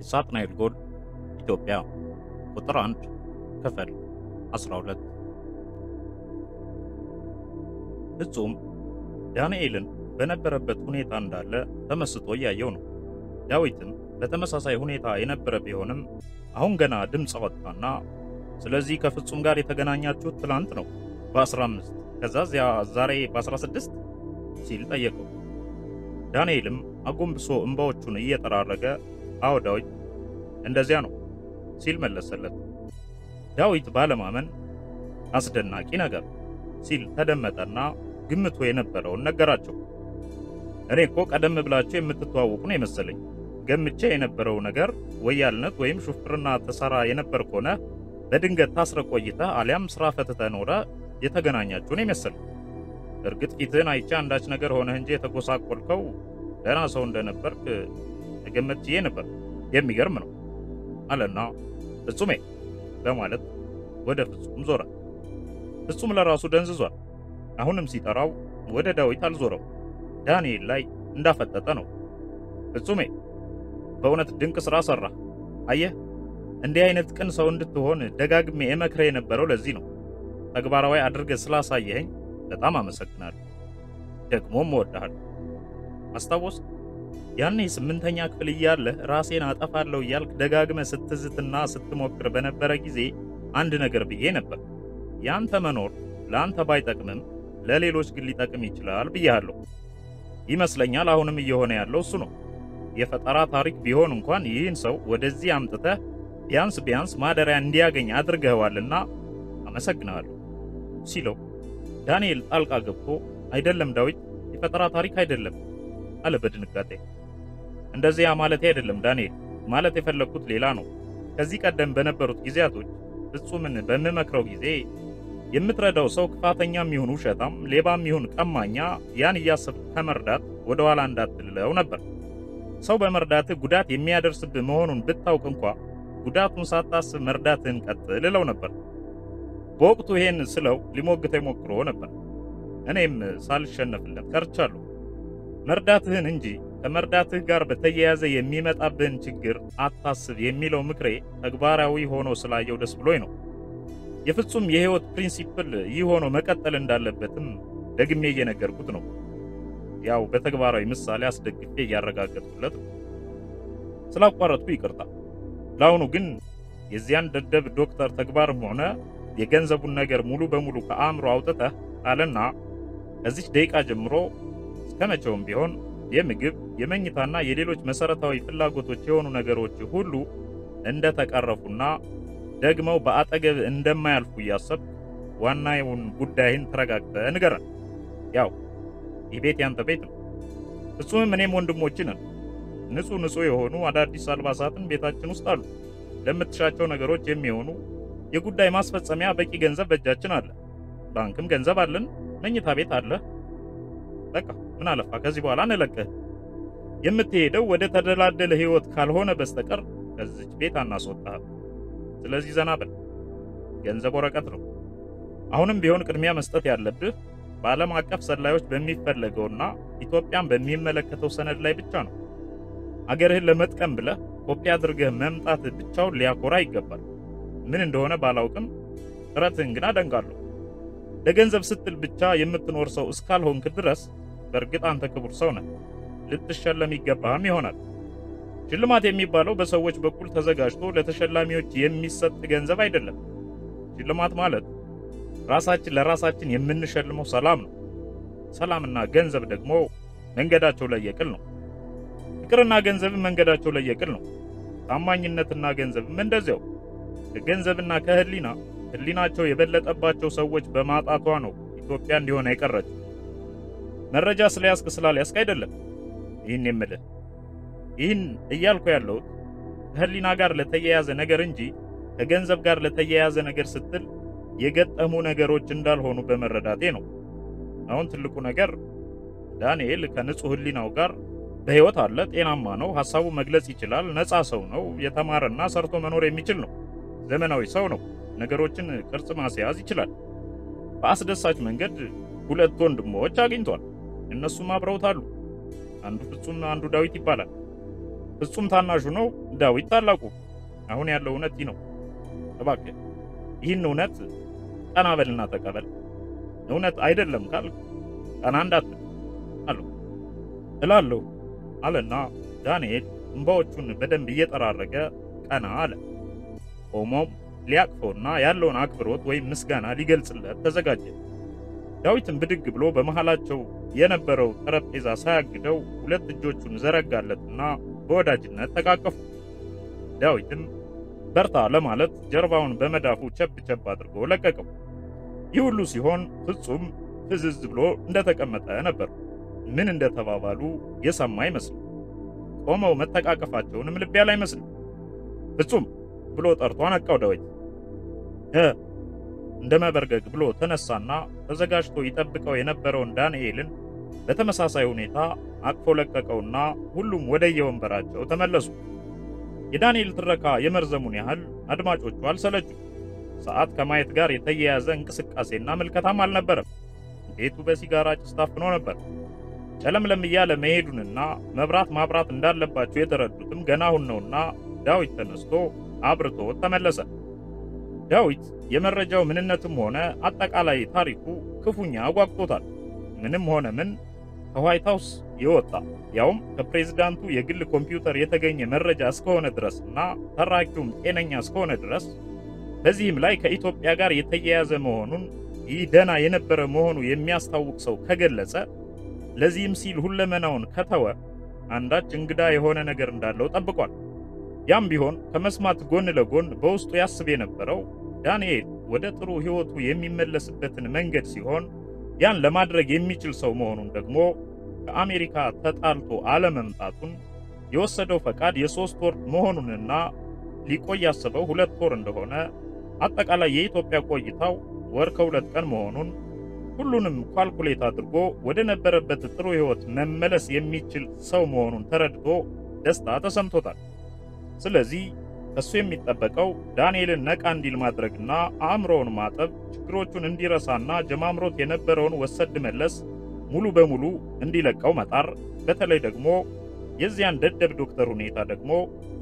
ሳጥናኤል ጎል ኢትዮጵያ ቁጥር 1 ክፍል 12 ፍጹም ዳንኤልን በነበረበት ሁኔታ እንዳለ ተመስጦ እያየው ነው። ዳዊትም በተመሳሳይ ሁኔታ የነበረ ቢሆንም አሁን ገና ድምፅ አወጣና ስለዚህ ከፍጹም ጋር የተገናኛችሁት ትላንት ነው በ15 ከዛዚያ ዛሬ በ16 ሲል ጠየቀው። ዳንኤልም አጎንብሶ እንባዎቹን እየጠራረገ አዎ ዳዊት እንደዚያ ነው ሲል መለሰለት። ዳዊት ባለማመን አስደናቂ ነገር ሲል ተደመጠና ግምቱ የነበረውን ነገራቸው። እኔ እኮ ቀደም ብላችሁ የምትተዋወቁ ነው የመሰለኝ። ገምቼ የነበረው ነገር ወያልነት ወይም ሹፍርና ተሰራ የነበር ከሆነ በድንገት ታስረ ቆይተህ አሊያም ስራ ፈትተህ ኖረ የተገናኛችሁ ነው የመሰለኝ። እርግጥ ፊትህን አይቼ አንዳች ነገር ሆነህ እንጂ የተጎሳቆልከው ደህና ሰው እንደነበርክ ገመት ችዬ ነበር። የሚገርም ነው አለና ፍጹሜ በማለት ወደ ፍጹም ዞረ። ፍጹም ለራሱ ደንዝዟል። አሁንም ሲጠራው ወደ ዳዊት አልዞረው፣ ዳንኤል ላይ እንዳፈጠጠ ነው። ፍጹሜ በእውነት ድንቅ ሥራ ሠራ። አየህ እንዲህ አይነት ቅን ሰው እንድትሆን ደጋግሜ እመክርህ የነበረው ለዚህ ነው። ተግባራዊ አድርገህ ስላሳየኸኝ በጣም አመሰግናለሁ። ደግሞም እወድሃለሁ። አስታወስክ? ያኔ ስምንተኛ ክፍል እያለህ ራሴን አጠፋለሁ እያልክ ደጋግመህ ስትዝትና ስትሞክር በነበረ ጊዜ አንድ ነገር ብዬ ነበር። ያንተ መኖር ለአንተ ባይጠቅምም ለሌሎች ግን ሊጠቅም ይችላል ብያለሁ። ይመስለኛል አሁንም እየሆነ ያለው እሱ ነው። የፈጠራ ታሪክ ቢሆን እንኳን ይህን ሰው ወደዚህ አምጥተህ ቢያንስ ቢያንስ ማደሪያ እንዲያገኝ አድርገኸዋልና አመሰግናለሁ ሲለው ዳንኤል ጣልቃ ገብቶ አይደለም ዳዊት፣ የፈጠራ ታሪክ አይደለም አለ በድንጋጤ። እንደዚያ ማለቴ አይደለም ዳንኤል፣ ማለት የፈለግኩት ሌላ ነው። ከዚህ ቀደም በነበሩት ጊዜያቶች ፍጹምን በምመክረው ጊዜ የምትረዳው ሰው ክፋተኛም ይሁን ውሸታም፣ ሌባም ይሁን ቀማኛ ያን እያሰብክ ከመርዳት ወደ ኋላ እንዳትልለው ነበር። ሰው በመርዳትህ ጉዳት የሚያደርስብህ መሆኑን ብታውቅ እንኳ ጉዳቱን ሳታስብ መርዳትህን ቀጥል እለው ነበር። በወቅቱ ይሄን ስለው ሊሞግተኝ ሞክሮ ነበር። እኔም ሳልሸነፍለት ቀርቻለሁ። መርዳትህን እንጂ ከመርዳትህ ጋር በተያያዘ የሚመጣብህን ችግር አታስብ የሚለው ምክሬ ተግባራዊ ሆኖ ስላየው ደስ ብሎኝ ነው። የፍጹም የህይወት ፕሪንሲፕል ይህ ሆኖ መቀጠል እንዳለበትም ደግሜ እየነገርኩት ነው። ያው በተግባራዊ ምሳሌ አስደግፌ እያረጋገጥኩለት ነው። ስላቋረጥኩ ይቅርታ። ለአሁኑ ግን የዚያን ደደብ ዶክተር ተግባርም ሆነ የገንዘቡን ነገር ሙሉ በሙሉ ከአእምሮ አውጥተህ ጣልና ከዚች ደቂቃ ጀምሮ እስከ መቼውም ቢሆን የምግብ የመኝታና የሌሎች መሰረታዊ ፍላጎቶች የሆኑ ነገሮች ሁሉ እንደተቀረፉና ደግመው በአጠገብ እንደማያልፉ እያሰብክ ዋናውን ጉዳይን ተረጋግተህ ንገረን። ያው ይህ ቤት ያንተ ቤት ነው። ፍጹምም እኔም ወንድሞች ነን። ንጹህ ንጹህ የሆኑ አዳዲስ አልባሳትን ቤታችን ውስጥ አሉ። ለምትሻቸው ነገሮች የሚሆኑ የጉዳይ ማስፈጸሚያ በቂ ገንዘብ በእጃችን አለ። ባንክም ገንዘብ አለን። መኝታ ቤት አለ። በቃ ምን አለፋ ከዚህ በኋላ እንለቅህ። የምትሄደው ወደ ተደላደለ ህይወት ካልሆነ በስተቀር ከዚች ቤት አናስወጣህ። ስለዚህ ዘና በል። ገንዘብ ወረቀት ነው። አሁንም ቢሆን ቅድሚያ መስጠት ያለብህ በዓለም አቀፍ ሰላዮች በሚፈለገውና ኢትዮጵያን በሚመለከተው ሰነድ ላይ ብቻ ነው። አገርህን ለመጥቀም ብለህ ኮፒ አድርገህ መምጣት ብቻውን ሊያኮራ ይገባል። ምን እንደሆነ ባላውቅም ጥረትህን ግን አደንቃለሁ። ለገንዘብ ስትል ብቻ የምትኖር ሰው እስካልሆንክ ድረስ በእርግጥ አንተ ክቡር ሰው ነህ፣ ልትሸለም ይገባህም ይሆናል። ሽልማት የሚባለው በሰዎች በኩል ተዘጋጅቶ ለተሸላሚዎች የሚሰጥ ገንዘብ አይደለም። ሽልማት ማለት ራሳችን ለራሳችን የምንሸልመው ሰላም ነው። ሰላምና ገንዘብ ደግሞ መንገዳቸው ለየቅል ነው። ፍቅርና ገንዘብም መንገዳቸው ለየቅል ነው። ታማኝነትና ገንዘብም እንደዚያው። ከገንዘብና ከህሊና ህሊናቸው የበለጠባቸው ሰዎች በማጣቷ ነው ኢትዮጵያ እንዲሆነ የቀረችው። መረጃ ስለያዝክ ስላልያዝክ አይደለም ይህን የምልህ። ይህን እያልኩ ያለሁት ከህሊና ጋር ለተያያዘ ነገር እንጂ ከገንዘብ ጋር ለተያያዘ ነገር ስትል የገጠሙ ነገሮች እንዳልሆኑ በመረዳቴ ነው። አሁን ትልቁ ነገር ዳንኤል ከንጹህ ህሊናው ጋር በህይወት አለ፣ ጤናማ ነው፣ ሐሳቡ መግለጽ ይችላል፣ ነፃ ሰው ነው፣ የተማረና ሰርቶ መኖር የሚችል ነው፣ ዘመናዊ ሰው ነው፣ ነገሮችን ቅርጽ ማስያዝ ይችላል። በአስደሳች መንገድ ሁለት ወንድሞች አግኝቷል። እነሱም አብረውት አሉ። አንዱ ፍጹም፣ አንዱ ዳዊት ይባላል። ፍጹም ታናሹ ነው፣ ዳዊት ታላቁ፣ አሁን ያለው እውነት ይህ ነው። እባክህ ይህን እውነት ቀና በልና ተቀበል። እውነት አይደለም ካልክ ቀና እንዳትል አለው እላለሁ አለና ዳንኤል እንባዎቹን በደንብ እየጠራረገ ቀና አለ። ቆሞም ሊያቅፈውና ያለውን አክብሮት ወይም ምስጋና ሊገልጽለት ተዘጋጀ። ዳዊትም ብድግ ብሎ በመሃላቸው የነበረው ጠረጴዛ ሳያግደው ሁለት እጆቹን ዘረጋለትና በወዳጅነት ተቃቀፉ። ዳዊትም በርታ ለማለት ጀርባውን በመዳፉ ቸብ ቸብ አድርጎ ለቀቀው። ይህ ሁሉ ሲሆን ፍጹም ፍዝዝ ብሎ እንደተቀመጠ ነበር። ምን እንደተባባሉ የሰማ አይመስልም። ቆመው መተቃቀፋቸውንም ልብ ያለ አይመስልም። ፍጹም ብሎ ጠርቶ አነቃው። ዳዊት እ እንደ መበርገግ ብሎ ተነሳና ተዘጋጅቶ ይጠብቀው የነበረውን ዳንኤልን በተመሳሳይ ሁኔታ አቅፎ ለቀቀውና ሁሉም ወደየወንበራቸው ተመለሱ። የዳንኤል ትረካ የመርዘሙን ያህል አድማጮቹ አልሰለቹ። ሰዓት ከማየት ጋር የተያያዘ እንቅስቃሴና ምልከታም አልነበረም። ቤቱ በሲጋራ ጭስ ታፍኖ ነበር። ጨለምለም እያለ መሄዱንና መብራት ማብራት እንዳለባቸው የተረዱትም ገና አሁን ነውና ዳዊት ተነስቶ አብርቶ ተመለሰ። ዳዊት የመረጃው ምንነትም ሆነ አጠቃላይ ታሪኩ ክፉኛ አጓግቶታል። ምንም ሆነ ምን ከዋይት ሃውስ የወጣ ያውም ከፕሬዝዳንቱ የግል ኮምፒውተር የተገኘ መረጃ እስከሆነ ድረስና ተራኪውም ጤነኛ እስከሆነ ድረስ በዚህም ላይ ከኢትዮጵያ ጋር የተያያዘ መሆኑን ይህ ደና የነበረ መሆኑ የሚያስታውቅ ሰው ከገለጸ ለዚህም ሲል ሁለመናውን ከተወ አንዳች እንግዳ የሆነ ነገር እንዳለው ጠብቋል። ያም ቢሆን ከመስማት ጎን ለጎን በውስጡ ያስብ የነበረው ዳንኤል ወደ ጥሩ ሕይወቱ የሚመለስበትን መንገድ ሲሆን ያን ለማድረግ የሚችል ሰው መሆኑን ደግሞ ከአሜሪካ ተጣልቶ አለመምጣቱን የወሰደው ፈቃድ የሶስት ወር መሆኑንና ሊቆይ ያሰበው ሁለት ወር እንደሆነ አጠቃላይ የኢትዮጵያ ቆይታው ወር ከሁለት ቀን መሆኑን ሁሉንም ኳልኩሌት አድርጎ ወደ ነበረበት ጥሩ ሕይወት መመለስ የሚችል ሰው መሆኑን ተረድቶ ደስታ ተሰምቶታል። ስለዚህ ከሱ የሚጠበቀው ዳንኤልን ነቃ እንዲል ማድረግና አእምሮውን ማጠብ፣ ችግሮቹን እንዲረሳና ጀማምሮት የነበረውን ወሰድ መለስ ሙሉ በሙሉ እንዲለቀው መጣር፣ በተለይ ደግሞ የዚያን ደደብ ዶክተር ሁኔታ ደግሞ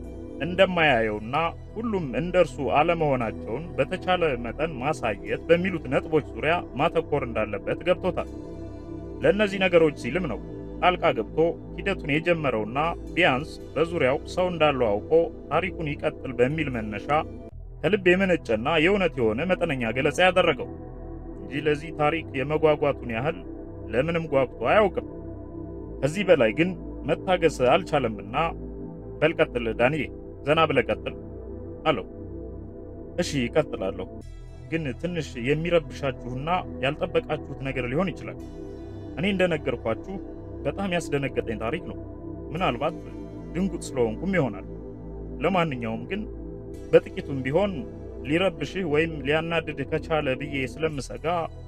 እንደማያየውና ሁሉም እንደርሱ አለመሆናቸውን በተቻለ መጠን ማሳየት በሚሉት ነጥቦች ዙሪያ ማተኮር እንዳለበት ገብቶታል። ለእነዚህ ነገሮች ሲልም ነው ጣልቃ ገብቶ ሂደቱን የጀመረውና ቢያንስ በዙሪያው ሰው እንዳለው አውቆ ታሪኩን ይቀጥል በሚል መነሻ ከልብ የመነጨና የእውነት የሆነ መጠነኛ ገለጻ ያደረገው እንጂ ለዚህ ታሪክ የመጓጓቱን ያህል ለምንም ጓጉቶ አያውቅም። ከዚህ በላይ ግን መታገስ አልቻለምና በልቀጥል ዳንዬ፣ ዘና ብለህ ቀጥል አለው። እሺ እቀጥላለሁ፣ ግን ትንሽ የሚረብሻችሁና ያልጠበቃችሁት ነገር ሊሆን ይችላል። እኔ እንደነገርኳችሁ በጣም ያስደነገጠኝ ታሪክ ነው። ምናልባት ድንጉጥ ስለሆንኩም ይሆናል። ለማንኛውም ግን በጥቂቱም ቢሆን ሊረብሽህ ወይም ሊያናድድህ ከቻለ ብዬ ስለምሰጋ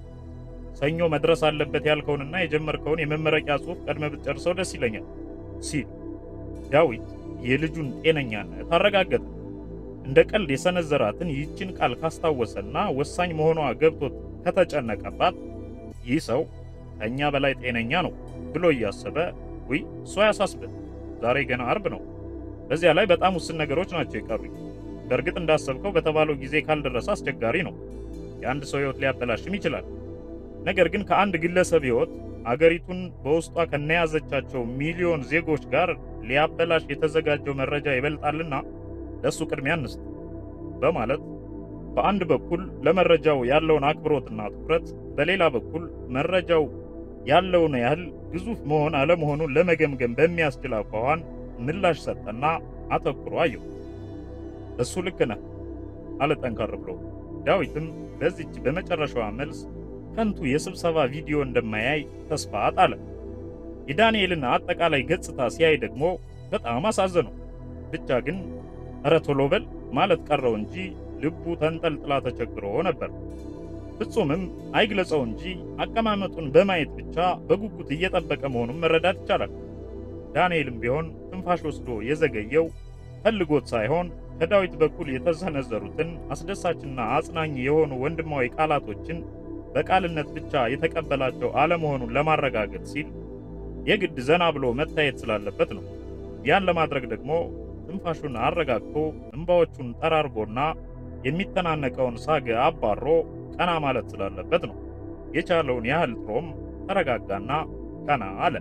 ሰኞ መድረስ አለበት ያልከውንና የጀመርከውን የመመረቂያ ጽሑፍ ቀድመ ብትጨርሰው ደስ ይለኛል ሲል ዳዊት የልጁን ጤነኛነት አረጋገጠ። እንደ ቀልድ የሰነዘራትን ይህችን ቃል ካስታወሰና ወሳኝ መሆኗ ገብቶት ከተጨነቀባት ይህ ሰው ከእኛ በላይ ጤነኛ ነው ብሎ እያሰበ ውይ እሷ ያሳስብን፣ ዛሬ ገና አርብ ነው። በዚያ ላይ በጣም ውስን ነገሮች ናቸው የቀሩኝ። በእርግጥ እንዳሰብከው በተባለው ጊዜ ካልደረሰ አስቸጋሪ ነው። የአንድ ሰው ሕይወት ሊያበላሽም ይችላል። ነገር ግን ከአንድ ግለሰብ ሕይወት አገሪቱን በውስጧ ከነያዘቻቸው ሚሊዮን ዜጎች ጋር ሊያበላሽ የተዘጋጀው መረጃ ይበልጣልና ለሱ ቅድሚያ እንስጥ በማለት በአንድ በኩል ለመረጃው ያለውን አክብሮትና ትኩረት፣ በሌላ በኩል መረጃው ያለውን ያህል ግዙፍ መሆን አለመሆኑን ለመገምገም በሚያስችል አኳኋን ምላሽ ሰጠና አተኩሮ አየው። እሱ ልክ ነህ አለ ጠንከር ብሎ። ዳዊትም በዚች በመጨረሻዋ መልስ ከንቱ የስብሰባ ቪዲዮ እንደማያይ ተስፋ ጣለ። የዳንኤልን አጠቃላይ ገጽታ ሲያይ ደግሞ በጣም አሳዘነው። ብቻ ግን እረ ቶሎ በል ማለት ቀረው እንጂ ልቡ ተንጠልጥላ ተቸግሮ ነበር። ፍጹምም አይግለጸው እንጂ አቀማመጡን በማየት ብቻ በጉጉት እየጠበቀ መሆኑን መረዳት ይቻላል። ዳንኤልም ቢሆን ትንፋሽ ወስዶ የዘገየው ፈልጎት ሳይሆን ከዳዊት በኩል የተሰነዘሩትን አስደሳችና አጽናኝ የሆኑ ወንድማዊ ቃላቶችን በቃልነት ብቻ የተቀበላቸው አለመሆኑን ለማረጋገጥ ሲል የግድ ዘና ብሎ መታየት ስላለበት ነው። ያን ለማድረግ ደግሞ ትንፋሹን አረጋግቶ እንባዎቹን ጠራርጎና የሚተናነቀውን ሳግ አባሮ ቀና ማለት ስላለበት ነው። የቻለውን ያህል ጥሮም ተረጋጋና ቀና አለ።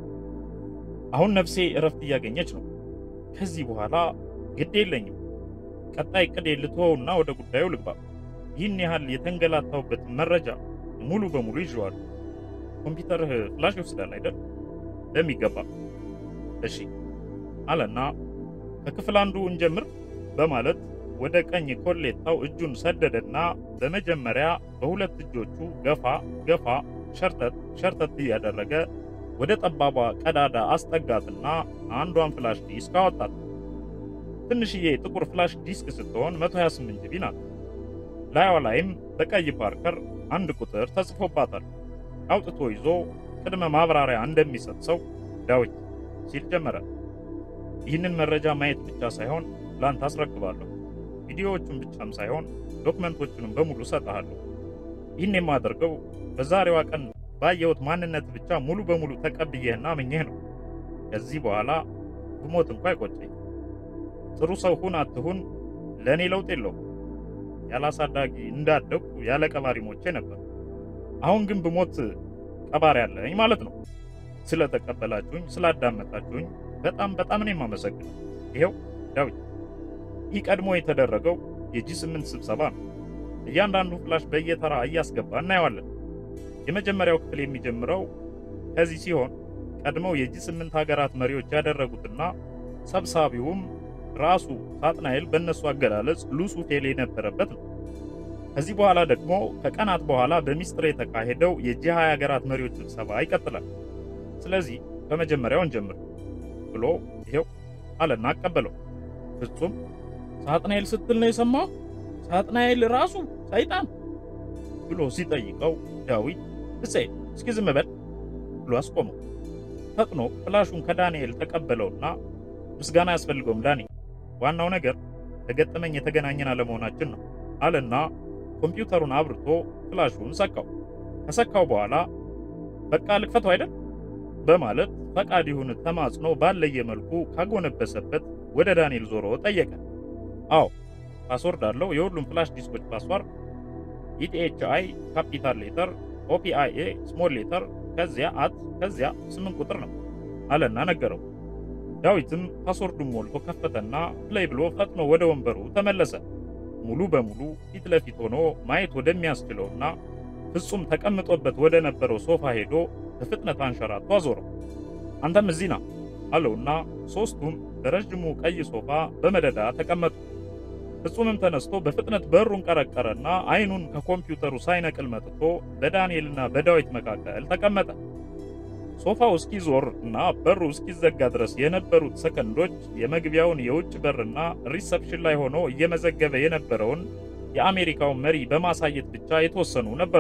አሁን ነፍሴ እረፍት እያገኘች ነው። ከዚህ በኋላ ግድ የለኝም። ቀጣይ ዕቅድ ልተወውና ወደ ጉዳዩ ልግባ። ይህን ያህል የተንገላታሁበትን መረጃ ሙሉ በሙሉ ይዤዋለሁ። ኮምፒውተርህ ፍላሽ ይወስዳል አይደል? በሚገባ እሺ አለና ከክፍል አንዱ እንጀምር በማለት ወደ ቀኝ ኮሌታው እጁን ሰደደና በመጀመሪያ በሁለት እጆቹ ገፋ ገፋ ሸርተት ሸርተት እያደረገ ወደ ጠባቧ ቀዳዳ አስጠጋትና አንዷን ፍላሽ ዲስክ አወጣት። ትንሽዬ ጥቁር ፍላሽ ዲስክ ስትሆን 128 ጂቢ ናት። ላይዋ ላይም በቀይ ፓርከር አንድ ቁጥር ተጽፎባታል። አውጥቶ ይዞ ቅድመ ማብራሪያ እንደሚሰጥ ሰው ዳዊት ሲል ጀመረ። ይህንን መረጃ ማየት ብቻ ሳይሆን ላንተ አስረክባለሁ። ቪዲዮዎቹን ብቻም ሳይሆን ዶክመንቶቹንም በሙሉ ሰጥሃለሁ። ይህን የማደርገው በዛሬዋ ቀን ባየሁት ማንነት ብቻ ሙሉ በሙሉ ተቀብዬህና አምኜህ ነው። ከዚህ በኋላ ብሞት እንኳ አይቆጨኝ። ጥሩ ሰው ሁን አትሁን ለእኔ ለውጥ የለውም። ያላሳዳጊ እንዳደግኩ ያለ ቀባሪ ሞቼ ነበር። አሁን ግን ብሞት ቀባሪ ያለኝ ማለት ነው። ስለተቀበላችሁኝ፣ ስላዳመጣችሁኝ በጣም በጣም ነው የማመሰግነው። ይሄው ዳዊት። ይህ ቀድሞ የተደረገው የጂ ስምንት ስብሰባ ነው። እያንዳንዱ ፍላሽ በየተራ እያስገባ እናየዋለን። የመጀመሪያው ክፍል የሚጀምረው ከዚህ ሲሆን ቀድመው የጂ ስምንት ሀገራት መሪዎች ያደረጉትና ሰብሳቢውም ራሱ ሳጥናኤል በእነሱ አገላለጽ ሉሱፌል የነበረበት ነው። ከዚህ በኋላ ደግሞ ከቀናት በኋላ በሚስጥር የተካሄደው የጂ ሃያ ሀገራት መሪዎች ስብሰባ ይቀጥላል። ስለዚህ ከመጀመሪያው እንጀምር ብሎ ይሄው አለና አቀበለው። ፍጹም ሳጥናኤል ስትል ነው የሰማው? ሳጥናኤል ራሱ ሰይጣን ብሎ ሲጠይቀው ዳዊት እሰይ እስኪ ዝም በል ብሎ አስቆመው። ፈጥኖ ፍላሹን ከዳንኤል ተቀበለውና ምስጋና አያስፈልገውም ዳኒ፣ ዋናው ነገር ከገጠመኝ የተገናኘን አለመሆናችን ነው አለና ኮምፒውተሩን አብርቶ ፍላሹን ሰካው። ከሰካው በኋላ በቃ ልክፈተው አይደል በማለት ፈቃድ ይሁን ተማጽኖ ባለየ መልኩ ካጎነበሰበት ወደ ዳንኤል ዞሮ ጠየቀ። አዎ ፓስወርድ አለው። የሁሉም ፍላሽ ዲስኮች ፓስወርድ ኢቲኤችአይ ካፒታል ሌተር፣ ኦፒአይኤ ስሞል ሌተር፣ ከዚያ አት፣ ከዚያ ስምንት ቁጥር ነው አለና ነገረው። ዳዊትም ፓስወርዱን ሞልቶ ከፈተና ፕሌይ ብሎ ፈጥኖ ወደ ወንበሩ ተመለሰ። ሙሉ በሙሉ ፊት ለፊት ሆኖ ማየት ወደሚያስችለውና ፍጹም ተቀምጦበት ወደ ነበረው ሶፋ ሄዶ በፍጥነት አንሸራቶ አዞረው። አንተም እዚህ ና አለውና ሶስቱም በረዥሙ ቀይ ሶፋ በመደዳ ተቀመጡ። ፍጹምም ተነስቶ በፍጥነት በሩን ቀረቀረና አይኑን ከኮምፒውተሩ ሳይነቅል መጥቶ በዳንኤልና በዳዊት መካከል ተቀመጠ። ሶፋው እስኪዞር እና በሩ እስኪዘጋ ድረስ የነበሩት ሰከንዶች የመግቢያውን የውጭ በርና ሪሰፕሽን ላይ ሆኖ እየመዘገበ የነበረውን የአሜሪካውን መሪ በማሳየት ብቻ የተወሰኑ ነበሩ።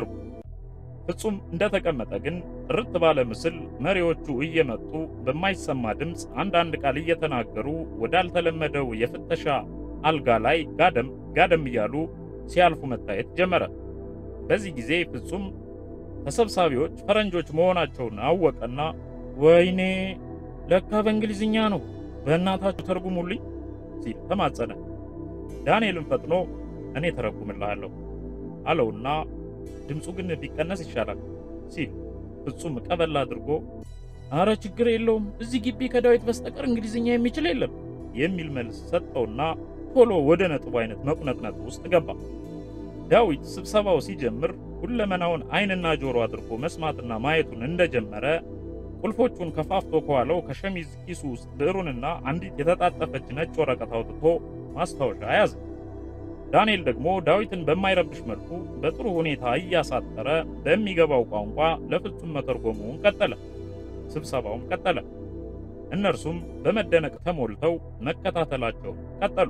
ፍጹም እንደተቀመጠ ግን ጥርት ባለ ምስል መሪዎቹ እየመጡ በማይሰማ ድምፅ አንዳንድ ቃል እየተናገሩ ወዳልተለመደው የፍተሻ አልጋ ላይ ጋደም ጋደም እያሉ ሲያልፉ መታየት ጀመረ። በዚህ ጊዜ ፍጹም ተሰብሳቢዎች ፈረንጆች መሆናቸውን አወቀና ወይኔ ለካ በእንግሊዝኛ ነው፣ በእናታችሁ ተርጉሙልኝ ሲል ተማጸነ። ዳንኤልን ፈጥኖ እኔ ተረጉምልሃለሁ አለውና ድምፁ ግን ቢቀነስ ይሻላል ሲል ፍጹም ቀበል አድርጎ አረ ችግር የለውም እዚህ ግቢ ከዳዊት በስተቀር እንግሊዝኛ የሚችል የለም የሚል መልስ ሰጠውና ቶሎ ወደ ነጥቡ አይነት መቁነጥነጥ ውስጥ ገባ። ዳዊት ስብሰባው ሲጀምር ሁለመናውን አይንና ጆሮ አድርጎ መስማትና ማየቱን እንደጀመረ ቁልፎቹን ከፋፍቶ ከኋላው ከሸሚዝ ኪሱ ውስጥ ብዕሩንና አንዲት የተጣጠፈች ነጭ ወረቀት አውጥቶ ማስታወሻ ያዘ። ዳንኤል ደግሞ ዳዊትን በማይረብሽ መልኩ በጥሩ ሁኔታ እያሳጠረ በሚገባው ቋንቋ ለፍጹም መተርጎሙን ቀጠለ። ስብሰባውም ቀጠለ። እነርሱም በመደነቅ ተሞልተው መከታተላቸውን ቀጠሉ።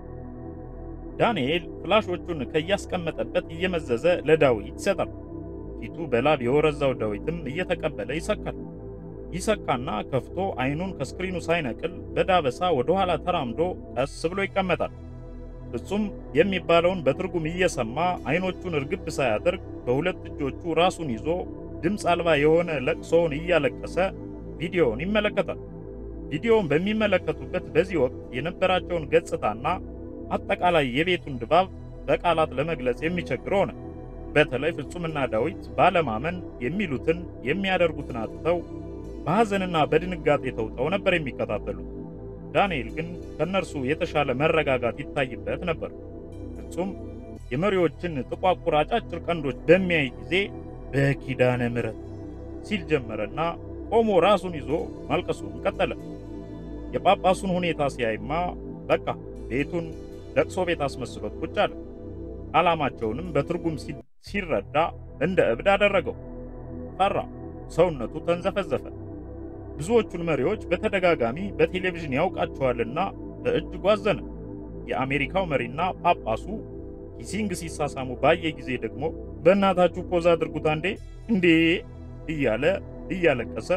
ዳንኤል ፍላሾቹን ከያስቀመጠበት እየመዘዘ ለዳዊት ይሰጣል። ፊቱ በላብ የወረዛው ዳዊትም እየተቀበለ ይሰካል። ይሰካና ከፍቶ አይኑን ከስክሪኑ ሳይነቅል በዳበሳ ወደ ኋላ ተራምዶ ቀስ ብሎ ይቀመጣል። ፍጹም የሚባለውን በትርጉም እየሰማ አይኖቹን እርግብ ሳያደርግ በሁለት እጆቹ ራሱን ይዞ ድምፅ አልባ የሆነ ለቅሶውን እያለቀሰ ቪዲዮውን ይመለከታል። ቪዲዮውን በሚመለከቱበት በዚህ ወቅት የነበራቸውን ገጽታና አጠቃላይ የቤቱን ድባብ በቃላት ለመግለጽ የሚቸግር ሆነ። በተለይ ፍጹምና ዳዊት ባለማመን የሚሉትን የሚያደርጉትን አጥተው በሐዘንና በድንጋጤ ተውጠው ነበር የሚከታተሉት። ዳንኤል ግን ከነርሱ የተሻለ መረጋጋት ይታይበት ነበር። ፍጹም የመሪዎችን ጥቋቁር አጫጭር ቀንዶች በሚያይ ጊዜ በኪዳነ ምሕረት ሲል ጀመረና ቆሞ ራሱን ይዞ ማልቀሱን ቀጠለ። የጳጳሱን ሁኔታ ሲያይማ በቃ ቤቱን ለቅሶ ቤት አስመስሎት ቁጭ አለ። ዓላማቸውንም በትርጉም ሲረዳ እንደ እብድ አደረገው። ፈራ፣ ሰውነቱ ተንዘፈዘፈ። ብዙዎቹን መሪዎች በተደጋጋሚ በቴሌቪዥን ያውቃቸዋልና በእጅጉ አዘነ። የአሜሪካው መሪና ጳጳሱ ኪሲንግ ሲሳሳሙ ባየ ጊዜ ደግሞ በእናታችሁ ፖዝ አድርጉት አንዴ እንዴ እያለ እያለቀሰ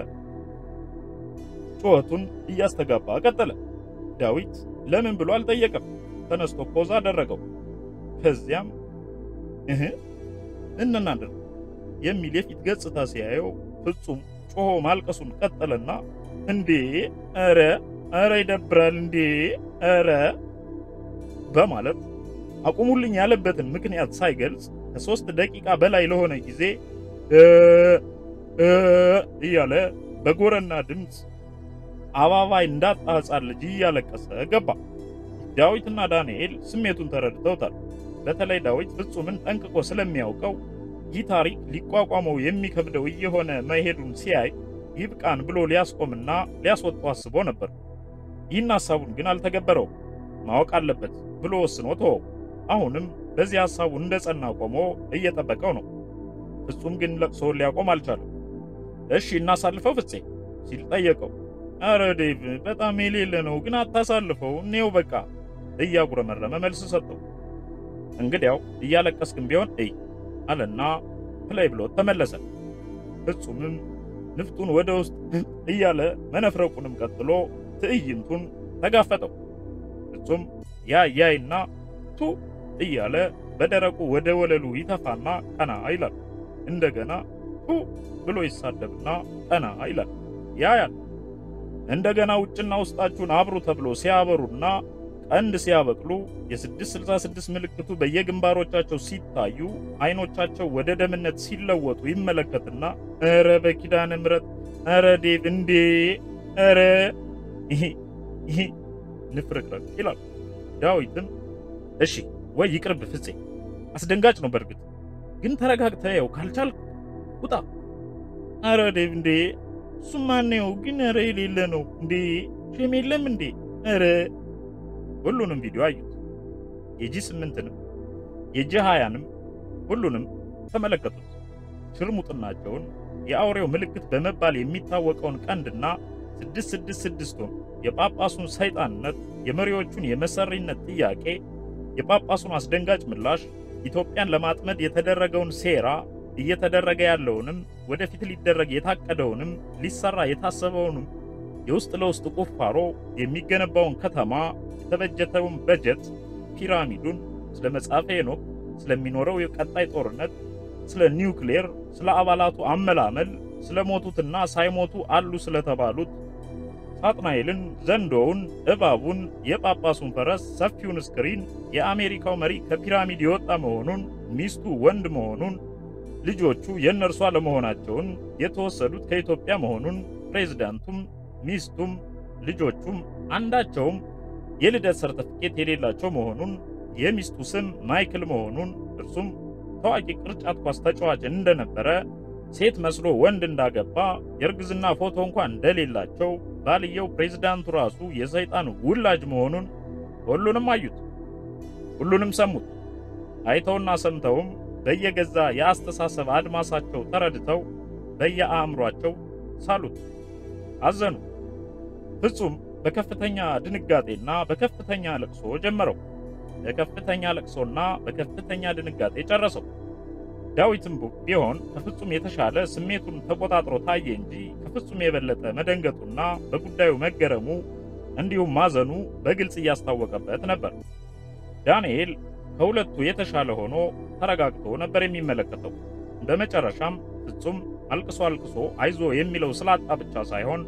ጩኸቱን እያስተጋባ ቀጠለ። ዳዊት ለምን ብሎ አልጠየቀም። ተነስቶ ፖዝ አደረገው። ከዚያም እህ እንናደር የሚል የፊት ገጽታ ሲያየው ፍጹም ጮሆ ማልቀሱን ቀጠለና እንዴ ኧረ ኧረ ይደብራል እንዴ ኧረ በማለት አቁሙልኝ ያለበትን ምክንያት ሳይገልጽ ከሶስት ደቂቃ በላይ ለሆነ ጊዜ እያለ በጎረና ድምፅ አባባይ እንዳጣ ሕፃን ልጅ እያለቀሰ ገባ። ዳዊትና ዳንኤል ስሜቱን ተረድተውታል። በተለይ ዳዊት ፍጹምን ጠንቅቆ ስለሚያውቀው ይህ ታሪክ ሊቋቋመው የሚከብደው እየሆነ መሄዱን ሲያይ ይብቃን ብሎ ሊያስቆምና ሊያስወጣው አስቦ ነበር። ይህን ሐሳቡን ግን አልተገበረውም። ማወቅ አለበት ብሎ ወስኖ ተወው። አሁንም በዚህ ሐሳቡ እንደ ጸና ቆሞ እየጠበቀው ነው። ፍጹም ግን ለቅሶውን ሊያቆም አልቻለም። እሺ እናሳልፈው ፍፄ ሲል ጠየቀው። አረ ዴቭ በጣም የሌለ ነው ግን አታሳልፈው፣ እኔው በቃ እያጉረመረመ መልስ ሰጠው። እንግዲያው እያለቀስክም ቢሆን እይ አለና ፕላይ ብሎት ተመለሰ። ፍጹምም ንፍጡን ወደ ውስጥ እያለ መነፍረቁንም ቀጥሎ ትዕይንቱን ተጋፈጠው። ፍጹም ያ ያይና ቱ እያለ በደረቁ ወደ ወለሉ ይተፋና ቀና ይላል። እንደገና ቱ ብሎ ይሳደብና ቀና ይላል። ያያል። እንደገና ውጭና ውስጣችሁን አብሩ ተብሎ ሲያበሩና ቀንድ ሲያበቅሉ የ666 ምልክቱ በየግንባሮቻቸው ሲታዩ አይኖቻቸው ወደ ደምነት ሲለወጡ ይመለከትና ኧረ በኪዳነ ምሕረት ኧረ ዴቭ እንዴ ኧረ ይሄ ይሄ ንፍርቅርቅ ይላል። ዳዊትም እሺ ወይ ይቅርብ ፍፄ፣ አስደንጋጭ ነው በእርግጥ ግን ተረጋግተህ ያው ካልቻልክ ውጣ። ኧረ ዴቭ እንዴ እሱማ ነው ግን ኧረ የሌለ ነው እንዴ ሼም የለም እንዴ ኧረ ሁሉንም ቪዲዮ አዩት። የጂ ስምንትንም የጂ ሃያንም ሁሉንም ተመለከቱት። ሽርሙጥናቸውን የአውሬው ምልክት በመባል የሚታወቀውን ቀንድና ስድስት ስድስት ስድስቱን የጳጳሱን ሰይጣንነት፣ የመሪዎቹን የመሰሪነት ጥያቄ፣ የጳጳሱን አስደንጋጭ ምላሽ፣ ኢትዮጵያን ለማጥመድ የተደረገውን ሴራ፣ እየተደረገ ያለውንም ወደፊት ሊደረግ የታቀደውንም ሊሰራ የታሰበውንም የውስጥ ለውስጥ ቁፋሮ፣ የሚገነባውን ከተማ የተበጀተውን በጀት፣ ፒራሚዱን፣ ስለ መጽሐፈ ሄኖክ፣ ስለሚኖረው የቀጣይ ጦርነት፣ ስለ ኒውክሌር፣ ስለ አባላቱ አመላመል፣ ስለ ሞቱትና ሳይሞቱ አሉ ስለተባሉት፣ ሳጥናኤልን፣ ዘንዶውን፣ እባቡን፣ የጳጳሱን ፈረስ፣ ሰፊውን ስክሪን፣ የአሜሪካው መሪ ከፒራሚድ የወጣ መሆኑን፣ ሚስቱ ወንድ መሆኑን፣ ልጆቹ የእነርሱ አለመሆናቸውን፣ የተወሰዱት ከኢትዮጵያ መሆኑን፣ ፕሬዝዳንቱም ሚስቱም ልጆቹም አንዳቸውም የልደት ሰርተፍኬት የሌላቸው መሆኑን የሚስቱ ስም ማይክል መሆኑን እርሱም ታዋቂ ቅርጫት ኳስ ተጫዋች እንደነበረ ሴት መስሎ ወንድ እንዳገባ የእርግዝና ፎቶ እንኳን እንደሌላቸው ባልየው ፕሬዝዳንቱ ራሱ የሰይጣን ውላጅ መሆኑን ሁሉንም አዩት፣ ሁሉንም ሰሙት። አይተውና ሰምተውም በየገዛ የአስተሳሰብ አድማሳቸው ተረድተው በየአእምሯቸው ሳሉት፣ አዘኑ። ፍጹም በከፍተኛ ድንጋጤና በከፍተኛ ለቅሶ ጀመረው። በከፍተኛ ለቅሶና በከፍተኛ ድንጋጤ ጨረሰው። ዳዊትም ቢሆን ከፍጹም የተሻለ ስሜቱን ተቆጣጥሮ ታየ እንጂ ከፍጹም የበለጠ መደንገጡና በጉዳዩ መገረሙ እንዲሁም ማዘኑ በግልጽ እያስታወቀበት ነበር። ዳንኤል ከሁለቱ የተሻለ ሆኖ ተረጋግቶ ነበር የሚመለከተው። በመጨረሻም ፍጹም አልቅሶ አልቅሶ አይዞ የሚለው ስላጣ ብቻ ሳይሆን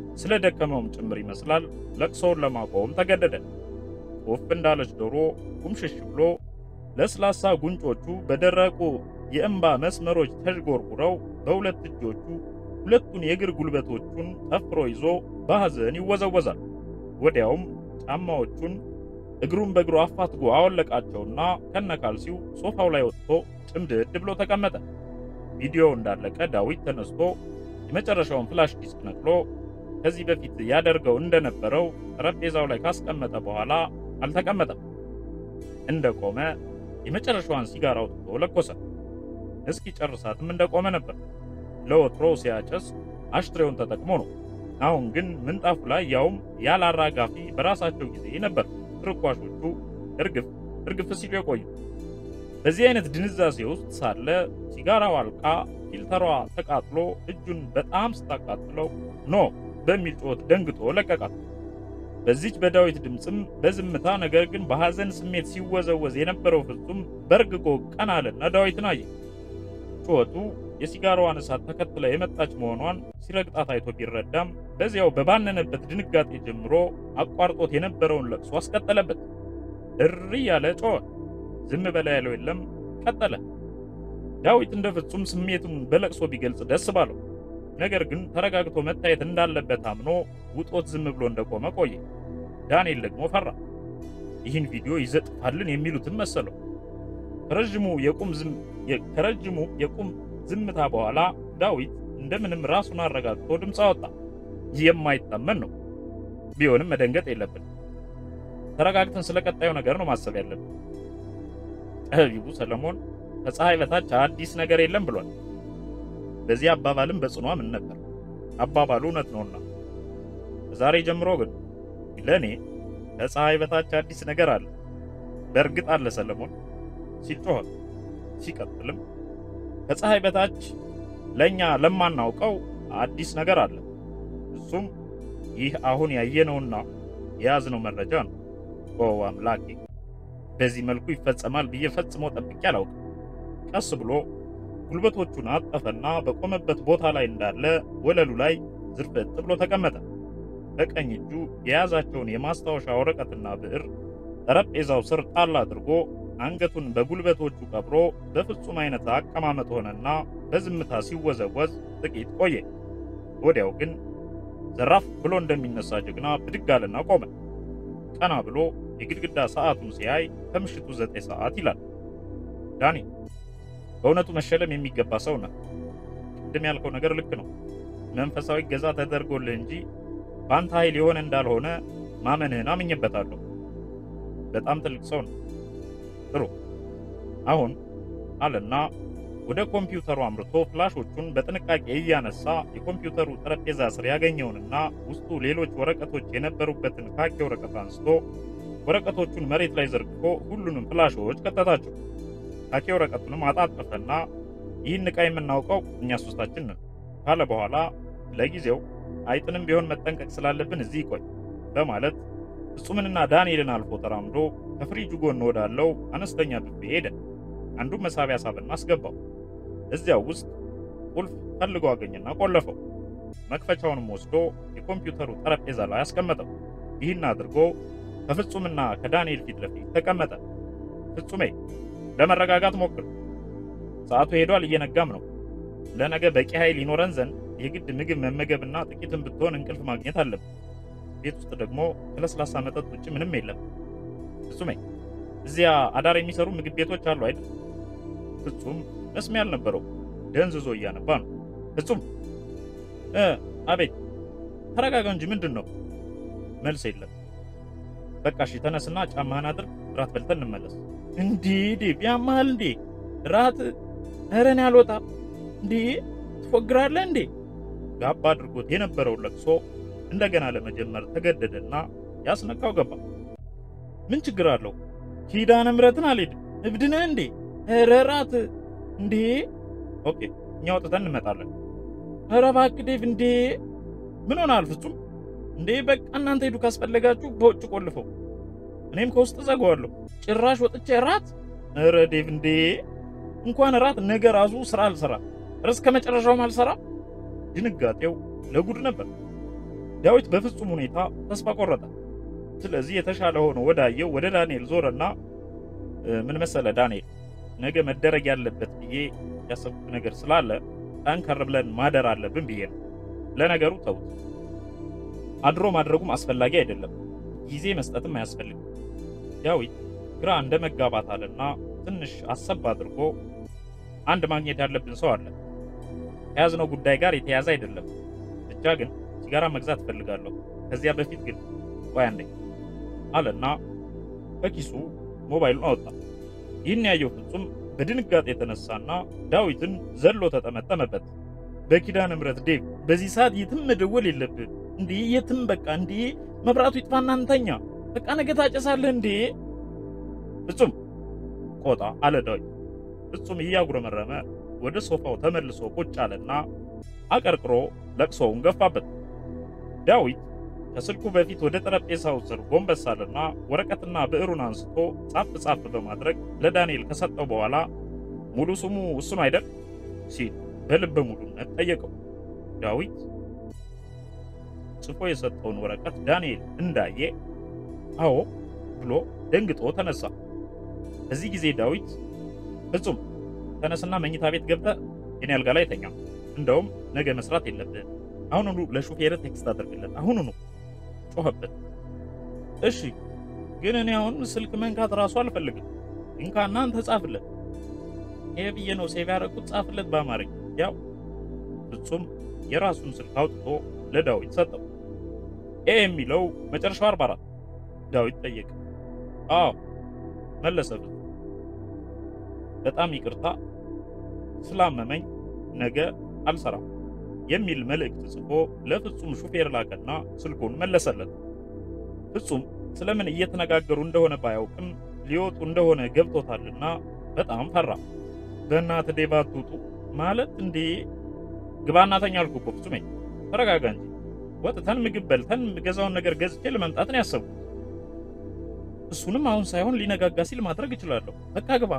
ስለ ደከመውም ጭምር ይመስላል ለቅሶውን ለማቆም ተገደደ። ቁፍ እንዳለች ዶሮ ቁምሽሽ ብሎ ለስላሳ ጉንጮቹ በደረቁ የእንባ መስመሮች ተዥጎርጉረው በሁለት እጆቹ ሁለቱን የእግር ጉልበቶቹን ጠፍሮ ይዞ በሐዘን ይወዘወዛል። ወዲያውም ጫማዎቹን እግሩን በእግሩ አፋትጎ አወለቃቸውና ከነካልሲው ሶፋው ላይ ወጥቶ ጭምድድ ብሎ ተቀመጠ። ቪዲዮው እንዳለቀ ዳዊት ተነስቶ የመጨረሻውን ፍላሽ ዲስክ ነቅሎ ከዚህ በፊት ያደርገው እንደነበረው ጠረጴዛው ላይ ካስቀመጠ በኋላ አልተቀመጠም። እንደቆመ የመጨረሻዋን ሲጋራ አውጥቶ ለኮሰ። እስኪ ጨርሳትም እንደቆመ ነበር። ለወትሮ ሲያጨስ አሽትሬውን ተጠቅሞ ነው። አሁን ግን ምንጣፉ ላይ ያውም ያለ አራጋፊ በራሳቸው ጊዜ ነበር ትርኳሾቹ እርግፍ እርግፍ ሲሉ የቆዩ። በዚህ አይነት ድንዛዜ ውስጥ ሳለ ሲጋራው አልቃ ፊልተሯ ተቃጥሎ እጁን በጣም ስታቃጥለው ኖ በሚል ጩኸት ደንግጦ ለቀቃት። በዚች በዳዊት ድምፅም በዝምታ ነገር ግን በሐዘን ስሜት ሲወዘወዝ የነበረው ፍጹም በርግጎ ቀና አለና ዳዊትን አየ። ጩኸቱ የሲጋራዋን እሳት ተከትላ የመጣች መሆኗን ሲረግጣት አይቶ ቢረዳም በዚያው በባነነበት ድንጋጤ ጀምሮ አቋርጦት የነበረውን ለቅሶ አስቀጠለበት። እሪ ያለ ጮኸ። ዝም በላ ያለው የለም፣ ቀጠለ። ዳዊት እንደ ፍጹም ስሜቱን በለቅሶ ቢገልጽ ደስ ባለው፣ ነገር ግን ተረጋግቶ መታየት እንዳለበት አምኖ ውጦት ዝም ብሎ እንደቆመ ቆየ። ዳንኤል ደግሞ ፈራ። ይህን ቪዲዮ ይዘጥፋልን የሚሉትን መሰለው። ከረጅሙ የቁም ዝም ከረጅሙ የቁም ዝምታ በኋላ ዳዊት እንደምንም ራሱን አረጋግቶ ድምፅ አወጣ። የማይታመን ነው። ቢሆንም መደንገጥ የለብን። ተረጋግተን ስለ ቀጣዩ ነገር ነው ማሰብ ያለብን። ጠቢቡ ሰለሞን ከፀሐይ በታች አዲስ ነገር የለም ብሏል። በዚህ አባባልም በጽኑ አምን ነበር። አባባሉ እውነት ነውና፣ ከዛሬ ጀምሮ ግን ለእኔ ከፀሐይ በታች አዲስ ነገር አለ። በእርግጥ አለ ሰለሞን ሲል ጮኸ። ሲቀጥልም ከፀሐይ በታች ለእኛ ለማናውቀው አዲስ ነገር አለ። እሱም ይህ አሁን ያየነውና የያዝነው መረጃ ነው። ኦ አምላኬ፣ በዚህ መልኩ ይፈጸማል ብዬ ፈጽሞ ጠብቄ አላውቅም። ቀስ ብሎ ጉልበቶቹን አጠፈና በቆመበት ቦታ ላይ እንዳለ ወለሉ ላይ ዝርፍጥ ብሎ ተቀመጠ። በቀኝ እጁ የያዛቸውን የማስታወሻ ወረቀትና ብዕር ጠረጴዛው ስር ጣል አድርጎ አንገቱን በጉልበቶቹ ቀብሮ በፍጹም አይነት አቀማመጥ ሆነና በዝምታ ሲወዘወዝ ጥቂት ቆየ። ወዲያው ግን ዘራፍ ብሎ እንደሚነሳ ጀግና ብድግ አለና ቆመ። ቀና ብሎ የግድግዳ ሰዓቱን ሲያይ ከምሽቱ ዘጠኝ ሰዓት ይላል። ዳኒ በእውነቱ መሸለም የሚገባ ሰው ነህ። ቅድም ያልከው ነገር ልክ ነው። መንፈሳዊ ገዛ ተደርጎልህ እንጂ በአንተ ኃይል የሆነ እንዳልሆነ ማመንህን አምኜበታለሁ። በጣም ትልቅ ሰው ነው። ጥሩ አሁን አለና ወደ ኮምፒውተሩ አምርቶ ፍላሾቹን በጥንቃቄ እያነሳ የኮምፒውተሩ ጠረጴዛ ስር ያገኘውንና ውስጡ ሌሎች ወረቀቶች የነበሩበትን ካኪ ወረቀት አንስቶ ወረቀቶቹን መሬት ላይ ዘርግፎ ሁሉንም ፍላሾች ከተታቸው። ካኪ ወረቀቱንም አጣጠፈና ይህን ዕቃ የምናውቀው እኛ ሶስታችን ነን ካለ በኋላ ለጊዜው አይጥንም ቢሆን መጠንቀቅ ስላለብን እዚህ ይቆይ በማለት ፍጹምንና ዳንኤልን አልፎ ተራምዶ ከፍሪጁ ጎን ወዳለው አነስተኛ ብፌ ሄደ። አንዱን መሳቢያ ሳብና አስገባው። እዚያው ውስጥ ቁልፍ ፈልጎ አገኘና ቆለፈው። መክፈቻውንም ወስዶ የኮምፒውተሩ ጠረጴዛ ላይ አስቀመጠው። ይህን አድርጎ ከፍጹምና ከዳንኤል ፊት ለፊት ተቀመጠ። ፍጹሜ ለመረጋጋት ሞክር። ሰዓቱ ሄዷል፣ እየነጋም ነው። ለነገ በቂ ኃይል ይኖረን ዘንድ የግድ ምግብ መመገብና ጥቂትም ብትሆን እንቅልፍ ማግኘት አለብን። ቤት ውስጥ ደግሞ ከለስላሳ መጠጥ ውጭ ምንም የለም። ፍጹሜ እዚያ አዳር የሚሰሩ ምግብ ቤቶች አሉ አይደል? ፍጹም መስሚያ አልነበረው፣ ደንዝዞ እያነባ ነው። ፍጹም እ አቤት ተረጋጋ እንጂ ምንድን ነው? መልስ የለም። በቃ እሺ ተነስና ጫማህን አድርግ፣ ራት በልተን እንመለስ። እንዴ ዴቭ ያማሃል እንዴ? ራት ኧረ እኔ አልወጣም። እንዴ ትፎግራለህ እንዴ? ጋባ አድርጎት የነበረውን ለቅሶ እንደገና ለመጀመር ተገደደና ያስነካው ገባ። ምን ችግር አለው? ኪዳነ ምሕረትን አልሄድም። እብድ ነህ እንዴ? ኧረ ራት እንዴ? ኦኬ እኛ ወጥተን እንመጣለን። ኧረ እባክህ ዴቭ እንዴ! ምን ሆነሃል ፍጹም? እንዴ በቃ እናንተ ሄዱ፣ ካስፈለጋችሁ በውጭ ቆልፈው፣ እኔም ከውስጥ ዘጋዋለሁ። ጭራሽ ወጥቼ ራት? ኧረ ዴቭ እንዴ! እንኳን ራት ነገ ራሱ ስራ አልሰራ፣ እስከ መጨረሻውም አልሰራ። ድንጋጤው ለጉድ ነበር። ዳዊት በፍጹም ሁኔታ ተስፋ ቆረጠ። ስለዚህ የተሻለ ሆኖ ወዳየው ወደ ዳንኤል ዞረና ምን መሰለ ዳንኤል፣ ነገ መደረግ ያለበት ብዬ ያሰብኩት ነገር ስላለ ጠንከር ብለን ማደር አለብን ብዬ ነው። ለነገሩ ተውት፣ አድሮ ማድረጉም አስፈላጊ አይደለም፣ ጊዜ መስጠትም አያስፈልግም። ዳዊት ግራ እንደ መጋባት አለና ትንሽ አሰብ አድርጎ አንድ ማግኘት ያለብን ሰው አለ፣ ከያዝነው ጉዳይ ጋር የተያዘ አይደለም። ብቻ ግን ሲጋራ መግዛት እፈልጋለሁ። ከዚያ በፊት ግን ቆይ አንዴ አለና ከኪሱ ሞባይሉን አወጣ። ይህን ያየው ፍጹም በድንጋጤ የተነሳና ዳዊትን ዘሎ ተጠመጠመበት። በኪዳነ ምሕረት ዴቭ፣ በዚህ ሰዓት የትም መደወል የለብህ እንዴ! የትም በቃ እንዴ! መብራቱ ይጥፋና እንተኛ። በቃ ነገ ታጨሳለህ እንዴ! ፍጹም ቆጣ አለ ዳዊት። ፍጹም እያጉረመረመ ወደ ሶፋው ተመልሶ ቁጭ አለና አቀርቅሮ ለቅሶውን ገፋበት። ዳዊት ከስልኩ በፊት ወደ ጠረጴዛው ስር ጎንበስ አለና ወረቀትና ብዕሩን አንስቶ ጻፍ ጻፍ በማድረግ ለዳንኤል ከሰጠው በኋላ ሙሉ ስሙ እሱ ነው አይደል ሲል በልበ ሙሉነት ጠየቀው። ዳዊት ጽፎ የሰጠውን ወረቀት ዳንኤል እንዳየ አዎ ብሎ ደንግጦ ተነሳ። በዚህ ጊዜ ዳዊት ፍጹም ተነስና መኝታ ቤት ገብተህ የኔ አልጋ ላይ ተኛ፣ እንደውም ነገ መስራት የለብህም አሁኑኑ ለሹፌር ቴክስት አድርግለት አሁኑኑ ጮኸበት። እሺ ግን እኔ አሁን ስልክ መንካት ራሱ አልፈልግም። እንካና አንተ ጻፍለት። ይሄ ብዬ ነው ሴቭ ያደረኩት፣ ጻፍለት በአማርኛ። ያው ፍጹም የራሱን ስልክ አውጥቶ ለዳዊት ሰጠው። ኤ የሚለው መጨረሻው 44 ዳዊት ጠየቀ። አዎ መለሰ ፍጹም። በጣም ይቅርታ ስላመመኝ ነገ አልሰራም የሚል መልእክት ጽፎ ለፍጹም ሹፌር ላከና ስልኩን መለሰለት። ፍጹም ስለምን እየተነጋገሩ እንደሆነ ባያውቅም ሊወጡ እንደሆነ ገብቶታልና በጣም ፈራ። በእናትህ ዴቭ አትውጡ ማለት እንዴ? ግባና ተኛ አልኩህ እኮ ፍጹሜ፣ ተረጋጋ እንጂ። ወጥተን ምግብ በልተን ገዛውን ነገር ገዝቼ ለመምጣት ነው ያሰብኩት። እሱንም አሁን ሳይሆን ሊነጋጋ ሲል ማድረግ እችላለሁ። በቃ ግባ።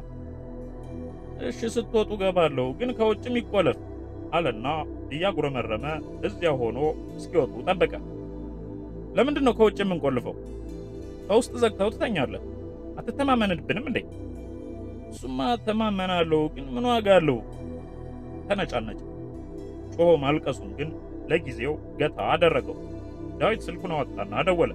እሺ ስትወጡ ገባለሁ፣ ግን ከውጭም ይቆለፍ አለና እያጉረመረመ እዚያ ሆኖ እስኪወጡ ጠበቀ። ለምንድን ነው ከውጭ የምንቆልፈው? ከውስጥ ዘግተው ትተኛለህ። አትተማመንብንም እንዴ? እሱማ ተማመናለሁ፣ ግን ምን ዋጋ አለው? ተነጫነጭ። ጮሆ ማልቀሱን ግን ለጊዜው ገታ አደረገው። ዳዊት ስልኩን አወጣና ደወለ።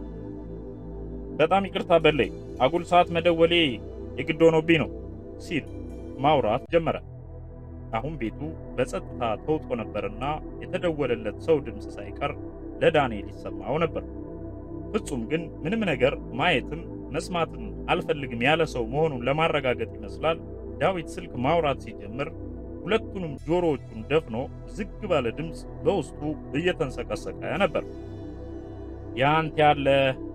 በጣም ይቅርታ በለይ፣ አጉል ሰዓት መደወሌ የግድ ሆኖብኝ ነው ሲል ማውራት ጀመረ። አሁን ቤቱ በጸጥታ ተውጦ ነበርና የተደወለለት ሰው ድምፅ ሳይቀር ለዳንኤል ይሰማው ነበር። ፍጹም ግን ምንም ነገር ማየትም መስማትም አልፈልግም ያለ ሰው መሆኑን ለማረጋገጥ ይመስላል ዳዊት ስልክ ማውራት ሲጀምር ሁለቱንም ጆሮዎቹን ደፍኖ ዝግ ባለ ድምፅ በውስጡ እየተንሰቀሰቀ ነበር። ያንተ ያለ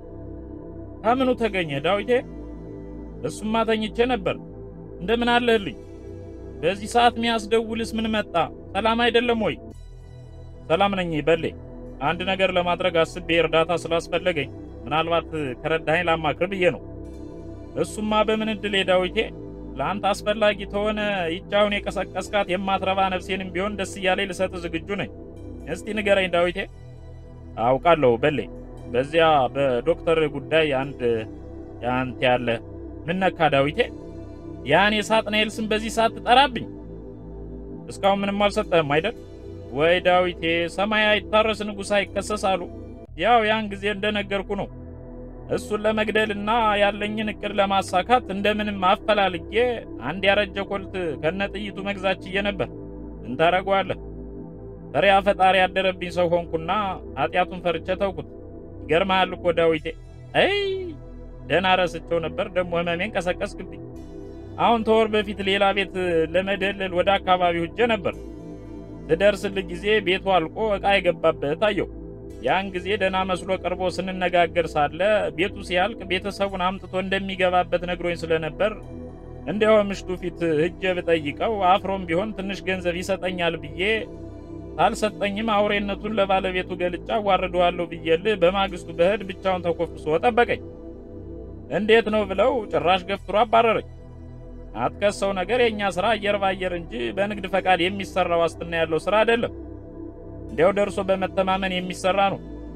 ከምኑ ተገኘ ዳዊቴ? እሱማ ተኝቼ ነበር። እንደምን አለህልኝ? በዚህ ሰዓት ሚያስደውልስ ምን መጣ? ሰላም አይደለም ወይ? ሰላም ነኝ በሌ። አንድ ነገር ለማድረግ አስቤ እርዳታ ስላስፈለገኝ ምናልባት ከረዳኸኝ ላማክር ብዬ ነው። እሱማ በምን እድሌ ዳዊቴ፣ ለአንተ አስፈላጊ ተሆነ ይቻውን የቀሰቀስካት የማትረባ ነፍሴንም ቢሆን ደስ እያለኝ ልሰጥ ዝግጁ ነኝ። እስቲ ንገረኝ ዳዊቴ። አውቃለሁ በሌ፣ በዚያ በዶክተር ጉዳይ አንድ ያንተ ያለ ምን ነካ ዳዊቴ? ያን የሳጥናኤል ስም በዚህ ሰዓት ትጠራብኝ? እስካሁን ምንም አልሰጠህም አይደል? ወይ ዳዊቴ፣ ሰማይ አይታረስ ንጉሥ አይከሰስ አሉ። ያው ያን ጊዜ እንደነገርኩ ነው። እሱን ለመግደልና ያለኝን እቅድ ለማሳካት እንደምንም አፈላልጌ አንድ ያረጀ ኮልት ከነጥይቱ መግዛት ችዬ ነበር። ምን ታደርገዋለህ? ፈሪያ ፈጣሪ ያደረብኝ ሰው ሆንኩና ኃጢአቱን ፈርቼ ተውኩት። ይገርምሃል እኮ ዳዊቴ። አይ ደህና ረስቸው ነበር፣ ደግሞ ህመሜን ቀሰቀስክብኝ። አሁን ተወር በፊት ሌላ ቤት ለመደለል ወደ አካባቢው ሄጄ ነበር። ስደርስልህ ጊዜ ቤቱ አልቆ ዕቃ የገባበት አየሁ። ያን ጊዜ ደህና መስሎ ቀርቦ ስንነጋገር ሳለ ቤቱ ሲያልቅ ቤተሰቡን አምጥቶ እንደሚገባበት ነግሮኝ ስለነበር እንዲያው ምሽቱ ፊት ሂጄ ብጠይቀው አፍሮም ቢሆን ትንሽ ገንዘብ ይሰጠኛል ብዬ አልሰጠኝም። አውሬነቱን ለባለቤቱ ገልጫ አዋርደዋለሁ ብዬልህ በማግስቱ በህድ ብቻውን ተኮፍሶ ጠበቀኝ። እንዴት ነው ብለው ጭራሽ ገፍትሮ አባረረኝ። አትከሰው ነገር የእኛ ስራ አየር ባየር እንጂ በንግድ ፈቃድ የሚሰራ ዋስትና ያለው ስራ አይደለም። እንዲያው ደርሶ በመተማመን የሚሰራ ነው።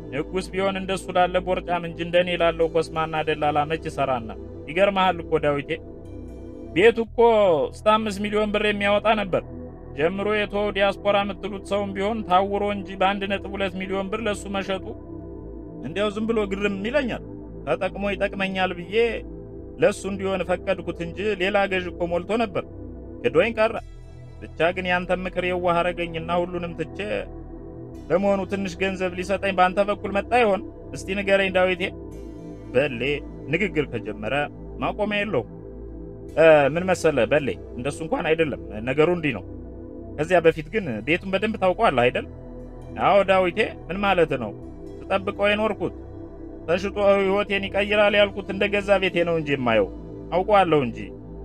ንጉሥ ቢሆን እንደሱ ላለ ቦርጫም እንጂ እንደኔ ላለው ኮስማና ደላላ መች ይሰራና። ይገርመሃል እኮ ዳዊቴ ቤቱ እኮ እስከ አምስት ሚሊዮን ብር የሚያወጣ ነበር። ጀምሮ የተወው ዲያስፖራ የምትሉት ሰውም ቢሆን ታውሮ እንጂ በአንድ ነጥብ ሁለት ሚሊዮን ብር ለሱ መሸጡ እንዲያው ዝም ብሎ ግርም ይለኛል። ተጠቅሞ ይጠቅመኛል ብዬ ለሱ እንዲሆን ፈቀድኩት እንጂ ሌላ ገዥ እኮ ሞልቶ ነበር። ክዶኝ ቀረ። ብቻ ግን ያንተ ምክር የዋህ አረገኝና ሁሉንም ትቼ ለመሆኑ ትንሽ ገንዘብ ሊሰጠኝ በአንተ በኩል መጣ ይሆን? እስቲ ንገረኝ ዳዊቴ። በሌ ንግግር ከጀመረ ማቆሚያ የለውም። ምን መሰለ በሌ፣ እንደሱ እንኳን አይደለም ነገሩ፣ እንዲህ ነው። ከዚያ በፊት ግን ቤቱን በደንብ ታውቀዋለህ አይደል? አዎ ዳዊቴ፣ ምን ማለት ነው? ስጠብቀው የኖርኩት ተሽጦ ሕይወቴን ይቀይራል ያልኩት እንደ ገዛ ቤቴ ነው እንጂ የማየው አውቀዋለሁ እንጂ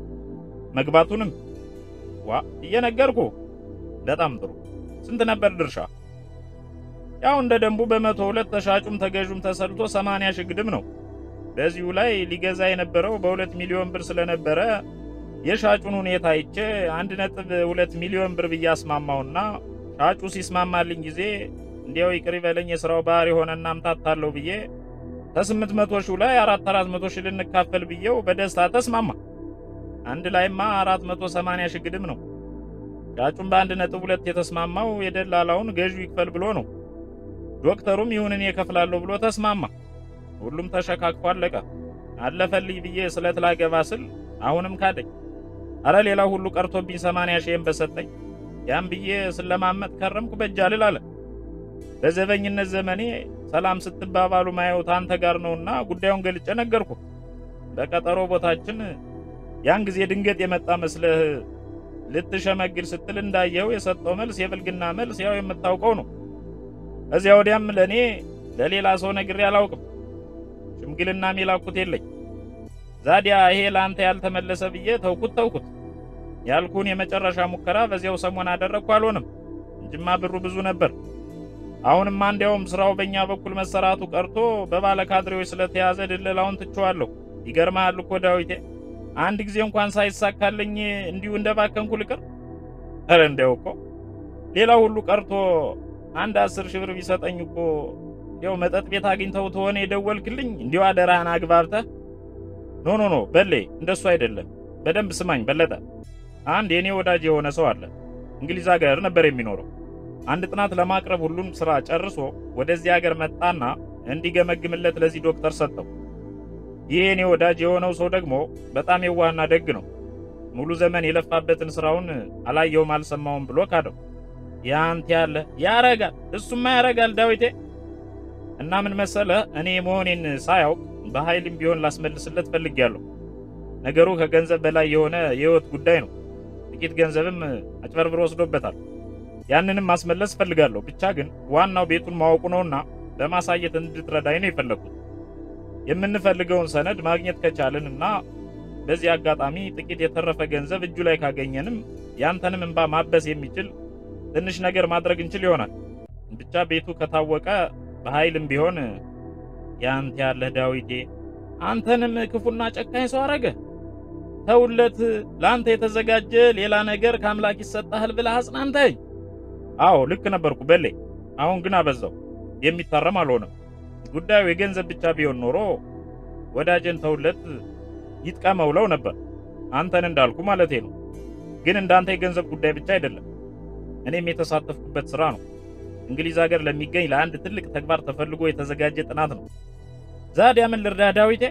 መግባቱንም ዋ እየነገርኩ። በጣም ጥሩ። ስንት ነበር ድርሻ? ያው እንደ ደንቡ በመቶ ሁለት ተሻጩም ተገዡም ተሰልቶ ሰማንያ ሺህ ግድም ነው። በዚሁ ላይ ሊገዛ የነበረው በሁለት ሚሊዮን ብር ስለነበረ የሻጩን ሁኔታ አይቼ አንድ ነጥብ ሁለት ሚሊዮን ብር ብዬ አስማማውና ሻጩ ሲስማማልኝ ጊዜ እንዲያው ይቅር ይበለኝ የሥራው ባህር የሆነና አምታታለሁ ብዬ ከስምንት መቶ ሺው ላይ አራት አራት መቶ ሺህ ልንካፈል ብዬው በደስታ ተስማማ። አንድ ላይማ አራት መቶ ሰማንያ ሺህ ግድም ነው። ሻጩም በአንድ ነጥብ ሁለት የተስማማው የደላላውን ገዢው ይክፈል ብሎ ነው። ዶክተሩም ይሁን እኔ እከፍላለሁ ብሎ ተስማማ። ሁሉም ተሸካክፎ አለቀ። አለፈልኝ ብዬ ስለት ላገባ ስል አሁንም ካደኝ። አረ ሌላው ሁሉ ቀርቶብኝ ሰማንያ ሺህን በሰጠኝ። ያም ብዬ ስለማመጥ ከረምኩ በጃልል አለ። በዘበኝነት ዘመኔ ሰላም ስትባባሉ ማየው ታንተ ጋር ነውና ጉዳዩን ገልጬ ነገርኩ። በቀጠሮ ቦታችን ያን ጊዜ ድንገት የመጣ መስለህ ልትሸመግል ስትል እንዳየው የሰጠው መልስ የብልግና መልስ ያው የምታውቀው ነው። ከዚያ ወዲያም ለእኔ ለሌላ ሰው ነግሬ አላውቅም። ሽምግልና የሚላኩት የለኝ። ዛዲያ ይሄ ለአንተ ያልተመለሰ ብዬ ተውኩት ተውኩት ያልኩን የመጨረሻ ሙከራ በዚያው ሰሞን አደረግኩ። አልሆንም እንጅማ ብሩ ብዙ ነበር። አሁንማ እንዲያውም ስራው በእኛ በኩል መሰራቱ ቀርቶ በባለ ካድሬዎች ስለተያዘ ድለላውን ትቼዋለሁ። ይገርምሃል እኮ ዳዊቴ አንድ ጊዜ እንኳን ሳይሳካልኝ እንዲሁ እንደባከንኩ ልቅር። ኧረ እንዲያው እኮ ሌላው ሁሉ ቀርቶ አንድ አስር ሺህ ብር ቢሰጠኝ እኮ እንዲያው መጠጥ ቤት አግኝተው ተሆነ የደወልክልኝ እንዲያው አደራህን አግባብተህ ኖ ኖ ኖ በሌ እንደሱ አይደለም። በደንብ ስማኝ በለጠ። አንድ የኔ ወዳጅ የሆነ ሰው አለ። እንግሊዝ ሀገር ነበር የሚኖረው። አንድ ጥናት ለማቅረብ ሁሉን ስራ ጨርሶ ወደዚህ ሀገር መጣና እንዲገመግምለት ለዚህ ዶክተር ሰጠው። ይህ የኔ ወዳጅ የሆነው ሰው ደግሞ በጣም የዋህና ደግ ነው። ሙሉ ዘመን የለፋበትን ስራውን አላየውም አልሰማውም ብሎ ካደው። ያንተ ያለ ያረጋል፣ እሱማ ያረጋል ዳዊቴ። እና ምን መሰለህ እኔ መሆኔን ሳያውቅ በኃይልም ቢሆን ላስመልስለት ፈልጌያለሁ። ነገሩ ከገንዘብ በላይ የሆነ የህይወት ጉዳይ ነው። ጥቂት ገንዘብም አጭበርብሮ ወስዶበታል። ያንንም ማስመለስ ፈልጋለሁ። ብቻ ግን ዋናው ቤቱን ማወቁ ነውና በማሳየት እንድትረዳኝ ነው የፈለግኩት። የምንፈልገውን ሰነድ ማግኘት ከቻልን እና በዚህ አጋጣሚ ጥቂት የተረፈ ገንዘብ እጁ ላይ ካገኘንም ያንተንም እንባ ማበስ የሚችል ትንሽ ነገር ማድረግ እንችል ይሆናል። ብቻ ቤቱ ከታወቀ በኃይልም ቢሆን ያንተ ያለህ ዳዊቴ አንተንም ክፉና ጨካኝ ሰው አረገ። ተውለት፣ ለአንተ የተዘጋጀ ሌላ ነገር ከአምላክ ይሰጣል ብለህ አጽናንተኝ። አዎ ልክ ነበርኩ በሌ። አሁን ግን አበዛው። የሚታረም አልሆነም። ጉዳዩ የገንዘብ ብቻ ቢሆን ኖሮ ወዳጀን ተውለት ይጥቀመው ለው ነበር። አንተን እንዳልኩ ማለቴ ነው። ግን እንዳንተ የገንዘብ ጉዳይ ብቻ አይደለም፣ እኔም የተሳተፍኩበት ስራ ነው። እንግሊዝ ሀገር ለሚገኝ ለአንድ ትልቅ ተግባር ተፈልጎ የተዘጋጀ ጥናት ነው። ዛዲያ ምን ልርዳህ ዳዊቴ?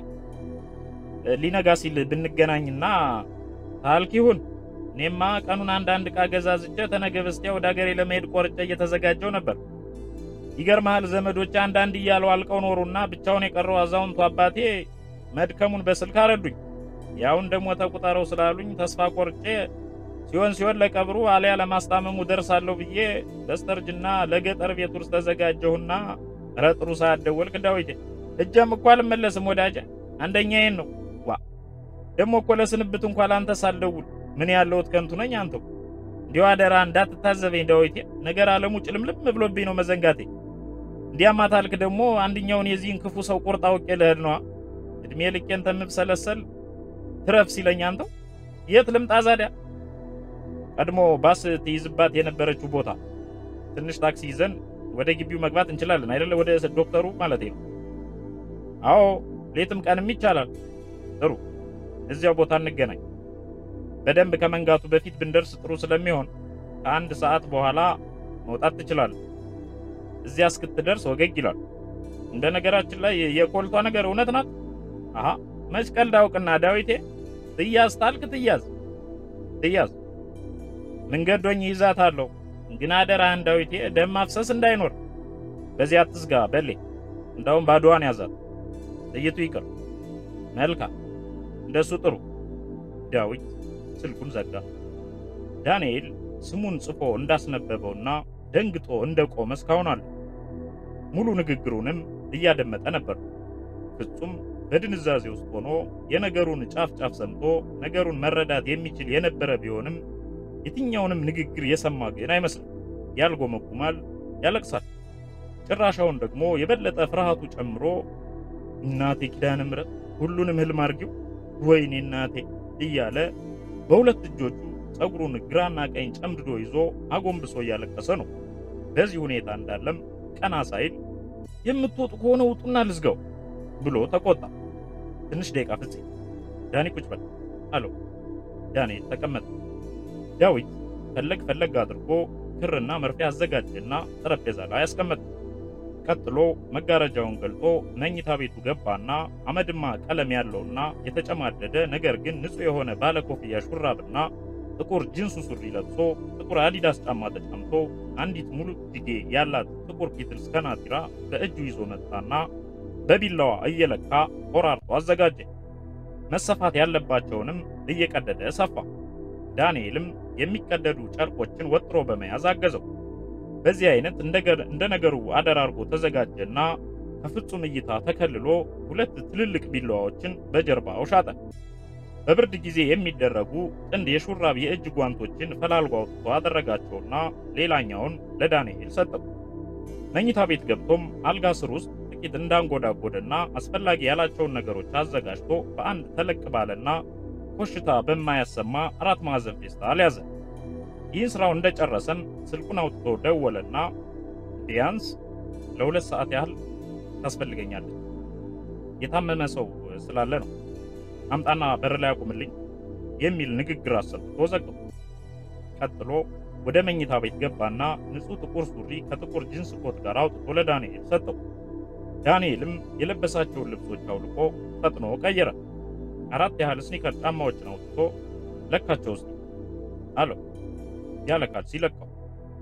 ሊነጋ ሲል ብንገናኝና ታልክ ይሁን። እኔማ ቀኑን አንዳንድ ዕቃ ገዛዝቼ ተነገ በስቲያ ወደ ሀገሬ ለመሄድ ቆርጬ እየተዘጋጀው ነበር። ይገርምሃል ዘመዶች አንዳንድ እያለው አልቀው ኖሩና ብቻውን የቀረው አዛውንቱ አባቴ መድከሙን በስልክ አረዱኝ። ያው እንደሞተ ቁጠረው ስላሉኝ ተስፋ ቆርጬ ሲሆን ሲሆን ለቀብሩ አሊያ ለማስታመሙ ደርሳለሁ ብዬ በስተርጅና ለገጠር ቤት ውስጥ ተዘጋጀሁና ኧረ ጥሩ ሰዓት ደወልክ ዳዊቴ። እጀም እኮ አልመለስም ወዳጄ፣ አንደኛዬን ነው። ዋ ደግሞ እኮ ለስንብት እንኳ ላንተ ሳልደውል ምን ያለሁት ከንቱ ነኝ። አንተው እንዲሁ አደራ እንዳትታዘበኝ ዳዊቴ፣ ነገር አለሙ ጭልምልም ብሎብኝ ነው መዘንጋቴ። እንዲያማ ታልክ ደግሞ አንድኛውን የዚህን ክፉ ሰው ቁርጥ አውቄ ልሄድ ነዋ። እድሜ ልኬን ተምብሰለሰል ትረፍ ሲለኝ አንተው የት ልምጣ ዛዲያ? ቀድሞ ባስ ትይዝባት የነበረችው ቦታ ትንሽ ታክሲ ይዘን ወደ ግቢው መግባት እንችላለን አይደለ? ወደ ዶክተሩ ማለት ነው። አዎ ሌትም ቀንም ይቻላል። ጥሩ፣ እዚያው ቦታ እንገናኝ። በደንብ ከመንጋቱ በፊት ብንደርስ ጥሩ ስለሚሆን ከአንድ ሰዓት በኋላ መውጣት ትችላለህ። እዚያ እስክትደርስ ወገግ ይላል። እንደ ነገራችን ላይ የኮልቷ ነገር እውነት ናት። አሃ መች ቀልድ አውቅና ዳዊቴ፣ ትያዝ ታልክ ትያዝ ትያዝ። መንገዶኝ ይዛታለሁ፣ ግን አደራህን ዳዊቴ፣ ደም ማፍሰስ እንዳይኖር። በዚያ አትስጋ በሌ፣ እንዳውም ባዶዋን ያዛት፣ ጥይቱ ይቅር። መልካም፣ እንደሱ ጥሩ። ዳዊት ስልኩን ዘጋ። ዳንኤል ስሙን ጽፎ እንዳስነበበውና ደንግጦ እንደቆመ እስካሁን አለ። ሙሉ ንግግሩንም እያደመጠ ነበር። ፍጹም በድንዛዜ ውስጥ ሆኖ የነገሩን ጫፍ ጫፍ ሰምቶ ነገሩን መረዳት የሚችል የነበረ ቢሆንም የትኛውንም ንግግር የሰማ ግን አይመስልም። ያልጎመጉማል፣ ያለቅሳል። ጭራሻውን ደግሞ የበለጠ ፍርሃቱ ጨምሮ እናቴ ኪዳነ ምሕረት ሁሉንም ህልም አርጊው፣ ወይኔ እናቴ እያለ በሁለት እጆቹ ጸጉሩን ግራና ቀኝ ጨምድዶ ይዞ አጎንብሶ እያለቀሰ ነው። በዚህ ሁኔታ እንዳለም ቀና ሳይል የምትወጡ ከሆነ ውጡና ልዝጋው ብሎ ተቆጣ። ትንሽ ደቂቃ ፍፄ፣ ዳኒ ቁጭ በል አለው። ዳንኤል ተቀመጠ። ዳዊት ፈለግ ፈለግ አድርጎ ክርና መርፌ አዘጋጀና ጠረጴዛ ላይ አስቀመጠ። ቀጥሎ መጋረጃውን ገልጦ መኝታ ቤቱ ገባና አመድማ ቀለም ያለውና የተጨማደደ ነገር ግን ንጹሕ የሆነ ባለኮፍያ ሹራብና ጥቁር ጂንሱ ሱሪ ለብሶ ጥቁር አዲዳስ ጫማ ተጫምቶ አንዲት ሙሉ እጅጌ ያላት ጥቁር ፒትልስ ከናቲራ በእጁ ይዞ መጣና በቢላዋ እየለካ ቆራርጦ አዘጋጀ። መሰፋት ያለባቸውንም እየቀደደ ሰፋ። ዳንኤልም የሚቀደዱ ጨርቆችን ወጥሮ በመያዝ አገዘው። በዚህ አይነት እንደ ነገሩ አደራርጎ ተዘጋጀና ከፍጹም እይታ ተከልሎ ሁለት ትልልቅ ቢላዋዎችን በጀርባው ሻጠ። በብርድ ጊዜ የሚደረጉ ጥንድ የሹራብ የእጅ ጓንቶችን ፈላልጎ አውጥቶ አደረጋቸውና ሌላኛውን ለዳንኤል ሰጠው። መኝታ ቤት ገብቶም አልጋ ስር ውስጥ ጥቂት እንዳንጎዳጎደና አስፈላጊ ያላቸውን ነገሮች አዘጋጅቶ በአንድ ተለቅ ባለና ኮሽታ በማያሰማ አራት ማዕዘን ፌስታል ያዘ። ይህን ስራው እንደጨረሰም ስልኩን አውጥቶ ደወለና ቢያንስ ለሁለት ሰዓት ያህል ታስፈልገኛለች፣ የታመመ ሰው ስላለ ነው አምጣና በር ላይ አቁምልኝ የሚል ንግግር አሰምቶ ዘጋው። ቀጥሎ ወደ መኝታ ቤት ገባና ንጹህ ጥቁር ሱሪ ከጥቁር ጂንስ ኮት ጋር አውጥቶ ለዳንኤል ሰጠው። ዳንኤልም የለበሳቸውን ልብሶች አውልቆ ፈጥኖ ቀየረ። አራት ያህል ስኒከር ጫማዎችን አውጥቶ ለካቸው ውስጥ አለው። ያለ ካልሲ ለካው።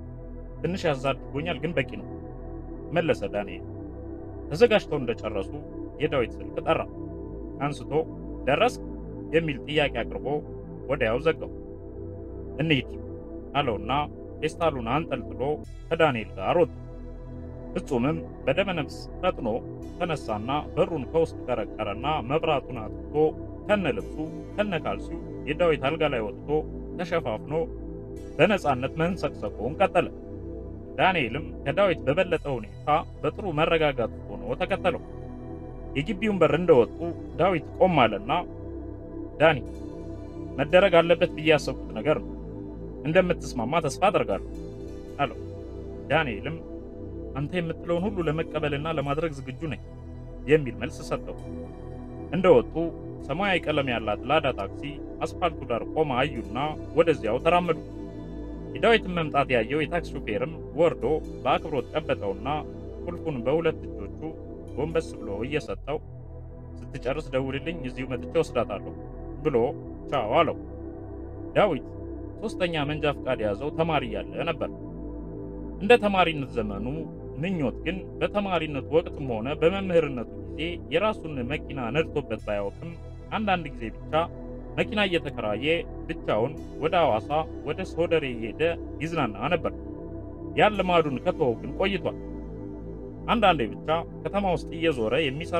ትንሽ ያዝ አድርጎኛል፣ ግን በቂ ነው መለሰ ዳንኤል። ተዘጋጅተው እንደጨረሱ የዳዊት ስልክ ጠራ። አንስቶ ደረስክ የሚል ጥያቄ አቅርቦ ወዲያው ዘጋው። እንሂድ አለውና ፌስታሉን አንጠልጥሎ ከዳንኤል ጋር ወጡ። ፍጹምም በደመ ነፍስ ፈጥኖ ተነሳና በሩን ከውስጥ ቀረቀረና መብራቱን አጥፍቶ ከነ ልብሱ ከነ ካልሲው የዳዊት አልጋ ላይ ወጥቶ ተሸፋፍኖ በነጻነት መንሰቅሰቁን ቀጠለ። ዳንኤልም ከዳዊት በበለጠ ሁኔታ በጥሩ መረጋጋት ሆኖ ተከተለው። የግቢውን በር እንደወጡ ዳዊት ቆም አለና ዳኒ፣ መደረግ አለበት ብዬ ያሰብኩት ነገር ነው። እንደምትስማማ ተስፋ አደርጋለሁ አለው። ዳንኤልም አንተ የምትለውን ሁሉ ለመቀበልና ለማድረግ ዝግጁ ነኝ የሚል መልስ ሰጠው። እንደወጡ ሰማያዊ ቀለም ያላት ላዳ ታክሲ አስፋልቱ ዳር ቆማ አዩና ወደዚያው ተራመዱ። የዳዊትን መምጣት ያየው የታክሲ ሹፌርም ወርዶ በአክብሮት ጨበጠውና ቁልፉን በሁለት እጆቹ ጎንበስ ብሎ እየሰጠው ስትጨርስ ደውልልኝ፣ እዚሁ መጥቼ ወስዳታለሁ ብሎ ቻው አለው። ዳዊት ሶስተኛ መንጃ ፈቃድ የያዘው ተማሪ ያለ ነበር። እንደ ተማሪነት ዘመኑ ምኞት ግን በተማሪነቱ ወቅትም ሆነ በመምህርነቱ ጊዜ የራሱን መኪና ነድቶበት ባያውቅም አንዳንድ ጊዜ ብቻ መኪና እየተከራየ ብቻውን ወደ ሐዋሳ ወደ ሶደሬ እየሄደ ይዝናና ነበር። ያን ልማዱን ከተወው ግን ቆይቷል። አንዳንዴ ብቻ ከተማ ውስጥ እየዞረ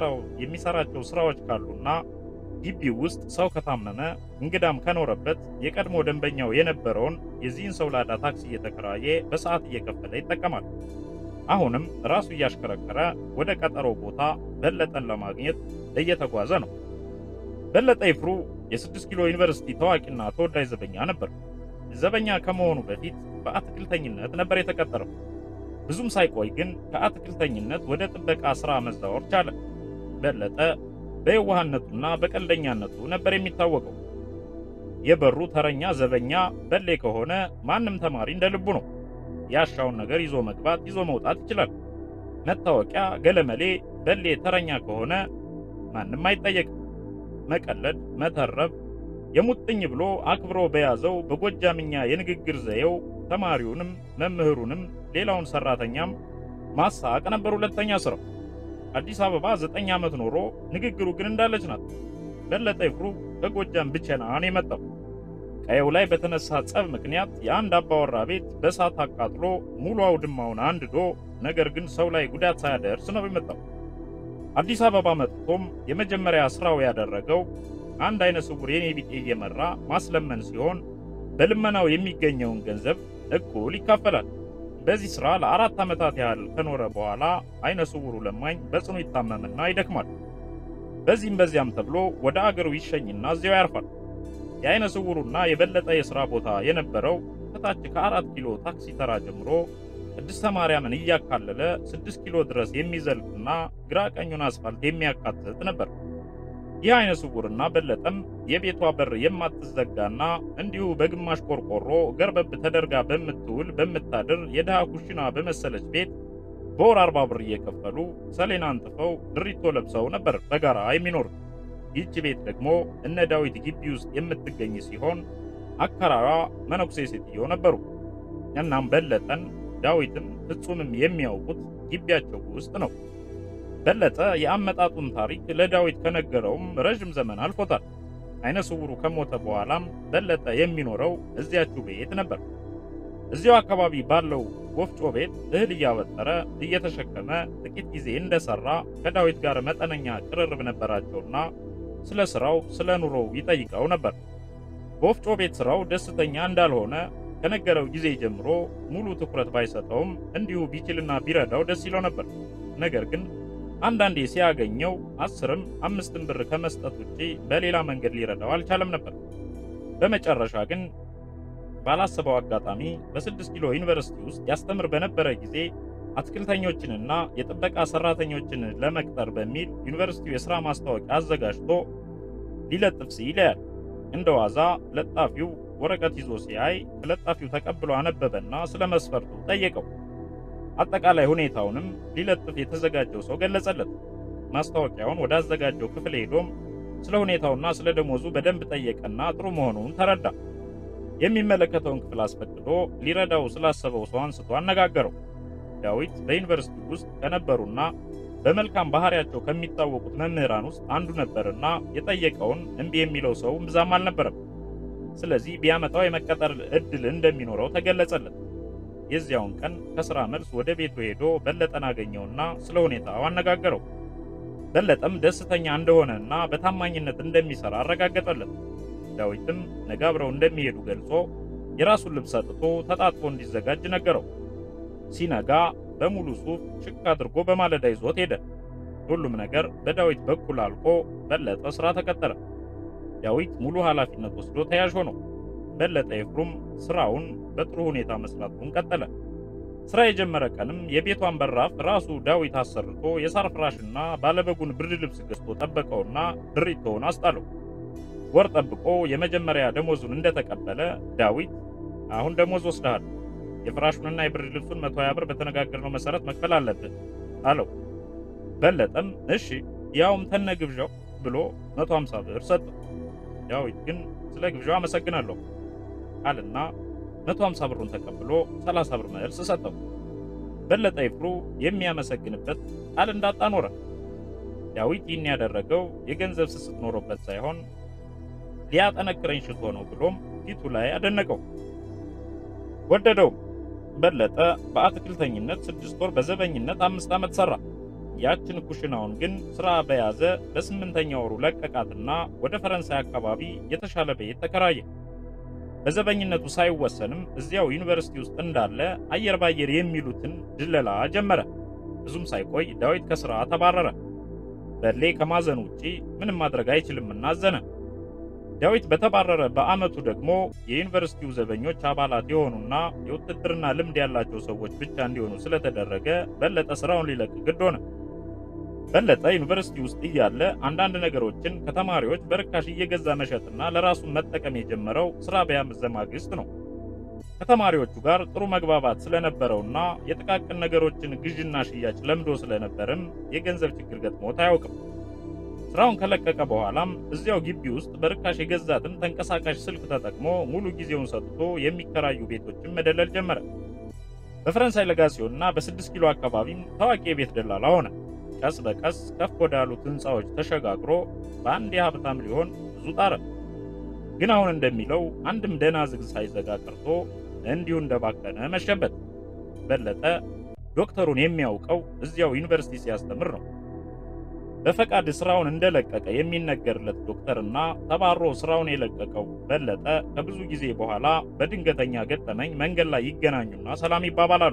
የሚሰራቸው ስራዎች ካሉና ግቢው ውስጥ ሰው ከታመመ እንግዳም ከኖረበት የቀድሞ ደንበኛው የነበረውን የዚህን ሰው ላዳ ታክሲ እየተከራየ በሰዓት እየከፈለ ይጠቀማል። አሁንም ራሱ እያሽከረከረ ወደ ቀጠሮ ቦታ በለጠን ለማግኘት እየተጓዘ ነው። በለጠ ይፍሩ የስድስት ኪሎ ዩኒቨርሲቲ ታዋቂና ተወዳጅ ዘበኛ ነበር። ዘበኛ ከመሆኑ በፊት በአትክልተኝነት ነበር የተቀጠረው። ብዙም ሳይቆይ ግን ከአትክልተኝነት ወደ ጥበቃ ሥራ መዛወር ቻለ። በለጠ በየዋህነቱና በቀልደኛነቱ ነበር የሚታወቀው። የበሩ ተረኛ ዘበኛ በሌ ከሆነ ማንም ተማሪ እንደ ልቡ ነው። ያሻውን ነገር ይዞ መግባት ይዞ መውጣት ይችላል። መታወቂያ ገለመሌ በሌ ተረኛ ከሆነ ማንም አይጠየቅም። መቀለድ፣ መተረብ የሙጥኝ ብሎ አክብሮ በያዘው በጎጃምኛ የንግግር ዘዬው ተማሪውንም መምህሩንም ሌላውን ሰራተኛም ማሳቅ ነበር ሁለተኛ ስራው። አዲስ አበባ ዘጠኝ ዓመት ኖሮ ንግግሩ ግን እንዳለች ናት። በለጠ ይፍሩ ከጎጃም ብቸና ነው የመጣው። ቀየው ላይ በተነሳ ጸብ ምክንያት የአንድ አባወራ ቤት በእሳት አቃጥሎ ሙሉ አውድማውን አንድዶ ነገር ግን ሰው ላይ ጉዳት ሳያደርስ ነው የመጣው። አዲስ አበባ መጥቶም የመጀመሪያ ስራው ያደረገው አንድ አይነ ስውር የኔ ቢጤ እየመራ ማስለመን ሲሆን በልመናው የሚገኘውን ገንዘብ እኩል ይካፈላል። በዚህ ስራ ለአራት ዓመታት ያህል ከኖረ በኋላ አይነ ስውሩ ለማኝ በጽኑ ይታመምና ይደክማል። በዚህም በዚያም ተብሎ ወደ አገሩ ይሸኝና እዚያው ያርፋል። የአይነ ስውሩና የበለጠ የሥራ ቦታ የነበረው ከታች ከአራት ኪሎ ታክሲ ተራ ጀምሮ ቅድስተ ማርያምን እያካለለ ስድስት ኪሎ ድረስ የሚዘልቅና ግራ ቀኙን አስፋልት የሚያካትት ነበር። ይህ አይነ ስውርና በለጠም የቤቷ በር የማትዘጋና እንዲሁ በግማሽ ቆርቆሮ ገርበብ ተደርጋ በምትውል በምታድር የድሃ ኩሽና በመሰለች ቤት በወር አርባ ብር እየከፈሉ ሰሌና አንጥፈው ድሪቶ ለብሰው ነበር በጋራ የሚኖሩት። ይህች ቤት ደግሞ እነ ዳዊት ግቢ ውስጥ የምትገኝ ሲሆን አከራሯ መነኩሴ ሴትዮ ነበሩ። እናም በለጠን ዳዊትም ፍጹምም የሚያውቁት ግቢያቸው ውስጥ ነው። በለጠ የአመጣጡን ታሪክ ለዳዊት ከነገረውም ረዥም ዘመን አልፎታል። አይነ ስውሩ ከሞተ በኋላም በለጠ የሚኖረው እዚያችው ቤት ነበር። እዚያው አካባቢ ባለው ወፍጮ ቤት እህል እያበጠረ እየተሸከመ ጥቂት ጊዜ እንደሰራ ከዳዊት ጋር መጠነኛ ቅርርብ ነበራቸውና ስለ ስራው ስለ ኑሮው ይጠይቀው ነበር። በወፍጮ ቤት ስራው ደስተኛ እንዳልሆነ ከነገረው ጊዜ ጀምሮ ሙሉ ትኩረት ባይሰጠውም እንዲሁ ቢችልና ቢረዳው ደስ ይለው ነበር። ነገር ግን አንዳንዴ ሲያገኘው አስርም አምስትም ብር ከመስጠት ውጪ በሌላ መንገድ ሊረዳው አልቻለም ነበር። በመጨረሻ ግን ባላሰበው አጋጣሚ በስድስት ኪሎ ዩኒቨርሲቲ ውስጥ ያስተምር በነበረ ጊዜ አትክልተኞችንና የጥበቃ ሰራተኞችን ለመቅጠር በሚል ዩኒቨርሲቲው የሥራ ማስታወቂያ አዘጋጅቶ ሊለጥፍ ሲል ያያል። እንደ ዋዛ ለጣፊው ወረቀት ይዞ ሲያይ ከለጣፊው ተቀብሎ አነበበና ስለ መስፈርቱ ጠየቀው። አጠቃላይ ሁኔታውንም ሊለጥፍ የተዘጋጀው ሰው ገለጸለት። ማስታወቂያውን ወደ አዘጋጀው ክፍል ሄዶም ስለ ሁኔታውና ስለ ደሞዙ በደንብ ጠየቀና ጥሩ መሆኑን ተረዳ። የሚመለከተውን ክፍል አስፈቅዶ ሊረዳው ስላሰበው ሰው አንስቶ አነጋገረው። ዳዊት በዩኒቨርሲቲ ውስጥ ከነበሩና በመልካም ባህሪያቸው ከሚታወቁት መምህራን ውስጥ አንዱ ነበርና የጠየቀውን እምቢ የሚለው ሰው ብዛም አልነበረም። ስለዚህ ቢያመጣው የመቀጠር እድል እንደሚኖረው ተገለጸለት። የዚያውን ቀን ከሥራ መልስ ወደ ቤቱ ሄዶ በለጠን አገኘውና ስለ ሁኔታው አነጋገረው። በለጠም ደስተኛ እንደሆነና በታማኝነት እንደሚሰራ አረጋገጠለት። ዳዊትም ነገ አብረው እንደሚሄዱ ገልጾ የራሱን ልብስ ሰጥቶ ተጣጥቦ እንዲዘጋጅ ነገረው። ሲነጋ በሙሉ ሱፍ ሽክ አድርጎ በማለዳ ይዞት ሄደ። ሁሉም ነገር በዳዊት በኩል አልቆ በለጠ ስራ ተቀጠረ። ዳዊት ሙሉ ኃላፊነት ወስዶ ተያዥ ሆነው። በለጠ ይፍሩም ስራውን በጥሩ ሁኔታ መስራቱን ቀጠለ። ስራ የጀመረ ቀንም የቤቷን በራፍ ራሱ ዳዊት አሰርቶ የሳር ፍራሽና ባለበጉን ብርድ ልብስ ገዝቶ ጠበቀውና ድሪቶውን አስጣለው። ወር ጠብቆ የመጀመሪያ ደሞዙን እንደተቀበለ ዳዊት አሁን ደሞዝ ወስደሃል፣ የፍራሹንና የብርድ ልብሱን መቶ ሀያ ብር በተነጋገርነው መሰረት መክፈል አለብህ አለው። በለጠም እሺ ያውም ተነ ግብዣው ብሎ መቶ ሀምሳ ብር ሰጠው። ዳዊት ግን ስለ ግብዣው አመሰግናለሁ አልና መቶ ሀምሳ ብሩን ተቀብሎ ሰላሳ ብር መልስ ሰጠው። በለጠ ይፍሩ የሚያመሰግንበት ቃል እንዳጣ ኖረ። ዳዊት ይህን ያደረገው የገንዘብ ስስት ኖሮበት ሳይሆን ሊያጠነክረኝ ሽቶ ነው ብሎም ፊቱ ላይ አደነቀው፣ ወደደው። በለጠ በአትክልተኝነት ስድስት ወር በዘበኝነት አምስት ዓመት ሠራ። ያችን ኩሽናውን ግን ሥራ በያዘ በስምንተኛ ወሩ ለቀቃትና ወደ ፈረንሳይ አካባቢ የተሻለ ቤት ተከራየ። በዘበኝነቱ ሳይወሰንም እዚያው ዩኒቨርሲቲ ውስጥ እንዳለ አየር ባየር የሚሉትን ድለላ ጀመረ። ብዙም ሳይቆይ ዳዊት ከሥራ ተባረረ። በሌ ከማዘኑ ውጪ ምንም ማድረግ አይችልምና አዘነ። ዳዊት በተባረረ በዓመቱ ደግሞ የዩኒቨርሲቲው ዘበኞች አባላት የሆኑና የውትድርና ልምድ ያላቸው ሰዎች ብቻ እንዲሆኑ ስለተደረገ በለጠ ስራውን ሊለቅ ግድ ሆነ። በለጠ ዩኒቨርሲቲ ውስጥ እያለ አንዳንድ ነገሮችን ከተማሪዎች በርካሽ እየገዛ መሸጥና ለራሱን መጠቀም የጀመረው ስራ በያዘ ማግስት ነው። ከተማሪዎቹ ጋር ጥሩ መግባባት ስለነበረውና የጥቃቅን ነገሮችን ግዥና ሽያጭ ለምዶ ስለነበርም የገንዘብ ችግር ገጥሞት አያውቅም። ስራውን ከለቀቀ በኋላም እዚያው ግቢ ውስጥ በርካሽ የገዛትን ተንቀሳቃሽ ስልክ ተጠቅሞ ሙሉ ጊዜውን ሰጥቶ የሚከራዩ ቤቶችን መደለል ጀመረ። በፈረንሳይ ለጋሲዮንና በስድስት ኪሎ አካባቢም ታዋቂ የቤት ደላላ ሆነ። ቀስ በቀስ ከፍ ወዳሉት ህንፃዎች ተሸጋግሮ በአንድ የሀብታም ሊሆን ብዙ ጣረ። ግን አሁን እንደሚለው አንድም ደህና ዝግ ሳይዘጋ ቀርቶ እንዲሁ እንደባከነ መሸበት። በለጠ ዶክተሩን የሚያውቀው እዚያው ዩኒቨርሲቲ ሲያስተምር ነው። በፈቃድ ስራውን እንደለቀቀ የሚነገርለት ዶክተርና ተባሮ ስራውን የለቀቀው በለጠ ከብዙ ጊዜ በኋላ በድንገተኛ ገጠመኝ መንገድ ላይ ይገናኙና ሰላም ይባባላሉ።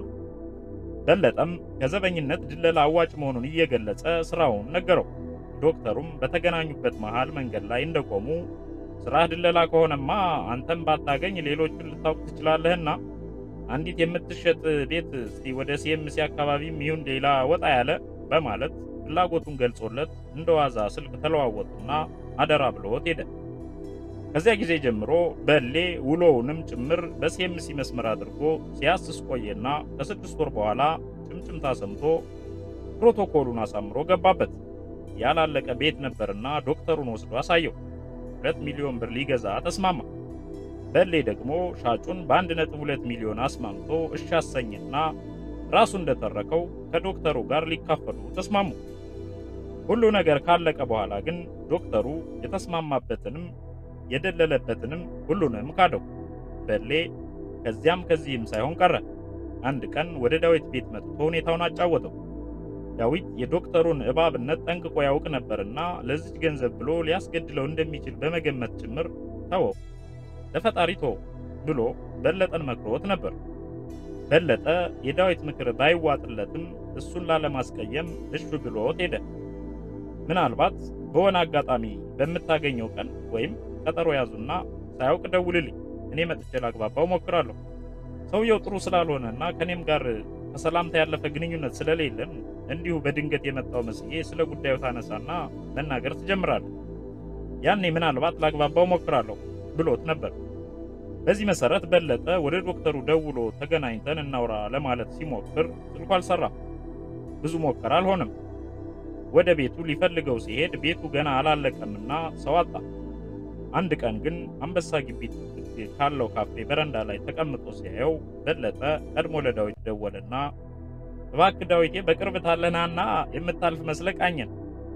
በለጠም ከዘበኝነት ድለላ አዋጭ መሆኑን እየገለጸ ስራውን ነገረው። ዶክተሩም በተገናኙበት መሃል መንገድ ላይ እንደቆሙ ስራህ ድለላ ከሆነማ አንተም ባታገኝ ሌሎቹን ልታውቅ ትችላለህና አንዲት የምትሸጥ ቤት እስቲ ወደ ሲኤምሲ አካባቢም ይሁን ሌላ ወጣ ያለ በማለት ፍላጎቱን ገልጾለት እንደዋዛ ስልክ ተለዋወጡና አደራ ብሎት ሄደ። ከዚያ ጊዜ ጀምሮ በሌ ውሎውንም ጭምር በሲኤምሲ መስመር አድርጎ ሲያስስ ቆየና ከስድስት ወር በኋላ ጭምጭምታ ሰምቶ ፕሮቶኮሉን አሳምሮ ገባበት። ያላለቀ ቤት ነበርና ዶክተሩን ወስዶ አሳየው። ሁለት ሚሊዮን ብር ሊገዛ ተስማማ። በሌ ደግሞ ሻጩን በአንድ ነጥብ ሁለት ሚሊዮን አስማምቶ እሺ አሰኝና ራሱ እንደተረከው ከዶክተሩ ጋር ሊካፈሉ ተስማሙ። ሁሉ ነገር ካለቀ በኋላ ግን ዶክተሩ የተስማማበትንም የደለለበትንም ሁሉንም ካደው። በሌ ከዚያም ከዚህም ሳይሆን ቀረ። አንድ ቀን ወደ ዳዊት ቤት መጥቶ ሁኔታውን አጫወተው። ዳዊት የዶክተሩን እባብነት ጠንቅቆ ያውቅ ነበርና ለዚች ገንዘብ ብሎ ሊያስገድለው እንደሚችል በመገመት ጭምር ተወው፣ ለፈጣሪ ተወው ብሎ በለጠን መክሮት ነበር። በለጠ የዳዊት ምክር ባይዋጥለትም እሱን ላለማስቀየም እሹ ብሎት ሄደ። ምናልባት በሆነ አጋጣሚ በምታገኘው ቀን ወይም ቀጠሮ ያዙና ሳያውቅ ደውልልኝ፣ እኔ መጥቼ ላግባባው ሞክራለሁ። ሰውየው ጥሩ ስላልሆነና ከኔም ጋር ከሰላምታ ያለፈ ግንኙነት ስለሌለን እንዲሁ በድንገት የመጣው መስዬ ስለ ጉዳዩ ታነሳና መናገር ትጀምራለህ። ያኔ ምናልባት ላግባባው ሞክራለሁ ብሎት ነበር። በዚህ መሰረት በለጠ ወደ ዶክተሩ ደውሎ ተገናኝተን እናውራ ለማለት ሲሞክር ስልኩ አልሰራም። ብዙ ሞከረ፣ አልሆነም። ወደ ቤቱ ሊፈልገው ሲሄድ ቤቱ ገና አላለቀምና ሰው አጣ። አንድ ቀን ግን አንበሳ ግቢ ካለው ካፌ በረንዳ ላይ ተቀምጦ ሲያየው በለጠ ቀድሞ ለዳዊት ደወለና እባክህ ዳዊቴ በቅርብ ታለናና የምታልፍ መስለህ ቃኘን፣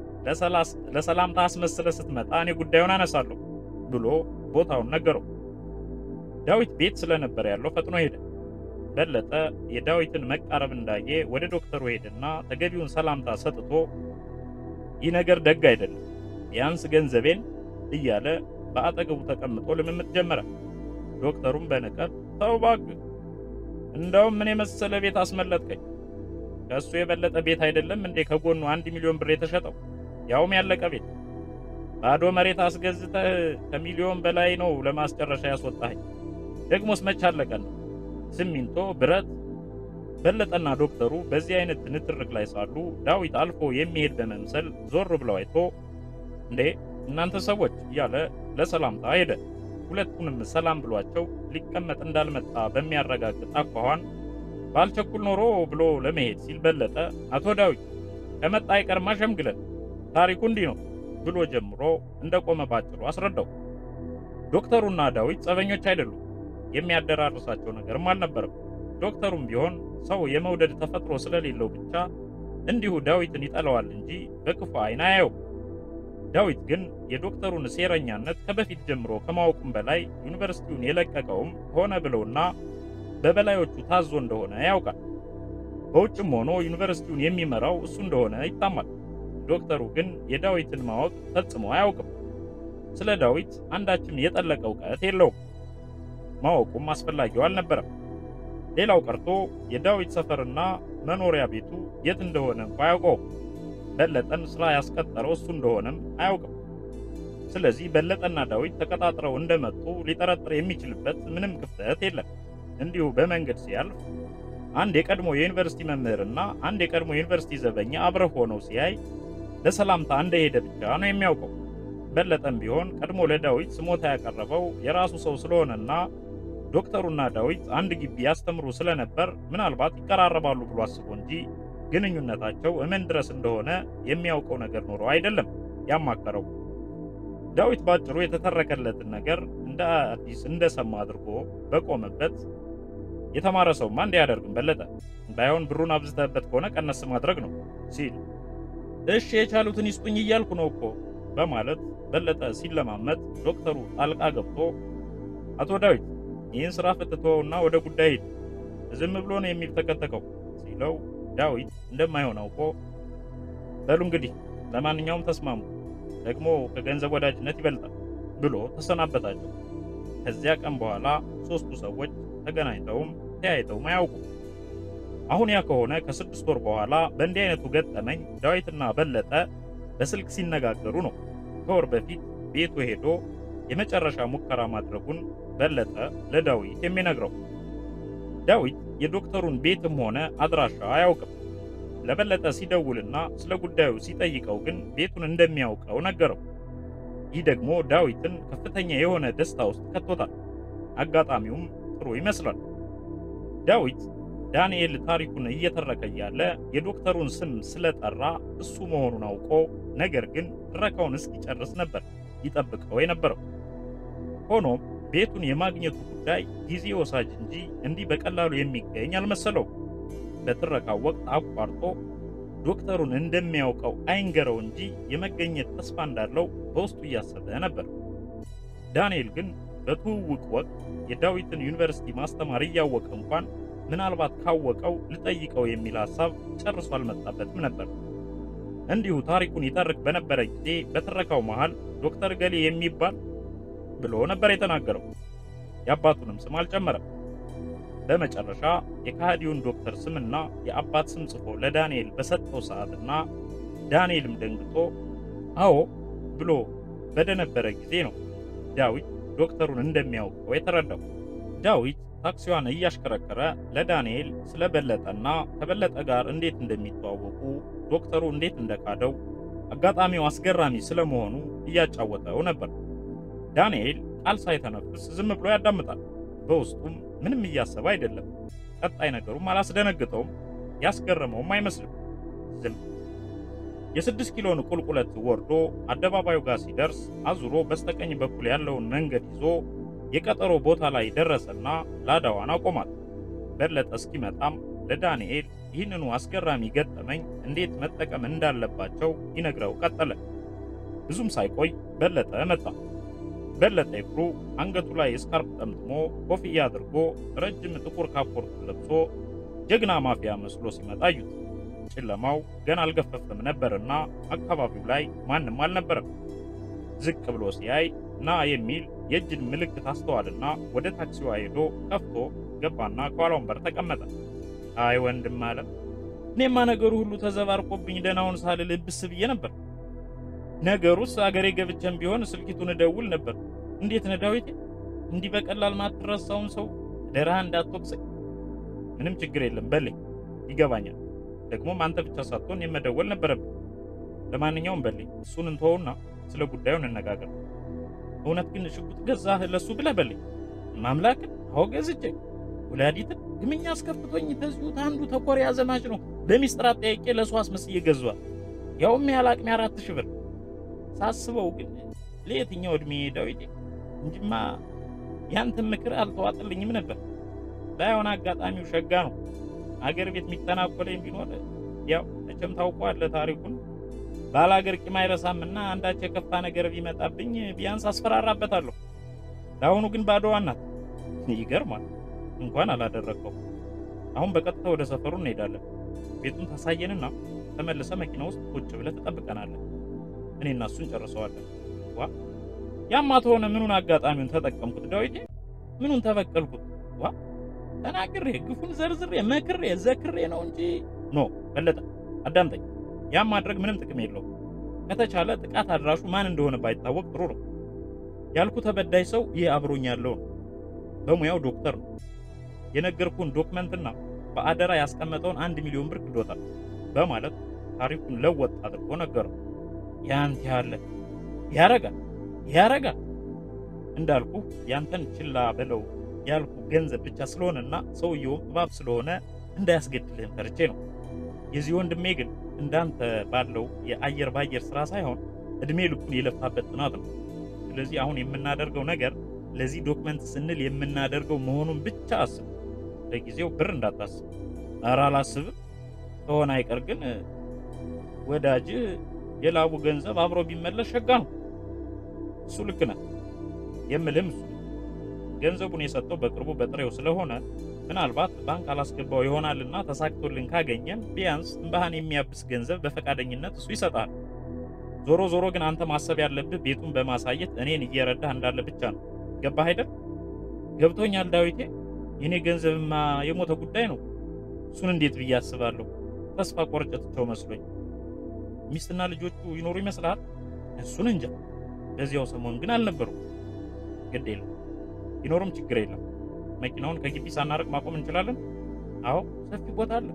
ለሰላምታ አስመስለህ ስትመጣ እኔ ጉዳዩን አነሳለሁ ብሎ ቦታውን ነገረው። ዳዊት ቤት ስለነበር ያለው ፈጥኖ ሄደ። በለጠ የዳዊትን መቃረብ እንዳየ ወደ ዶክተሩ ሄደና ተገቢውን ሰላምታ ሰጥቶ ይህ ነገር ደግ አይደለም፣ ቢያንስ ገንዘቤን እያለ በአጠገቡ ተቀምጦ ልምምጥ ጀመረ። ዶክተሩም በንቀት ተው እባክህ፣ እንደውም ምን የመሰለ ቤት አስመለጥከኝ። ከእሱ የበለጠ ቤት አይደለም እንዴ ከጎኑ አንድ ሚሊዮን ብር የተሸጠው ያውም ያለቀ ቤት። ባዶ መሬት አስገዝተህ ከሚሊዮን በላይ ነው ለማስጨረሻ ያስወጣኸኝ። ደግሞስ መች አለቀን? ሲሚንቶ፣ ብረት። በለጠና ዶክተሩ በዚህ አይነት ንትርክ ላይ ሳሉ ዳዊት አልፎ የሚሄድ በመምሰል ዞር ብለው አይቶ እንዴ እናንተ ሰዎች እያለ ለሰላምታ ሄደ። ሁለቱንም ሰላም ብሏቸው ሊቀመጥ እንዳልመጣ በሚያረጋግጥ አኳኋን ባልቸኩል ኖሮ ብሎ ለመሄድ ሲል በለጠ አቶ ዳዊት ከመጣ አይቀርማ ሸምግለን ታሪኩ እንዲህ ነው ብሎ ጀምሮ እንደቆመ ባጭሩ አስረዳው። ዶክተሩና ዳዊት ጸበኞች አይደሉም። የሚያደራርሳቸው ነገርም አልነበረም። ዶክተሩም ቢሆን ሰው የመውደድ ተፈጥሮ ስለሌለው ብቻ እንዲሁ ዳዊትን ይጠላዋል እንጂ በክፉ ዓይን አያየው። ዳዊት ግን የዶክተሩን ሴረኛነት ከበፊት ጀምሮ ከማወቁም በላይ ዩኒቨርሲቲውን የለቀቀውም ሆነ ብለውና በበላዮቹ ታዞ እንደሆነ ያውቃል። በውጭም ሆኖ ዩኒቨርሲቲውን የሚመራው እሱ እንደሆነ ይታማል። ዶክተሩ ግን የዳዊትን ማወቅ ፈጽሞ አያውቅም። ስለ ዳዊት አንዳችም የጠለቀ እውቀት የለውም። ማወቁም አስፈላጊው አልነበረም። ሌላው ቀርቶ የዳዊት ሰፈርና መኖሪያ ቤቱ የት እንደሆነ እንኳ አያውቀውም። በለጠን ስራ ያስቀጠረው እሱ እንደሆነም አያውቅም። ስለዚህ በለጠና ዳዊት ተቀጣጥረው እንደመጡ ሊጠረጥር የሚችልበት ምንም ክፍተት የለም። እንዲሁ በመንገድ ሲያልፍ አንድ የቀድሞ የዩኒቨርሲቲ መምህርና አንድ የቀድሞ የዩኒቨርሲቲ ዘበኛ አብረው ሆነው ሲያይ ለሰላምታ እንደሄደ ብቻ ነው የሚያውቀው። በለጠም ቢሆን ቀድሞ ለዳዊት ስሞታ ያቀረበው የራሱ ሰው ስለሆነና ዶክተሩና ዳዊት አንድ ግቢ ያስተምሩ ስለነበር ምናልባት ይቀራረባሉ ብሎ አስቦ እንጂ ግንኙነታቸው እምን ድረስ እንደሆነ የሚያውቀው ነገር ኖሮ አይደለም ያማከረው። ዳዊት ባጭሩ የተተረከለትን ነገር እንደ አዲስ እንደሰማ አድርጎ በቆመበት የተማረ ሰውማ እንዲህ አያደርግም በለጠ፣ ባይሆን ብሩን አብዝተህበት ከሆነ ቀነስ ማድረግ ነው ሲል እሺ የቻሉትን ይስጡኝ እያልኩ ነው እኮ በማለት በለጠ ሲለማመጥ ዶክተሩ ጣልቃ ገብቶ አቶ ዳዊት ይህን ስራ ፈትተውና ወደ ጉዳይ ሂድ፣ ዝም ብሎ ነው የሚተከተከው ሲለው ዳዊት እንደማይሆን አውቆ በሉ እንግዲህ ለማንኛውም ተስማሙ፣ ደግሞ ከገንዘብ ወዳጅነት ይበልጣል ብሎ ተሰናበታቸው። ከዚያ ቀን በኋላ ሶስቱ ሰዎች ተገናኝተውም ተያይተውም አያውቁም። አሁን ያ ከሆነ ከስድስት ወር በኋላ በእንዲህ አይነቱ ገጠመኝ ዳዊትና በለጠ በስልክ ሲነጋገሩ ነው። ከወር በፊት ቤቱ ሄዶ የመጨረሻ ሙከራ ማድረጉን በለጠ ለዳዊት የሚነግረው። ዳዊት የዶክተሩን ቤትም ሆነ አድራሻ አያውቅም። ለበለጠ ሲደውልና ስለ ጉዳዩ ሲጠይቀው ግን ቤቱን እንደሚያውቀው ነገረው። ይህ ደግሞ ዳዊትን ከፍተኛ የሆነ ደስታ ውስጥ ከቶታል። አጋጣሚውም ጥሩ ይመስላል። ዳዊት ዳንኤል ታሪኩን እየተረከ እያለ የዶክተሩን ስም ስለጠራ እሱ መሆኑን አውቆ ነገር ግን ትረካውን እስኪጨርስ ነበር ይጠብቀው የነበረው። ሆኖም ቤቱን የማግኘቱ ጉዳይ ጊዜ ወሳጅ እንጂ እንዲህ በቀላሉ የሚገኝ አልመሰለውም። በትረካው ወቅት አቋርጦ ዶክተሩን እንደሚያውቀው አይንገረው እንጂ የመገኘት ተስፋ እንዳለው በውስጡ እያሰበ ነበር። ዳንኤል ግን በትውውቅ ወቅት የዳዊትን ዩኒቨርሲቲ ማስተማር እያወቀ እንኳን ምናልባት ካወቀው ልጠይቀው የሚል ሐሳብ ጨርሶ አልመጣበትም ነበር። እንዲሁ ታሪኩን ይተርክ በነበረ ጊዜ በትረካው መሃል ዶክተር ገሌ የሚባል ብሎ ነበር የተናገረው። የአባቱንም ስም አልጨመረም። በመጨረሻ የካሃዲውን ዶክተር ስምና የአባት ስም ጽፎ ለዳንኤል በሰጠው ሰዓትና ዳንኤልም ደንግጦ አዎ ብሎ በደነበረ ጊዜ ነው ዳዊት ዶክተሩን እንደሚያውቀው የተረዳው። ዳዊት ታክሲዋን እያሽከረከረ ለዳንኤል ስለ በለጠና ከበለጠ ጋር እንዴት እንደሚተዋወቁ ዶክተሩ እንዴት እንደካደው አጋጣሚው አስገራሚ ስለመሆኑ እያጫወተው ነበር። ዳንኤል ቃል ሳይተነፍስ ዝም ብሎ ያዳምጣል። በውስጡም ምንም እያሰበ አይደለም። ቀጣይ ነገሩም አላስደነግጠውም፣ ያስገረመውም አይመስልም። ዝም የስድስት ኪሎን ቁልቁለት ወርዶ አደባባዩ ጋር ሲደርስ አዙሮ በስተቀኝ በኩል ያለውን መንገድ ይዞ የቀጠሮ ቦታ ላይ ደረሰና ላዳዋን አቆማት። በለጠ እስኪመጣም ለዳንኤል ይህንኑ አስገራሚ ገጠመኝ እንዴት መጠቀም እንዳለባቸው ይነግረው ቀጠለ። ብዙም ሳይቆይ በለጠ መጣ። በለጠ ይፍሩ አንገቱ ላይ ስካርፕ ጠምጥሞ ኮፍያ አድርጎ ረጅም ጥቁር ካፖርት ለብሶ ጀግና ማፊያ መስሎ ሲመጣ አዩት። ጨለማው ገና አልገፈፈም ነበርና አካባቢው ላይ ማንም አልነበረም። ዝቅ ብሎ ሲያይ ና የሚል የእጅን ምልክት አስተዋልና ወደ ታክሲዋ ሄዶ ከፍቶ ገባና ከኋላ ወንበር ተቀመጠ። አይ ወንድም አለ። እኔማ ነገሩ ሁሉ ተዘባርቆብኝ ደህናውን ሳልል ብስ ብዬ ነበር። ነገሩስ አገሬ ገብቼም ቢሆን ስልኪቱን እደውል ነበር። እንዴት ነህ ዳዊቴ? እንዲህ በቀላል ማትረሳውን ሰው ደረሃ እንዳትወቅሰኝ። ምንም ችግር የለም በለኝ፣ ይገባኛል። ደግሞም አንተ ብቻ ሳትሆን የመደወል ነበረብን። ለማንኛውም በለኝ፣ እሱን እንተወውና ስለ ጉዳዩ እንነጋገር። እውነት ግን ሽጉጥ ገዛህ ለሱ ብለህ በለኝ። ማምላክን አዎ ገዝቼ ወላዲትን ግምኛ አስከፍቶኝ ተዚሁ አንዱ ተኮሪያ ዘማች ነው በሚስጥር አጠያቄ ለሱ አስመስዬ ገዟል። ያውም ያህል አቅሜ አራት ሺህ ብር ሳስበው ግን ለየትኛው ዕድሜ ዳዊቴ እንጂማ ያንተን ምክር አልተዋጥልኝም ነበር። ባይሆን አጋጣሚው ሸጋ ነው። አገር ቤት የሚተናኮለኝ ቢኖር ያው መቼም ታውቀዋለህ ታሪኩን ባላገር ቂም አይረሳምና አንዳች የከፋ ነገር ቢመጣብኝ ቢያንስ አስፈራራበታለሁ። ለአሁኑ ግን ባዶዋ ናት። ይገርማል። እንኳን አላደረግከው። አሁን በቀጥታ ወደ ሰፈሩ እንሄዳለን። ቤቱን ታሳየንና ተመልሰ መኪና ውስጥ ቁጭ ብለህ ትጠብቀናለህ። እኔና እሱን ጨርሰዋለን። ዋ ያማ ተሆነ ምኑን አጋጣሚውን ተጠቀምኩት ዳዊቴ፣ ምኑን ተበቀልኩት? ዋ ተናግሬ ግፉን ዘርዝሬ መክሬ ዘክሬ ነው እንጂ ኖ በለጠ አዳምጠኝ። ያም ማድረግ ምንም ጥቅም የለውም። ከተቻለ ጥቃት አድራሹ ማን እንደሆነ ባይታወቅ ጥሩ ነው። ያልኩ ተበዳይ ሰው ይህ አብሮኝ ያለው ነው። በሙያው ዶክተር ነው። የነገርኩን ዶክመንትና በአደራ ያስቀመጠውን አንድ ሚሊዮን ብር ክዶታል በማለት ታሪኩን ለወጥ አድርጎ ነገረው። ያንተ ያለ ያረጋል ያረጋል እንዳልኩ ያንተን ችላ በለው ያልኩ ገንዘብ ብቻ ስለሆነና ሰውየውም እባብ ስለሆነ እንዳያስገድልህም ፈርቼ ነው። የዚህ ወንድሜ ግን እንዳንተ ባለው የአየር ባየር ስራ ሳይሆን እድሜ ልኩን የለፋበት ጥናት ነው። ስለዚህ አሁን የምናደርገው ነገር ለዚህ ዶክመንት ስንል የምናደርገው መሆኑን ብቻ አስብ። ለጊዜው ብር እንዳታስብ። ኧረ አላስብም። ከሆነ አይቀር ግን ወዳጅ የላቡ ገንዘብ አብሮ ቢመለስ ሸጋ ነው። እሱ ልክ ነህ የምልህም እሱ ገንዘቡን የሰጠው በቅርቡ በጥሬው ስለሆነ ምናልባት ባንክ አላስገባው ይሆናልና ተሳክቶልን ካገኘን ቢያንስ እንባህን የሚያብስ ገንዘብ በፈቃደኝነት እሱ ይሰጣል። ዞሮ ዞሮ ግን አንተ ማሰብ ያለብህ ቤቱን በማሳየት እኔን እየረዳህ እንዳለ ብቻ ነው። ገባህ አይደል? ገብቶኛል ዳዊቴ። የኔ ገንዘብማ የሞተ ጉዳይ ነው። እሱን እንዴት ብዬ አስባለሁ? ተስፋ ቆርጬ ትቼው መስሎኝ። ሚስትና ልጆቹ ይኖሩ ይመስልሃል? እሱን እንጃ። በዚያው ሰሞን ግን አልነበሩም። ግድ የለም ቢኖርም ችግር የለም። መኪናውን ከግቢ ሳናርቅ ማቆም እንችላለን። አዎ ሰፊ ቦታ አለ።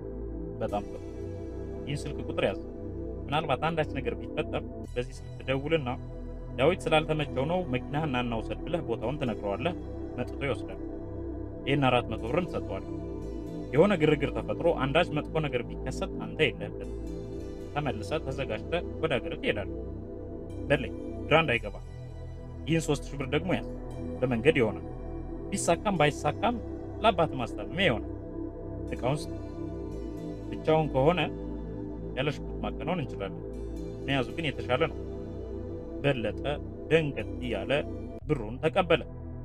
በጣም ጥሩ። ይህን ስልክ ቁጥር ያዝ። ምናልባት አንዳች ነገር ቢፈጠር በዚህ ስልክ ትደውልና ዳዊት ስላልተመቸው ነው መኪናህን ና እናውሰድ ብለህ ቦታውን ትነግረዋለህ። መጥቶ ይወስዳል። ይህን አራት መቶ ብርም ትሰጠዋለህ። የሆነ ግርግር ተፈጥሮ አንዳች መጥፎ ነገር ቢከሰት አንተ የለህበት። ተመልሰህ ተዘጋጅተህ ወደ ሀገር ትሄዳለህ። በለኝ ግራ እንዳይገባ። ይህን ሶስት ሺህ ብር ደግሞ ያዝ። በመንገድ ይሆናል። ቢሳካም ባይሳካም ለአባት ማስታመሚያ ይሆናል። እቃውን ስጥ። ብቻውን ከሆነ ያለ ሽጉጥ ማከናወን እንችላለን። መያዙ ግን የተሻለ ነው። በለጠ ደንገጥ እያለ ብሩን ተቀበለ።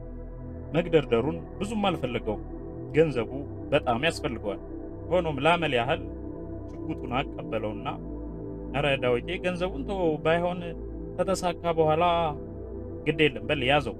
መግደርደሩን ብዙም አልፈለገውም። ገንዘቡ በጣም ያስፈልገዋል። ሆኖም ላመል ያህል ሽጉጡን አቀበለውና ኧረ ዳዊቴ ገንዘቡን ተወው፣ ባይሆን ከተሳካ በኋላ ግድ የለም በል ያዘው።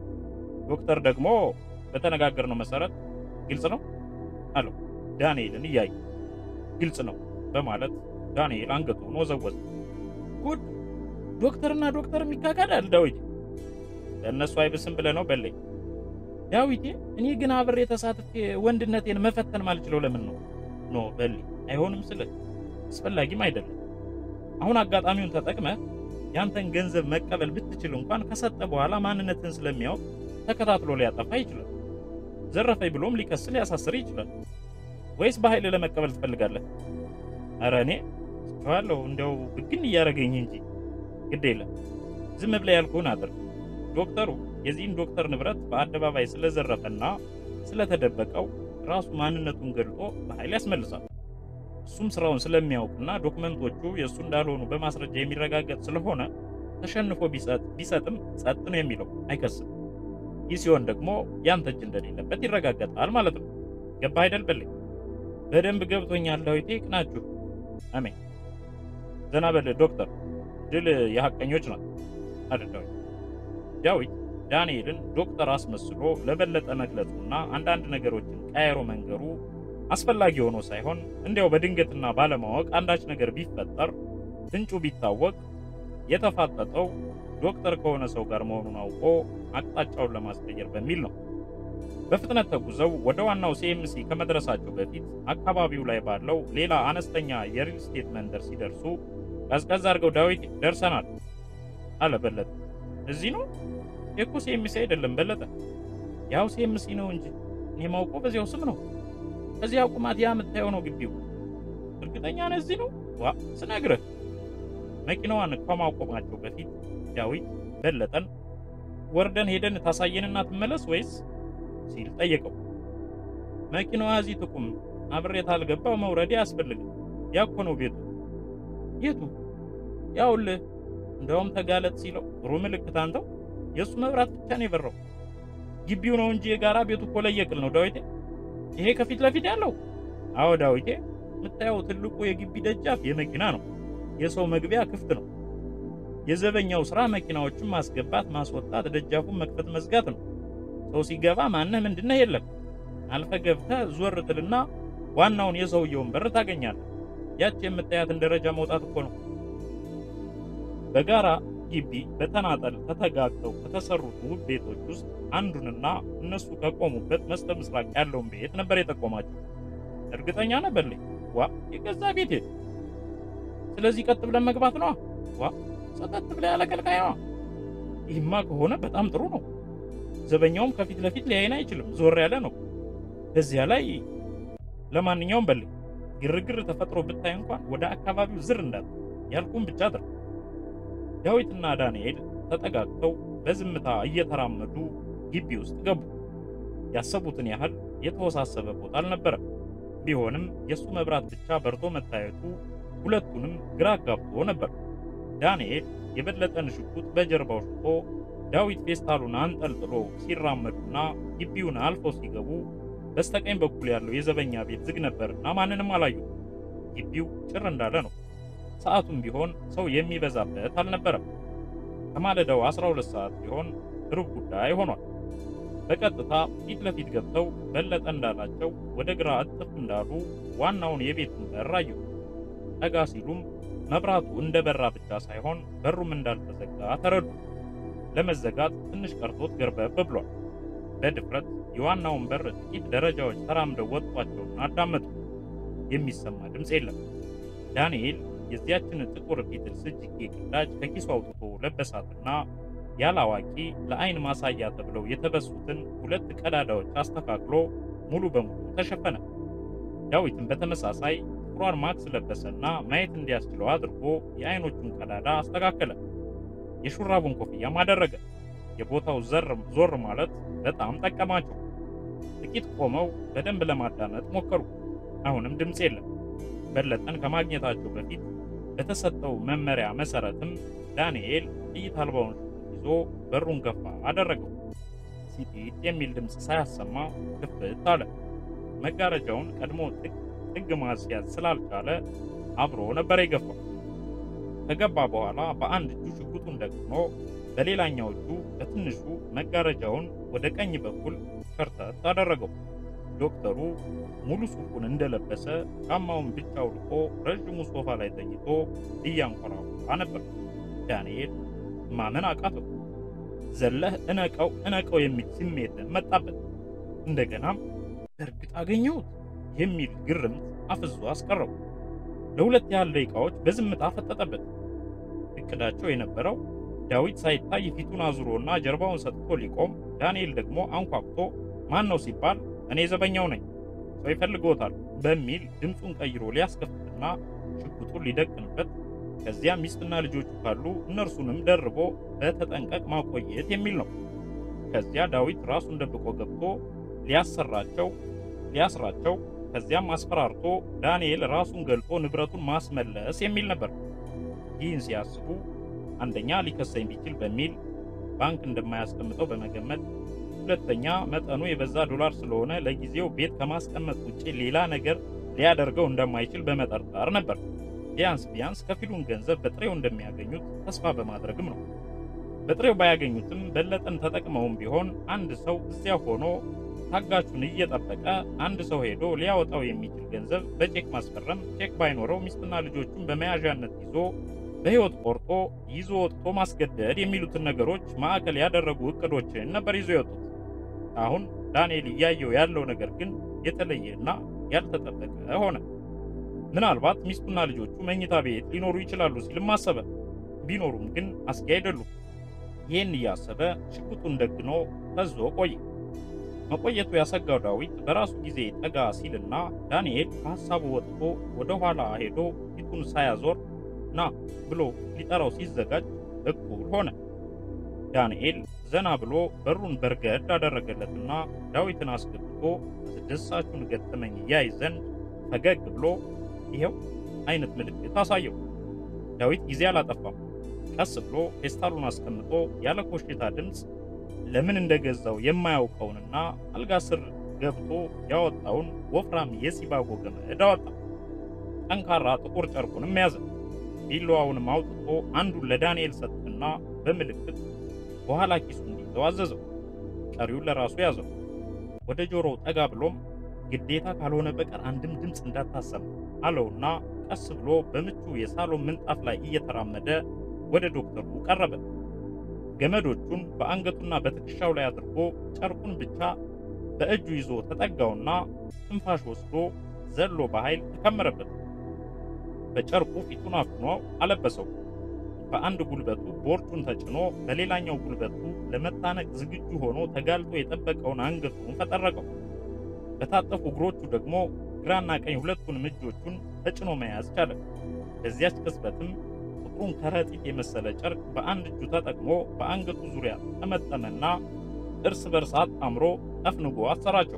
ዶክተር ደግሞ በተነጋገርነው መሰረት ግልጽ ነው አለው ዳንኤልን እያየ ግልጽ ነው በማለት ዳንኤል አንገቱን ወዘወዘ። ጉድ ዶክተርና ዶክተር የሚካካዳል ዳዊቴ። ለእነሱ አይብስም ብለህ ነው በለኝ ዳዊቴ። እኔ ግን አብሬ ተሳትፌ ወንድነቴን መፈተን ማልችለው ለምን ነው? ኖ በል አይሆንም ስልህ አስፈላጊም አይደለም። አሁን አጋጣሚውን ተጠቅመህ ያንተን ገንዘብ መቀበል ብትችል እንኳን ከሰጠ በኋላ ማንነትን ስለሚያውቅ ተከታትሎ ሊያጠፋ ይችላል። ዘረፈኝ ብሎም ሊከስ ሊያሳስር ይችላል። ወይስ በኃይል ለመቀበል ትፈልጋለህ? ኧረ እኔ ስቸዋለሁ እንዲያው ብግን እያደረገኝ እንጂ ግድ የለም ዝም ብለህ ያልኩህን አድርግ። ዶክተሩ የዚህን ዶክተር ንብረት በአደባባይ ስለዘረፈና ስለተደበቀው ራሱ ማንነቱን ገልጦ በኃይል ያስመልሳል። እሱም ስራውን ስለሚያውቅና ዶክመንቶቹ የእሱ እንዳልሆኑ በማስረጃ የሚረጋገጥ ስለሆነ ተሸንፎ ቢሰጥም ጸጥ ነው የሚለው፣ አይከስም። ይህ ሲሆን ደግሞ ያንተ እጅ እንደሌለበት ይረጋገጣል ማለት ነው። ገባ አይደል? በልኝ በደንብ ገብቶኛል ዳዊቴ። ቅናችሁ አሜን። ዘና በል ዶክተር፣ ድል የሐቀኞች ናት አለ ዳዊት። ዳዊት ዳንኤልን ዶክተር አስመስሎ ለበለጠ መግለጹና አንዳንድ ነገሮችን ቀያሮ መንገሩ አስፈላጊ ሆኖ ሳይሆን እንዲያው በድንገትና ባለማወቅ አንዳች ነገር ቢፈጠር ፍንጩ ቢታወቅ የተፋጠጠው ዶክተር ከሆነ ሰው ጋር መሆኑን አውቆ አቅጣጫውን ለማስቀየር በሚል ነው። በፍጥነት ተጉዘው ወደ ዋናው ሲኤምሲ ከመድረሳቸው በፊት አካባቢው ላይ ባለው ሌላ አነስተኛ የሪል ስቴት መንደር ሲደርሱ ቀዝቀዝ አድርገው ዳዊት ደርሰናል አለ በለጠ። እዚህ ነው የኮ ሲኤምሲ አይደለም በለጠ፣ ያው ሲኤምሲ ነው እንጂ እኔ ማውቀው በዚያው ስም ነው። ከዚያ ቁማት ያ የምታየው ነው ግቢው። እርግጠኛ ነህ እዚህ ነው? ዋ ስነግርህ መኪናዋን ከማቆማቸው በፊት ዳዊት በለጠን ወርደን ሄደን ታሳየንና ትመለስ ወይስ ሲል ጠየቀው። መኪናዋ እዚህ ትቁም፣ አብሬት አልገባው መውረዴ አያስፈልግም። ያኮ ነው ቤቱ። የቱ? ያውልህ እንደውም ተጋለጥ ሲለው ጥሩ ምልክት አንተው። የእሱ መብራት ብቻ ነው የበራው። ግቢው ነው እንጂ የጋራ ቤቱ እኮ ለየቅል ነው ዳዊቴ። ይሄ ከፊት ለፊት ያለው አዎ ዳዊቴ፣ የምታየው ትልቁ የግቢ ደጃፍ የመኪና ነው። የሰው መግቢያ ክፍት ነው። የዘበኛው ስራ መኪናዎችን ማስገባት፣ ማስወጣት፣ ደጃፉን መክፈት፣ መዝጋት ነው። ሰው ሲገባ ማነህ ምንድነህ የለም። አልፈ ገብተህ ዞር ትልና ዋናውን የሰውየውን በር ታገኛለህ። ያች የምታያትን ደረጃ መውጣት እኮ ነው። በጋራ ግቢ በተናጠል ተተጋግተው ከተሰሩት ውብ ቤቶች ውስጥ አንዱንና እነሱ ከቆሙበት መስተ ምስራቅ ያለውን ቤት ነበር የጠቆማቸው። እርግጠኛ ነበርልኝ። ዋ የገዛ ቤቴ። ስለዚህ ቀጥ ብለን መግባት ነዋ። ዋ ሰጠት ብለ ያለቀልቃይ ነዋ። ይህማ ከሆነ በጣም ጥሩ ነው። ዘበኛውም ከፊት ለፊት ሊያይን አይችልም፣ ዞር ያለ ነው። በዚያ ላይ ለማንኛውም በልኝ ግርግር ተፈጥሮ ብታይ እንኳን ወደ አካባቢው ዝር እንዳት ያልኩም ብቻ አድርግ። ዳዊትና ዳንኤል ተጠጋግተው በዝምታ እየተራመዱ ግቢ ውስጥ ገቡ። ያሰቡትን ያህል የተወሳሰበ ቦታ አልነበረም። ቢሆንም የእሱ መብራት ብቻ በርቶ መታየቱ ሁለቱንም ግራ አጋብቶ ነበር። ዳንኤል የበለጠን ሽጉጥ በጀርባው ሽጦ ዳዊት ፌስታሉን አንጠልጥሎ ሲራመዱና ግቢውን አልፈው ሲገቡ በስተቀኝ በኩል ያለው የዘበኛ ቤት ዝግ ነበርና ማንንም አላዩ። ግቢው ጭር እንዳለ ነው። ሰዓቱም ቢሆን ሰው የሚበዛበት አልነበረም። ከማለዳው 12 ሰዓት ቢሆን ሩብ ጉዳይ ሆኗል። በቀጥታ ፊት ለፊት ገብተው በለጠ እንዳላቸው ወደ ግራ እጥፍ እንዳሉ ዋናውን የቤቱን በር አዩ። ጠጋ ሲሉም መብራቱ እንደበራ ብቻ ሳይሆን በሩም እንዳልተዘጋ ተረዱ። ለመዘጋት ትንሽ ቀርቶት ገርበብ ብሏል። በድፍረት የዋናውን በር ጥቂት ደረጃዎች ተራምደው ወጥቷቸውን አዳመጡ። የሚሰማ ድምፅ የለም። ዳንኤል የዚያችን ጥቁር ቢትልስ እጅጌ ቅዳጅ ከኪሱ አውጥቶ ለበሳትና ያለ አዋቂ ለአይን ማሳያ ተብለው የተበሱትን ሁለት ቀዳዳዎች አስተካክሎ ሙሉ በሙሉ ተሸፈነ። ዳዊትም በተመሳሳይ ጥቁሯን ማክስ ለበሰና ማየት እንዲያስችለው አድርጎ የአይኖቹን ቀዳዳ አስተካከለ። የሹራቡን ኮፍያም አደረገ። የቦታው ዘር ዞር ማለት በጣም ጠቀማቸው። ጥቂት ቆመው በደንብ ለማዳመጥ ሞከሩ። አሁንም ድምፅ የለም። በለጠን ከማግኘታቸው በፊት በተሰጠው መመሪያ መሰረትም ዳንኤል ጥይት አልባውን ይዞ በሩን ገፋ አደረገው። ሲጢጥ የሚል ድምፅ ሳያሰማ ክፍት አለ። መጋረጃውን ቀድሞ ጥግ ማስያዝ ስላልቻለ አብሮ ነበር የገፋው። ከገባ በኋላ በአንድ እጁ ሽጉጡን ደግኖ በሌላኛው እጁ በትንሹ መጋረጃውን ወደ ቀኝ በኩል ከርተት አደረገው። ዶክተሩ ሙሉ ሱፉን እንደለበሰ ጫማውን ብቻ አውልቆ ረዥሙ ሶፋ ላይ ተኝቶ እያንኮራፋ ነበር። ዳንኤል ማመን አቃተው። ዘለህ እነቀው እነቀው የሚል ስሜት መጣበት። እንደገናም በእርግጥ አገኘሁት የሚል ግርምት አፍዞ አስቀረው። ለሁለት ያህል ደቂቃዎች በዝምታ ፈጠጠበት። እቅዳቸው የነበረው ዳዊት ሳይታይ ፊቱን አዙሮና ጀርባውን ሰጥቶ ሊቆም፣ ዳንኤል ደግሞ አንኳኩቶ ማን ነው ሲባል እኔ ዘበኛው ነኝ ሰው ይፈልግዎታል በሚል ድምፁን ቀይሮ ሊያስከፍትና ሽጉጡን ሊደቅንበት ከዚያም ሚስትና ልጆቹ ካሉ እነርሱንም ደርቦ በተጠንቀቅ ማቆየት የሚል ነው። ከዚያ ዳዊት ራሱን ደብቆ ገብቶ ሊያሰራቸው ሊያስራቸው ከዚያም አስፈራርቶ ዳንኤል ራሱን ገልጦ ንብረቱን ማስመለስ የሚል ነበር። ይህን ሲያስቡ አንደኛ ሊከሰኝ ቢችል በሚል ባንክ እንደማያስቀምጠው በመገመት ሁለተኛ መጠኑ የበዛ ዶላር ስለሆነ ለጊዜው ቤት ከማስቀመጥ ውጪ ሌላ ነገር ሊያደርገው እንደማይችል በመጠርጠር ነበር። ቢያንስ ቢያንስ ከፊሉን ገንዘብ በጥሬው እንደሚያገኙት ተስፋ በማድረግም ነው። በጥሬው ባያገኙትም በለጠን ተጠቅመውም ቢሆን አንድ ሰው እዚያ ሆኖ ታጋቹን እየጠበቀ አንድ ሰው ሄዶ ሊያወጣው የሚችል ገንዘብ በቼክ ማስፈረም፣ ቼክ ባይኖረው ሚስትና ልጆቹን በመያዣነት ይዞ በሕይወት ቆርጦ ይዞ ወጥቶ ማስገደድ የሚሉትን ነገሮች ማዕከል ያደረጉ እቅዶችን ነበር ይዞ የወጡት። አሁን ዳንኤል እያየው ያለው ነገር ግን የተለየና ያልተጠበቀ ሆነ። ምናልባት ሚስቱና ልጆቹ መኝታ ቤት ሊኖሩ ይችላሉ ሲልም አሰበ። ቢኖሩም ግን አስጊ አይደሉም። ይህን እያሰበ ሽጉጡን ደግኖ ፈዞ ቆየ። መቆየቱ ያሰጋው ዳዊት በራሱ ጊዜ ጠጋ ሲልና ዳንኤል ከሐሳቡ ወጥቶ ወደ ኋላ ሄዶ ፊቱን ሳያዞር ና ብሎ ሊጠራው ሲዘጋጅ እኩል ሆነ። ዳንኤል ዘና ብሎ በሩን በርገድ አደረገለትና ዳዊትን አስገብቶ አስደሳቹን ገጠመኝ ያይ ዘንድ ፈገግ ብሎ ይሄው አይነት ምልክት አሳየው። ዳዊት ጊዜ አላጠፋም። ቀስ ብሎ ፌስታሉን አስቀምጦ ያለ ኮሽታ ድምፅ ለምን እንደገዛው የማያውቀውንና አልጋ ስር ገብቶ ያወጣውን ወፍራም የሲባጎ ገመድ አወጣ። ጠንካራ ጥቁር ጨርቁንም ያዘ። ቢላዋውንም አውጥቶ አንዱን ለዳንኤል ሰጥና በምልክት በኋላ ኪሱ እንዲይዘው አዘዘው። ቀሪውን ለራሱ ያዘው። ወደ ጆሮው ጠጋ ብሎም ግዴታ ካልሆነ በቀር አንድም ድምፅ እንዳታሰማ አለውና ቀስ ብሎ በምቹ የሳሎን ምንጣፍ ላይ እየተራመደ ወደ ዶክተሩ ቀረበ። ገመዶቹን በአንገቱና በትከሻው ላይ አድርጎ ጨርቁን ብቻ በእጁ ይዞ ተጠጋውና ትንፋሽ ወስዶ ዘሎ በኃይል ተከመረበት። በጨርቁ ፊቱን አፍኖ አለበሰው። በአንድ ጉልበቱ ቦርጩን ተጭኖ በሌላኛው ጉልበቱ ለመታነቅ ዝግጁ ሆኖ ተጋልጦ የጠበቀውን አንገቱን ፈጠረቀው። በታጠፉ እግሮቹ ደግሞ ግራና ቀኝ ሁለቱንም እጆቹን ተጭኖ መያዝ ቻለ። በዚያች ቅጽበትም ጥቁሩን ከረጢት የመሰለ ጨርቅ በአንድ እጁ ተጠቅሞ በአንገቱ ዙሪያ ጠመጠመና እርስ በርስ አጣምሮ ጠፍንጎ አሰራቸው።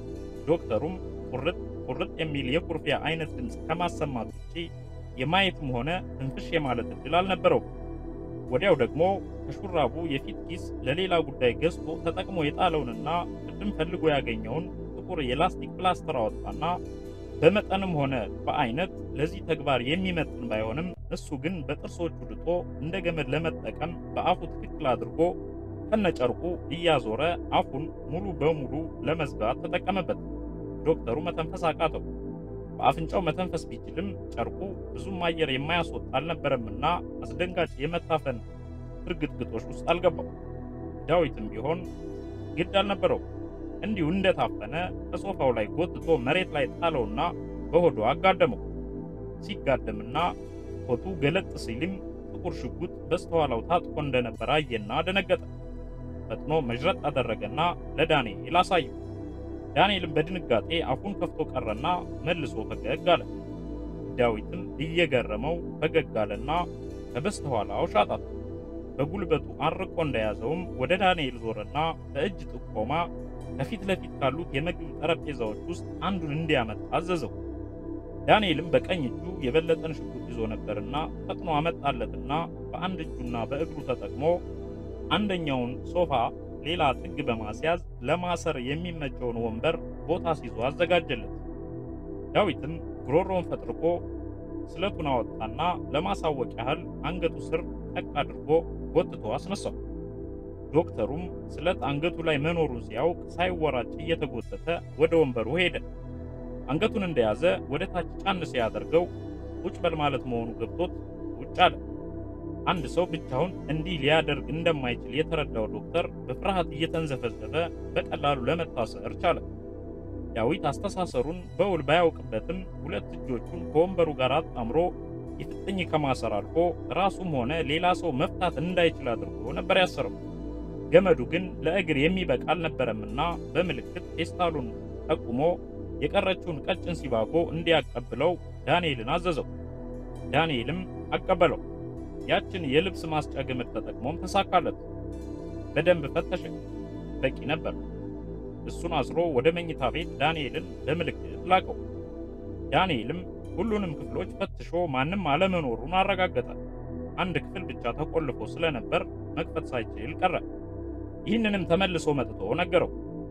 ዶክተሩም ቁርጥ ቁርጥ የሚል የኩርፊያ አይነት ድምፅ ከማሰማት ውጪ የማየትም ሆነ ትንፍሽ የማለት እድል አልነበረው። ወዲያው ደግሞ ከሹራቡ የፊት ኪስ ለሌላ ጉዳይ ገዝቶ ተጠቅሞ የጣለውንና ቅድም ፈልጎ ያገኘውን ጥቁር የላስቲክ ፕላስተር አወጣና በመጠንም ሆነ በአይነት ለዚህ ተግባር የሚመጥን ባይሆንም እሱ ግን በጥርሶቹ ድጦ እንደ ገመድ ለመጠቀም በአፉ ትክክል አድርጎ ከነጨርቁ እያዞረ አፉን ሙሉ በሙሉ ለመዝጋት ተጠቀመበት። ዶክተሩ መተንፈስ አቃተው። በአፍንጫው መተንፈስ ቢችልም ጨርቁ ብዙም አየር የማያስወጣ አልነበረምና አስደንጋጭ የመታፈን እርግጥግጦች ውስጥ አልገባው። ዳዊትም ቢሆን ግድ አልነበረው። እንዲሁ እንደታፈነ ከሶፋው ላይ ጎትቶ መሬት ላይ ጣለውና በሆዱ አጋደመው። ሲጋደምና ሆቱ ገለጥ ሲልም ጥቁር ሽጉጥ በስተኋላው ታጥቆ እንደነበር አየና ደነገጠ። ፈጥኖ መዥረጥ አደረገና ለዳንኤል አሳየው። ዳንኤልም በድንጋጤ አፉን ከፍቶ ቀረና መልሶ ፈገግ አለ። ዳዊትም እየገረመው ፈገግ አለና ከበስተኋላው ሻጣት። በጉልበቱ አርቆ እንደያዘውም ወደ ዳንኤል ዞረና በእጅ ጥቆማ ከፊት ለፊት ካሉት የምግብ ጠረጴዛዎች ውስጥ አንዱን እንዲያመጣ አዘዘው። ዳንኤልም በቀኝ እጁ የበለጠን ሽጉጥ ይዞ ነበርና ፈጥኖ አመጣለትና በአንድ እጁና በእግሩ ተጠቅሞ አንደኛውን ሶፋ ሌላ ጥግ በማስያዝ ለማሰር የሚመቸውን ወንበር ቦታ ሲዞ አዘጋጀለት። ዳዊትም ጉሮሮውን ፈጥርቆ ስለቱን አወጣና ለማሳወቅ ያህል አንገቱ ስር ጠቅ አድርጎ ጎትቶ አስነሳው። ዶክተሩም ስለት አንገቱ ላይ መኖሩን ሲያውቅ ሳይወራጭ እየተጎተተ ወደ ወንበሩ ሄደ። አንገቱን እንደያዘ ወደ ታች ጫን ሲያደርገው ቁጭ በል ማለት መሆኑ ገብቶት ቁጭ አለ። አንድ ሰው ብቻውን እንዲህ ሊያደርግ እንደማይችል የተረዳው ዶክተር በፍርሃት እየተንዘፈዘፈ በቀላሉ ለመታሰር ቻለ። ዳዊት አስተሳሰሩን በውል ባያውቅበትም ሁለት እጆቹን ከወንበሩ ጋር አጣምሮ የፍጥኝ ከማሰር አልፎ ራሱም ሆነ ሌላ ሰው መፍታት እንዳይችል አድርጎ ነበር ያሰረው። ገመዱ ግን ለእግር የሚበቃ አልነበረምና በምልክት ፌስታሉን ጠቁሞ የቀረችውን ቀጭን ሲባጎ እንዲያቀብለው ዳንኤልን አዘዘው። ዳንኤልም አቀበለው። ያችን የልብስ ማስጫ ገመድ ተጠቅሞም ተሳካለት። በደንብ ፈተሸ። በቂ ነበር። እሱን አስሮ ወደ መኝታ ቤት ዳንኤልን በምልክት ላቀው። ዳንኤልም ሁሉንም ክፍሎች ፈትሾ ማንም አለመኖሩን አረጋገጠ። አንድ ክፍል ብቻ ተቆልፎ ስለነበር መክፈት ሳይችል ቀረ። ይህንንም ተመልሶ መጥቶ ነገረው።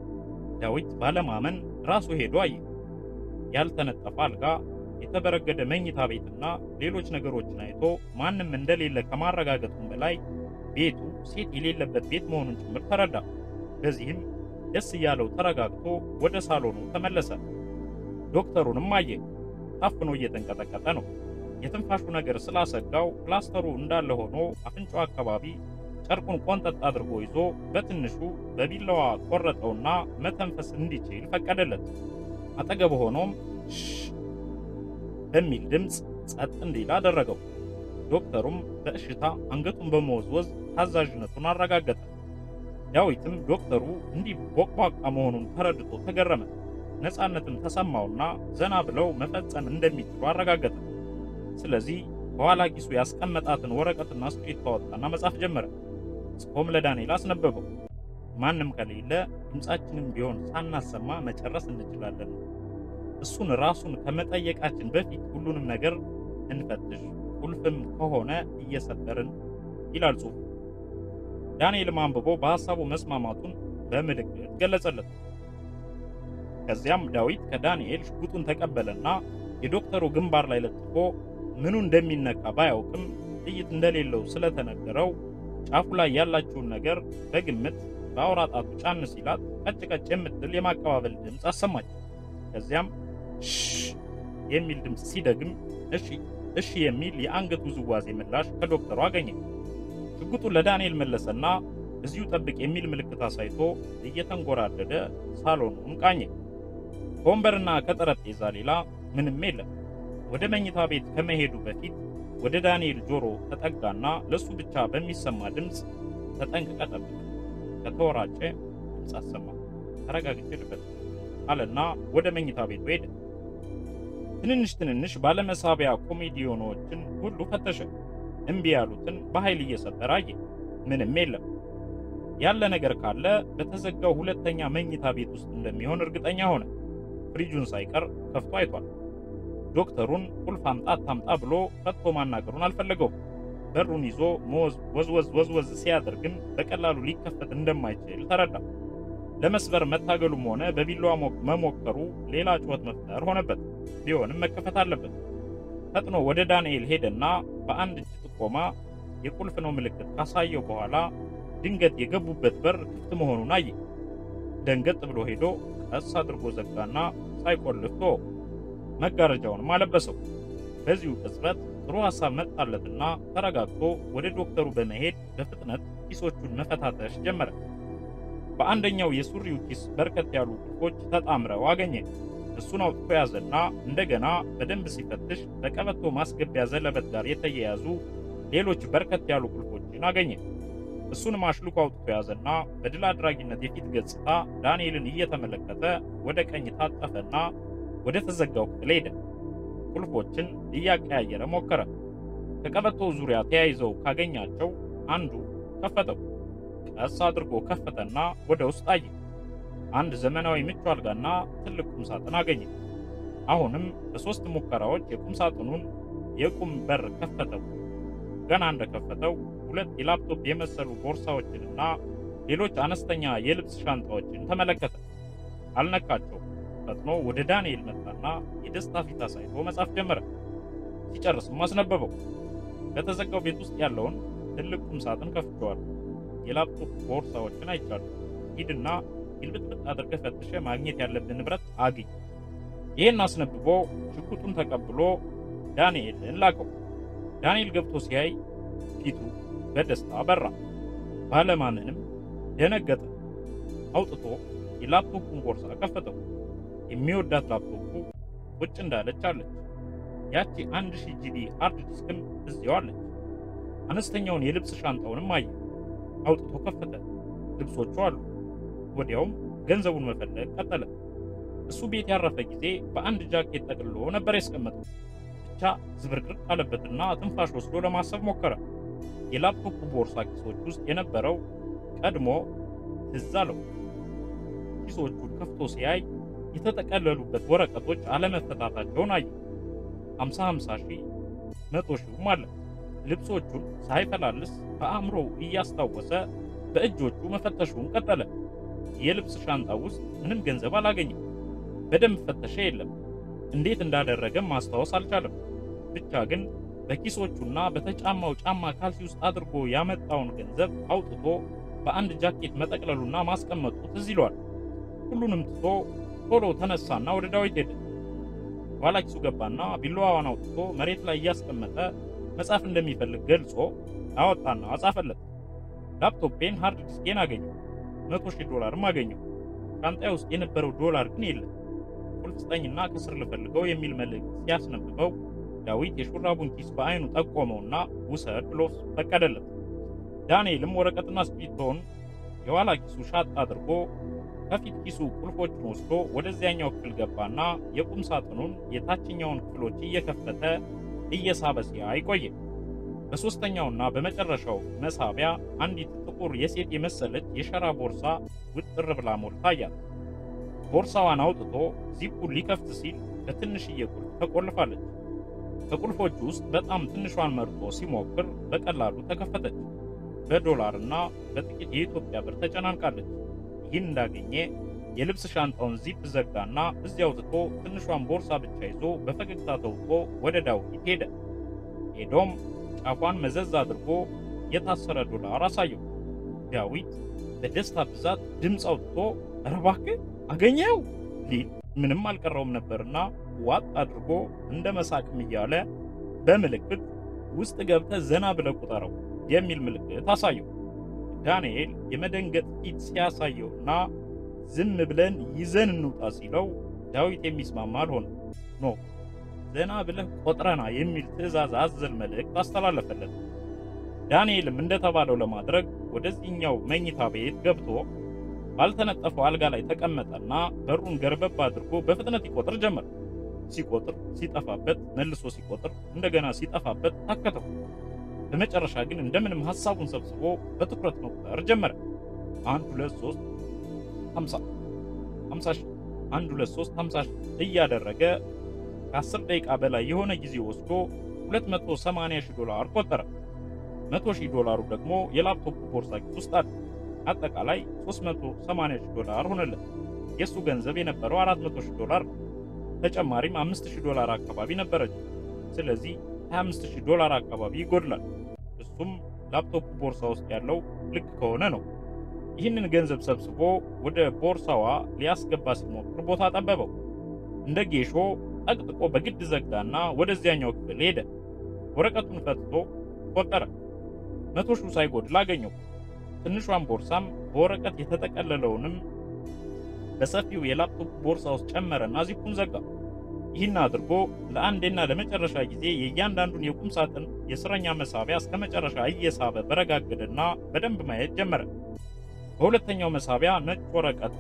ዳዊት ባለማመን ራሱ ሄዶ አየ። ያልተነጠፈ አልጋ፣ የተበረገደ መኝታ ቤትና ሌሎች ነገሮችን አይቶ ማንም እንደሌለ ከማረጋገጡም በላይ ቤቱ ሴት የሌለበት ቤት መሆኑን ጭምር ተረዳ። በዚህም ደስ እያለው ተረጋግቶ ወደ ሳሎኑ ተመለሰ። ዶክተሩንም አየ። ታፍኖ እየተንቀጠቀጠ ነው። የትንፋሹ ነገር ስላሰጋው ፕላስተሩ እንዳለ ሆኖ አፍንጫው አካባቢ ጨርቁን ቆንጠጥ አድርጎ ይዞ በትንሹ በቢላዋ ቆረጠውና መተንፈስ እንዲችል ፈቀደለት። አጠገቡ ሆኖም ሽ በሚል ድምፅ ጸጥ እንዲል አደረገው። ዶክተሩም በእሽታ አንገቱን በመወዝወዝ ታዛዥነቱን አረጋገጠ። ዳዊትም ዶክተሩ እንዲህ ቦቅቧቃ መሆኑን ተረድቶ ተገረመ። ነፃነትም ተሰማውና ዘና ብለው መፈጸም እንደሚችሉ አረጋገጠ። ስለዚህ በኋላ ኪሱ ያስቀመጣትን ወረቀትና እስክሪብቶ አወጣና መጻፍ ጀመረ። ጽፎም ለዳንኤል አስነበበው። ማንም ከሌለ ድምፃችንም ቢሆን ሳናሰማ መጨረስ እንችላለን። እሱን ራሱን ከመጠየቃችን በፊት ሁሉንም ነገር እንፈትሽ፣ ቁልፍም ከሆነ እየሰበርን ይላል ጽሑፉ። ዳንኤልም አንብቦ በሐሳቡ መስማማቱን በምልክት ገለጸለት። ከዚያም ዳዊት ከዳንኤል ሽጉጡን ተቀበለና የዶክተሩ ግንባር ላይ ለጥፎ ምኑ እንደሚነካ ባያውቅም ጥይት እንደሌለው ስለተነገረው ጫፉ ላይ ያላችውን ነገር በግምት በአውራ ጣቱ ጫን ሲላት ቀጭ ቀጭ የምትል የማቀባበል ድምፅ አሰማች። ከዚያም ሽ የሚል ድምፅ ሲደግም እሺ እሺ የሚል የአንገት ውዝዋዜ ምላሽ ከዶክተሩ አገኘ። ሽጉጡን ለዳንኤል መለሰና እዚሁ ጠብቅ የሚል ምልክት አሳይቶ እየተንጎራደደ ሳሎኑን ቃኘ። ከወንበርና ከጠረጴዛ ሌላ ምንም የለም። ወደ መኝታ ቤት ከመሄዱ በፊት ወደ ዳንኤል ጆሮ ተጠጋና ለሱ ብቻ በሚሰማ ድምፅ ተጠንቅቀ ጠብቅ፣ ከተወራጨ ድምፅ አሰማ፣ ተረጋግቼ ልበት አለና ወደ መኝታ ቤቱ ሄደ። ትንንሽ ትንንሽ ባለመሳቢያ ኮሜዲዮኖችን ሁሉ ፈተሸ። እምቢ ያሉትን በኃይል እየሰበረ አየ። ምንም የለም። ያለ ነገር ካለ በተዘጋው ሁለተኛ መኝታ ቤት ውስጥ እንደሚሆን እርግጠኛ ሆነ። ፍሪጁን ሳይቀር ከፍቶ አይቷል። ዶክተሩን ቁልፍ አምጣ አታምጣ ብሎ ፈትቶ ማናገሩን አልፈለገውም። በሩን ይዞ ወዝወዝ ወዝወዝ ሲያደርግም በቀላሉ ሊከፈት እንደማይችል ተረዳ። ለመስበር መታገሉም ሆነ በቢላዋ መሞከሩ ሌላ ጩኸት መፍጠር ሆነበት። ቢሆንም መከፈት አለበት። ፈጥኖ ወደ ዳንኤል ሄደና በአንድ እጅ ጥቆማ የቁልፍ ነው ምልክት ካሳየው በኋላ ድንገት የገቡበት በር ክፍት መሆኑን አየ። ደንገጥ ብሎ ሄዶ ቀስ አድርጎ ዘጋና ሳይቆልፍ ተወው። መጋረጃውንም አለበሰው። በዚሁ ቅጽበት ጥሩ ሐሳብ መጣለትና ተረጋግቶ ወደ ዶክተሩ በመሄድ በፍጥነት ኪሶቹን መፈታተሽ ጀመረ። በአንደኛው የሱሪው ኪስ በርከት ያሉ ቁልፎች ተጣምረው አገኘ። እሱን አውጥቶ ያዘና እንደገና በደንብ ሲፈትሽ በቀበቶ ማስገቢያ ዘለበት ጋር የተያያዙ ሌሎች በርከት ያሉ ቁልፎችን አገኘ። እሱን ማሽልኮ አውጥቶ ያዘና በድል አድራጊነት የፊት ገጽታ ዳንኤልን እየተመለከተ ወደ ቀኝ ታጠፈና ወደ ተዘጋው ክፍል ሄደ። ቁልፎችን እያቀያየረ ሞከረ። ከቀበቶው ዙሪያ ተያይዘው ካገኛቸው አንዱ ከፈተው። ቀስ አድርጎ ከፈተና ወደ ውስጥ አየ። አንድ ዘመናዊ ምቹ አልጋና ትልቅ ቁም ሳጥን አገኘ። አሁንም በሶስት ሙከራዎች የቁም ሳጥኑን የቁም በር ከፈተው። ገና እንደከፈተው ሁለት የላፕቶፕ የመሰሉ ቦርሳዎችንና ሌሎች አነስተኛ የልብስ ሻንጣዎችን ተመለከተ። አልነካቸውም። ፈጥኖ ወደ ዳንኤል መጣና የደስታ ፊት አሳይቶ መጻፍ ጀመረ። ሲጨርስም አስነበበው። በተዘጋው ቤት ውስጥ ያለውን ትልቅ ቁም ሳጥን ከፍቼዋለሁ። የላፕቶፕ ቦርሳዎችን አይቻለሁ። ሂድና ግልብጥብጥ አድርገህ ፈትሸህ ማግኘት ያለብን ንብረት አግኝ። ይህን አስነብቦ ሽጉጡን ተቀብሎ ዳንኤልን ላከው። ዳንኤል ገብቶ ሲያይ ፊቱ በደስታ በራ። ባለማመንም ደነገጠ። አውጥቶ የላፕቶፑን ቦርሳ ከፈተው። የሚወዳት ላፕቶፑ ቁጭ እንዳለች አለች። ያቺ አንድ ሺህ ጂቢ ሃርድ ዲስክም እዚያው አለች። አነስተኛውን የልብስ ሻንጣውንም አየ። አውጥቶ ከፈተ። ልብሶቹ አሉ። ወዲያውም ገንዘቡን መፈለግ ቀጠለ። እሱ ቤት ያረፈ ጊዜ በአንድ ጃኬት ጠቅልሎ ነበር ያስቀመጠው። ብቻ ዝብርቅርቅ አለበትና ትንፋሽ ወስዶ ለማሰብ ሞከረ። የላፕቶፑ ቦርሳ ኪሶች ውስጥ የነበረው ቀድሞ ትዝ አለው። ኪሶቹን ከፍቶ ሲያይ የተጠቀለሉበት ወረቀቶች አለመፈታታቸውን አየ። 50 50 ሺህ መቶ ሺህም አለ። ልብሶቹን ሳይፈላልስ በአእምሮው እያስታወሰ በእጆቹ መፈተሹን ቀጠለ። የልብስ ሻንጣ ውስጥ ምንም ገንዘብ አላገኘም። በደንብ ፈተሸ፣ የለም። እንዴት እንዳደረገም ማስታወስ አልቻለም። ብቻ ግን በኪሶቹና በተጫማው ጫማ ካልሲ ውስጥ አድርጎ ያመጣውን ገንዘብ አውጥቶ በአንድ ጃኬት መጠቅለሉና ማስቀመጡ ትዝ ይለዋል። ሁሉንም ትቶ ቶሎ ተነሳና ወደ ዳዊት ሄደ። ኋላ ኪሱ ገባና ቢላዋዋን አውጥቶ መሬት ላይ እያስቀመጠ መጻፍ እንደሚፈልግ ገልጾ አወጣና አጻፈለት። ላፕቶፔን ሃርድ ዲስኬን አገኘው። መቶ ሺህ ዶላርም አገኘው። ሻንጣዬ ውስጥ የነበረው ዶላር ግን የለም። ቁልፍ ስጠኝና ከስር ልፈልገው የሚል መልእክት ሲያስነብበው ዳዊት የሹራቡን ኪስ በአይኑ ጠቆመውና ውሰድ ብሎ ፈቀደለት። ዳንኤልም ወረቀትና እስክሪብቶውን የኋላ ኪሱ ሻጥ አድርጎ ከፊት ኪሱ ቁልፎችን ወስዶ ወደዚያኛው ክፍል ገባና የቁም ሳጥኑን የታችኛውን ክፍሎች እየከፈተ እየሳበ ሲያይ ቆየ። በሦስተኛውና በመጨረሻው መሳቢያ አንዲት ጥቁር የሴት የመሰለች የሸራ ቦርሳ ውጥር ብላ ሞልታ ታያት። ቦርሳዋን አውጥቶ ዚፑን ሊከፍት ሲል በትንሽዬ ቁልፍ ተቆልፋለች። ከቁልፎቹ ውስጥ በጣም ትንሿን መርጦ ሲሞክር በቀላሉ ተከፈተች። በዶላርና በጥቂት የኢትዮጵያ ብር ተጨናንቃለች። ይህን እንዳገኘ የልብስ ሻንጣውን ዚፕ ዘጋና እዚያው ትቶ ትንሿን ቦርሳ ብቻ ይዞ በፈገግታ ተውጦ ወደ ዳዊት ሄደ። ሄዶም ጫፏን መዘዝ አድርጎ የታሰረ ዶላር አሳየው። ዳዊት በደስታ ብዛት ድምፅ አውጥቶ ኧረ እባክህ አገኘው ሊል ምንም አልቀረውም ነበርና ዋጥ አድርጎ እንደ መሳቅም እያለ በምልክት ውስጥ ገብተህ ዘና ብለህ ቁጠረው የሚል ምልክት አሳየው። ዳንኤል የመደንገጥ ፊት ሲያሳየውና ዝም ብለን ይዘን እንውጣ ሲለው ዳዊት የሚስማማ አልሆነ። ኖ ዘና ብለህ ቆጥረና የሚል ትዕዛዝ አዘል መልእክት አስተላለፈለት። ዳንኤልም እንደተባለው ለማድረግ ወደዚህኛው መኝታ ቤት ገብቶ ባልተነጠፈው አልጋ ላይ ተቀመጠና በሩን ገርበብ አድርጎ በፍጥነት ይቆጥር ጀመር። ሲቆጥር ሲጠፋበት፣ መልሶ ሲቆጥር እንደገና ሲጠፋበት ታከተው። በመጨረሻ ግን እንደምንም ሐሳቡን ሰብስቦ በትኩረት መቁጠር ጀመረ። አንድ ሁለት ሶስት ሀምሳ ሀምሳ ሺህ አንድ ሁለት ሶስት ሀምሳ ሺህ እያደረገ ከአስር ደቂቃ በላይ የሆነ ጊዜ ወስዶ 280 ሺህ ዶላር ቆጠረ። 100 ሺህ ዶላሩ ደግሞ የላፕቶፕ ቦርሳ ኪስ ውስጥ አለ። አጠቃላይ 380 ሺህ ዶላር ሆነለት። የሱ ገንዘብ የነበረው 400 ሺህ ዶላር ነው። ተጨማሪም 5000 ዶላር አካባቢ ነበረች። ስለዚህ 25000 ዶላር አካባቢ ይጎድላል። እሱም ላፕቶፕ ቦርሳ ውስጥ ያለው ልክ ከሆነ ነው። ይህንን ገንዘብ ሰብስቦ ወደ ቦርሳዋ ሊያስገባ ሲሞክር ቦታ ጠበበው። እንደ ጌሾ ጠቅጥቆ በግድ ዘጋና ወደዚያኛው ክፍል ሄደ። ወረቀቱን ፈትቶ ቆጠረ። መቶ ሺህ ሳይጎድል አገኘው። ትንሿን ቦርሳም በወረቀት የተጠቀለለውንም በሰፊው የላፕቶፕ ቦርሳ ውስጥ ጨመረና ዚፑን ዘጋ። ይህን አድርጎ ለአንዴና ለመጨረሻ ጊዜ የእያንዳንዱን የቁም ሳጥን የእስረኛ መሳቢያ እስከ መጨረሻ እየሳበ በረጋገደና በደንብ ማየት ጀመረ። በሁለተኛው መሳቢያ ነጭ ወረቀት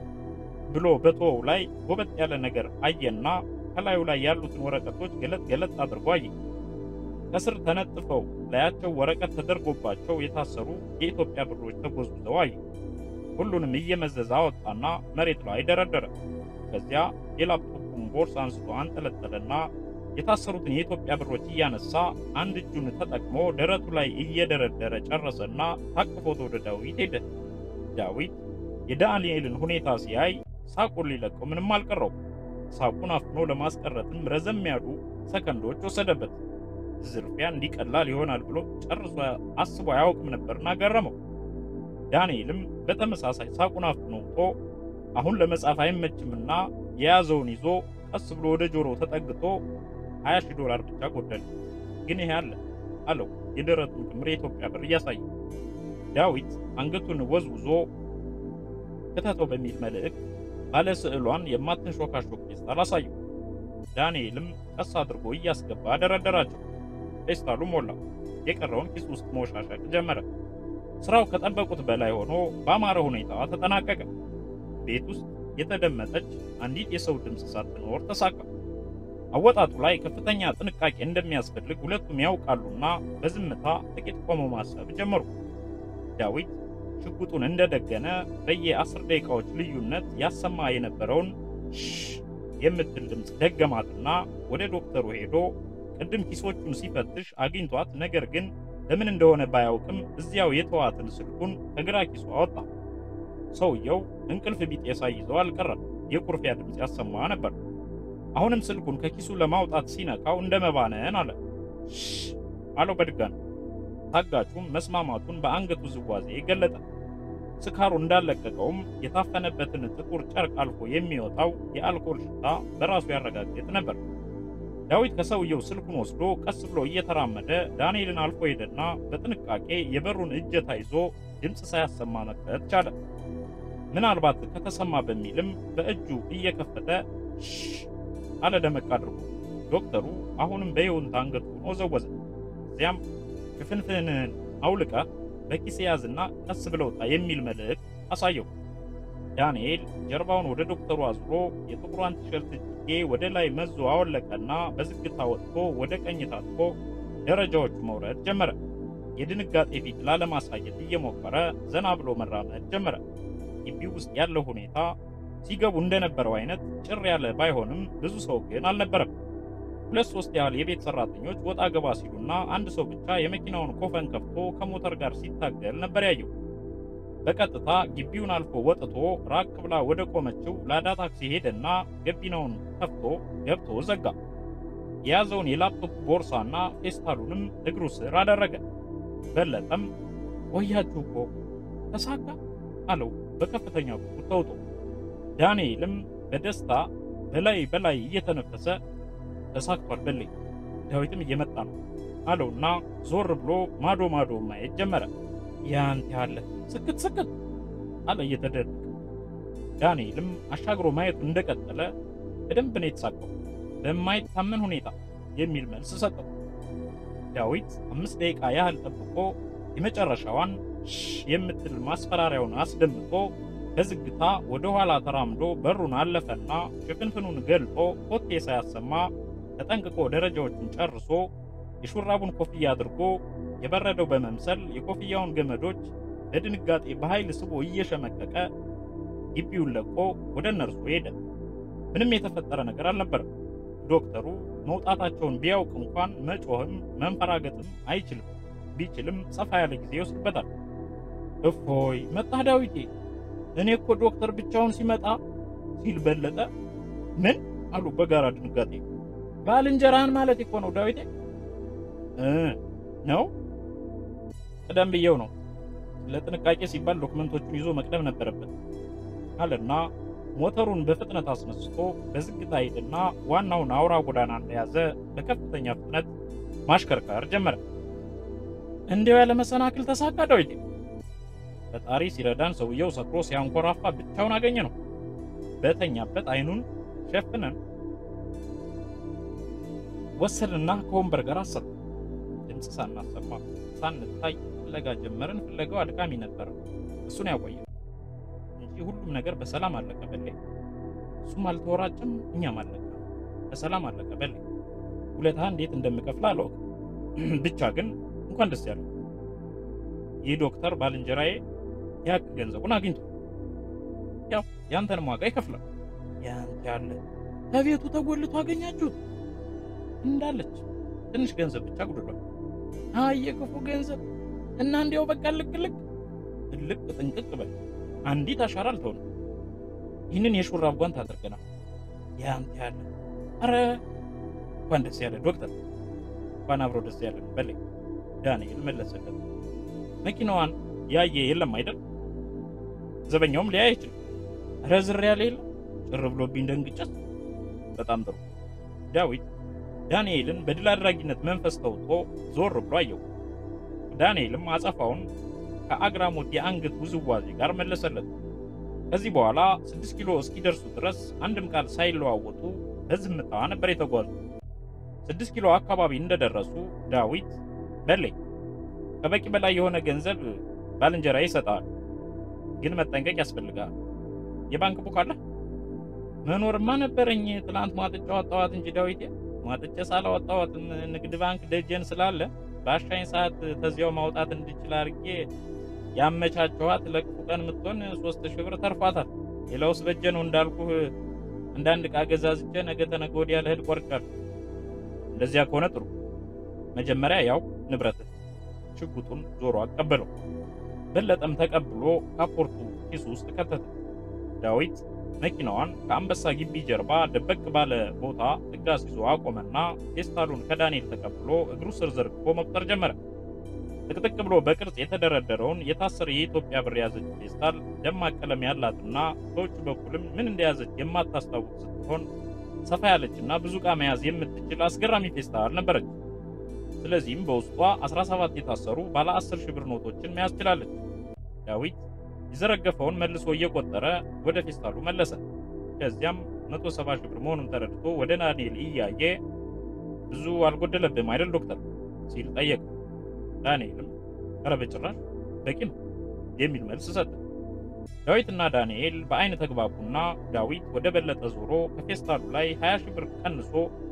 ብሎ በቶው ላይ ጎበጥ ያለ ነገር አየና ከላዩ ላይ ያሉትን ወረቀቶች ገለጥ ገለጥ አድርጎ አየ። ከስር ተነጥፈው ላያቸው ወረቀት ተደርጎባቸው የታሰሩ የኢትዮጵያ ብሮች ተጎዝጉዘው አየ። ሁሉንም እየመዘዘ አወጣና መሬት ላይ ደረደረ። ከዚያ የላፕቶፑን ቦርሳ አንስቶ አንጠለጠለና የታሰሩትን የኢትዮጵያ ብሮች እያነሳ አንድ እጁን ተጠቅሞ ደረቱ ላይ እየደረደረ ጨረሰና ታቅፎት ወደ ዳዊት ሄደ። ዳዊት የዳንኤልን ሁኔታ ሲያይ ሳቁን ሊለቀው ምንም አልቀረው። ሳቁን አፍኖ ለማስቀረትም ረዘም ያሉ ሰከንዶች ወሰደበት። ዝርፊያ እንዲቀላል ይሆናል ብሎ ጨርሶ አስቦ አያውቅም ነበርና ገረመው። ዳንኤልም በተመሳሳይ ሳቁን አፍኖ ውጦ አሁን ለመጻፍ አይመችምና የያዘውን ይዞ ቀስ ብሎ ወደ ጆሮው ተጠግቶ 20 ሺህ ዶላር ብቻ ጎደለ። ግን ይሄ አለ አለው የደረቱን ክምር የኢትዮጵያ ብር እያሳየ። ዳዊት አንገቱን ወዝውዞ ክተተው በሚል መልእክት ባለ ስዕሏን የማትንሾካሾክ ፌስታል አሳየው። ዳንኤልም ቀስ አድርጎ እያስገባ ደረደራቸው። ፌስታሉ ሞላ። የቀረውን ኪስ ውስጥ መወሻሸቅ ጀመረ። ስራው ከጠበቁት በላይ ሆኖ በአማረ ሁኔታ ተጠናቀቀ። ቤት ውስጥ የተደመጠች አንዲት የሰው ድምፅ ሳትኖር ተሳካ። አወጣጡ ላይ ከፍተኛ ጥንቃቄ እንደሚያስፈልግ ሁለቱም ያውቃሉና በዝምታ ጥቂት ቆመው ማሰብ ጀመሩ። ዳዊት ሽጉጡን እንደደገነ በየአስር ደቂቃዎች ልዩነት ያሰማ የነበረውን ሽ የምትል ድምፅ ደገማትና ወደ ዶክተሩ ሄዶ ቅድም ኪሶቹን ሲፈትሽ አግኝቷት፣ ነገር ግን ለምን እንደሆነ ባያውቅም እዚያው የተዋትን ስልኩን ከግራ ኪሱ አወጣ። ሰውየው እንቅልፍ ቢጤ ሳይዘው አልቀረም። የቁርፊያ ድምፅ ያሰማ ነበር። አሁንም ስልኩን ከኪሱ ለማውጣት ሲነካው እንደ መባነን አለ። ሽ አለው በድጋሚ። ታጋቹም መስማማቱን በአንገቱ ዝዋዜ ገለጠ። ስካሩ እንዳለቀቀውም የታፈነበትን ጥቁር ጨርቅ አልፎ የሚወጣው የአልኮል ሽታ በራሱ ያረጋግጥ ነበር። ዳዊት ከሰውየው ስልኩን ወስዶ ቀስ ብሎ እየተራመደ ዳንኤልን አልፎ ሄደና በጥንቃቄ የበሩን እጀታ ይዞ ድምፅ ሳያሰማ መክፈት ቻለ። ምናልባት ከተሰማ በሚልም በእጁ እየከፈተ ሽ አለ ደመቅ አድርጎ። ዶክተሩ አሁንም በይሁንታ አንገቱን ወዘወዘ። እዚያም ሽፍንፍንህን አውልቀ በኪስ ያዝና ቀስ ብለውጣ የሚል መልእክት አሳየው። ዳንኤል ጀርባውን ወደ ዶክተሩ አዙሮ የጥቁሯን ቲሸርት እጅጌ ወደ ላይ መዞ አወለቀና በዝግታ ወጥቶ ወደ ቀኝ ታጥፎ ደረጃዎቹ መውረድ ጀመረ። የድንጋጤ ፊት ላለማሳየት እየሞከረ ዘና ብሎ መራመድ ጀመረ። ግቢው ውስጥ ያለው ሁኔታ ሲገቡ እንደነበረው አይነት ጭር ያለ ባይሆንም ብዙ ሰው ግን አልነበረም። ሁለት ሶስት ያህል የቤት ሰራተኞች ወጣ ገባ ሲሉና አንድ ሰው ብቻ የመኪናውን ኮፈን ከፍቶ ከሞተር ጋር ሲታገል ነበር ያየው። በቀጥታ ግቢውን አልፎ ወጥቶ ራቅ ብላ ወደ ቆመችው ላዳ ታክሲ ሄደና ገቢናውን ከፍቶ ገብቶ ዘጋ። የያዘውን የላፕቶፕ ቦርሳና ፌስታሉንም እግሩ ስር አደረገ። በለጠም ቆያችሁ እኮ ተሳካ አለው በከፍተኛ ጉጉት ተውጦ። ዳንኤልም በደስታ በላይ በላይ እየተነፈሰ ተሳክቷል በለኝ ዳዊትም እየመጣ ነው አለውና ዞር ብሎ ማዶ ማዶ ማየት ጀመረ። ያንተ ያለ ስክት ስክት አለ እየተደረገ። ዳንኤልም አሻግሮ ማየቱ እንደቀጠለ በደንብ ነው የተሳቀው። በማይታመን ሁኔታ የሚል መልስ ሰጠው። ዳዊት አምስት ደቂቃ ያህል ጠብቆ የመጨረሻዋን ሽ የምትል ማስፈራሪያውን አስደምጦ በዝግታ ወደ ኋላ ተራምዶ በሩን አለፈና ሽፍንፍኑን ገልጦ ኮቴ ሳያሰማ ተጠንቅቆ ደረጃዎችን ጨርሶ የሹራቡን ኮፍያ አድርጎ የበረደው በመምሰል የኮፍያውን ገመዶች በድንጋጤ በኃይል ስቦ እየሸመቀቀ ግቢውን ለቆ ወደ እነርሱ ሄደ። ምንም የተፈጠረ ነገር አልነበረም። ዶክተሩ መውጣታቸውን ቢያውቅ እንኳን መጮህም መንፈራገጥም አይችልም። ቢችልም ሰፋ ያለ ጊዜ ይወስድበታል። እፎይ መጣህ ዳዊቴ፣ እኔ እኮ ዶክተር ብቻውን ሲመጣ ሲል በለጠ ምን አሉ በጋራ ድንጋጤ። ባልንጀራህን ማለት እኮ ነው ዳዊቴ እ ነው ቀደም ብየው ነው ለጥንቃቄ ሲባል ዶክመንቶቹን ይዞ መቅደም ነበረበት አለና ሞተሩን በፍጥነት አስነስቶ በዝግታ ሄድና ዋናውን አውራ ጎዳና እንደያዘ በከፍተኛ ፍጥነት ማሽከርከር ጀመረ። እንዲያው ያለ መሰናክል ተሳካ ዳዊቴ። ፈጣሪ ሲረዳን ሰውየው ሰክሮ ሲያንኮራፋ ብቻውን አገኘ ነው። በተኛበት አይኑን ሸፍነን ወሰድንና ከወንበር ጋር አሰጥ ድምፅ ሳናሰማ ሳንታይ ፍለጋ ጀመርን። ፍለጋው አድካሚ ነበር። እሱን ያቆየ እንጂ ሁሉም ነገር በሰላም አለቀ። በሌ እሱም አልተወራጭም፣ እኛም አለቀ። በሰላም አለቀ። በሌ ውለታ እንዴት እንደምከፍል አላውቅም። ብቻ ግን እንኳን ደስ ያለው ይህ ዶክተር ባልንጀራዬ ያክ ገንዘቡን አግኝቶ ያው ያንተንም ዋጋ ይከፍላል። ያንተ ያለ ከቤቱ ተጎልቶ አገኛችሁት እንዳለች ትንሽ ገንዘብ ብቻ ጉድሏል። አይ የክፉ ገንዘብ እና እንዲያው በቃ ልቅ ልቅ ልቅ ጥንቅቅ በል አንዲት አሻራ አልተውንም። ይህንን የሹራብ ጓንት አድርገናል። ያንተ ያለ አረ እንኳን ደስ ያለ ዶክተር፣ እንኳን አብሮ ደስ ያለ ነው በለኝ። ዳንኤል መለሰለት። መኪናዋን ያየ የለም አይደል? ዘበኛውም ሊያይ አይችልም። አረ ዝር ያለ የለም ጭር ብሎብኝ ደንግጨት። በጣም ጥሩ ዳዊት ዳንኤልን በድል አድራጊነት መንፈስ ተውጦ ዞር ብሎ አየው። ዳንኤልም አጸፋውን ከአግራሞት የአንገት ውዝዋዜ ጋር መለሰለት። ከዚህ በኋላ ስድስት ኪሎ እስኪደርሱ ድረስ አንድም ቃል ሳይለዋወጡ በዝምታ ነበር የተጓዙ። ስድስት ኪሎ አካባቢ እንደደረሱ ዳዊት በለኝ ከበቂ በላይ የሆነ ገንዘብ ባልንጀራ ይሰጣል፣ ግን መጠንቀቅ ያስፈልጋል። የባንክ ቡክ አለ? መኖርማ ነበረኝ። ትላንት ማጥጫ ወጣዋት እንጂ ዳዊቴ ማጥጬ ሳላወጣዋትም ንግድ ባንክ ደጀን ስላለ በአሻኝ ሰዓት ተዚያው ማውጣት እንድችል አድርጌ ያመቻቸዋት ለክፉ ቀን የምትሆን ሶስት ሺህ ብር ተርፏታል። ሌላውስ በጀ ነው እንዳልኩህ አንዳንድ ዕቃ ገዛዝቼ ነገ ተነገ ወዲያ ልሄድ ቆርጫለሁ። እንደዚያ ከሆነ ጥሩ። መጀመሪያ ያው ንብረት ሽጉጡን ዞሮ አቀበለው። በለጠም ተቀብሎ ካፖርቱ ኪሱ ውስጥ ከተተ። ዳዊት መኪናዋን ከአንበሳ ግቢ ጀርባ ደበቅ ባለ ቦታ ጥጋስ ይዞ አቆመና ፌስታሉን ከዳንኤል ተቀብሎ እግሩ ስር ዘርግፎ መቁጠር ጀመረ። ጥቅጥቅ ብሎ በቅርጽ የተደረደረውን የታሰረ የኢትዮጵያ ብር የያዘች ፌስታል ደማቅ ቀለም ያላትና በውጭ በኩልም ምን እንደያዘች የማታስታውቅ ስትሆን ሰፋ ያለችና ብዙ ዕቃ መያዝ የምትችል አስገራሚ ፌስታል ነበረች። ስለዚህም በውስጧ 17 የታሰሩ ባለ 10 ሺህ ብር ኖቶችን መያዝ ችላለች። ዳዊት የዘረገፈውን መልሶ እየቆጠረ ወደ ፌስታሉ መለሰ። ከዚያም 170 ሺህ ብር መሆኑን ተረድቶ ወደ ዳንኤል እያየ ብዙ አልጎደለብም አይደል ዶክተር ሲል ጠየቀ። ዳንኤልም ኧረ በጭራሽ በቂ ነው የሚል መልስ ሰጠ። ዳዊትና ዳንኤል በአይን ተግባቡና ዳዊት ወደ በለጠ ዞሮ ከፌስታሉ ላይ 20 ሺህ ብር ቀንሶ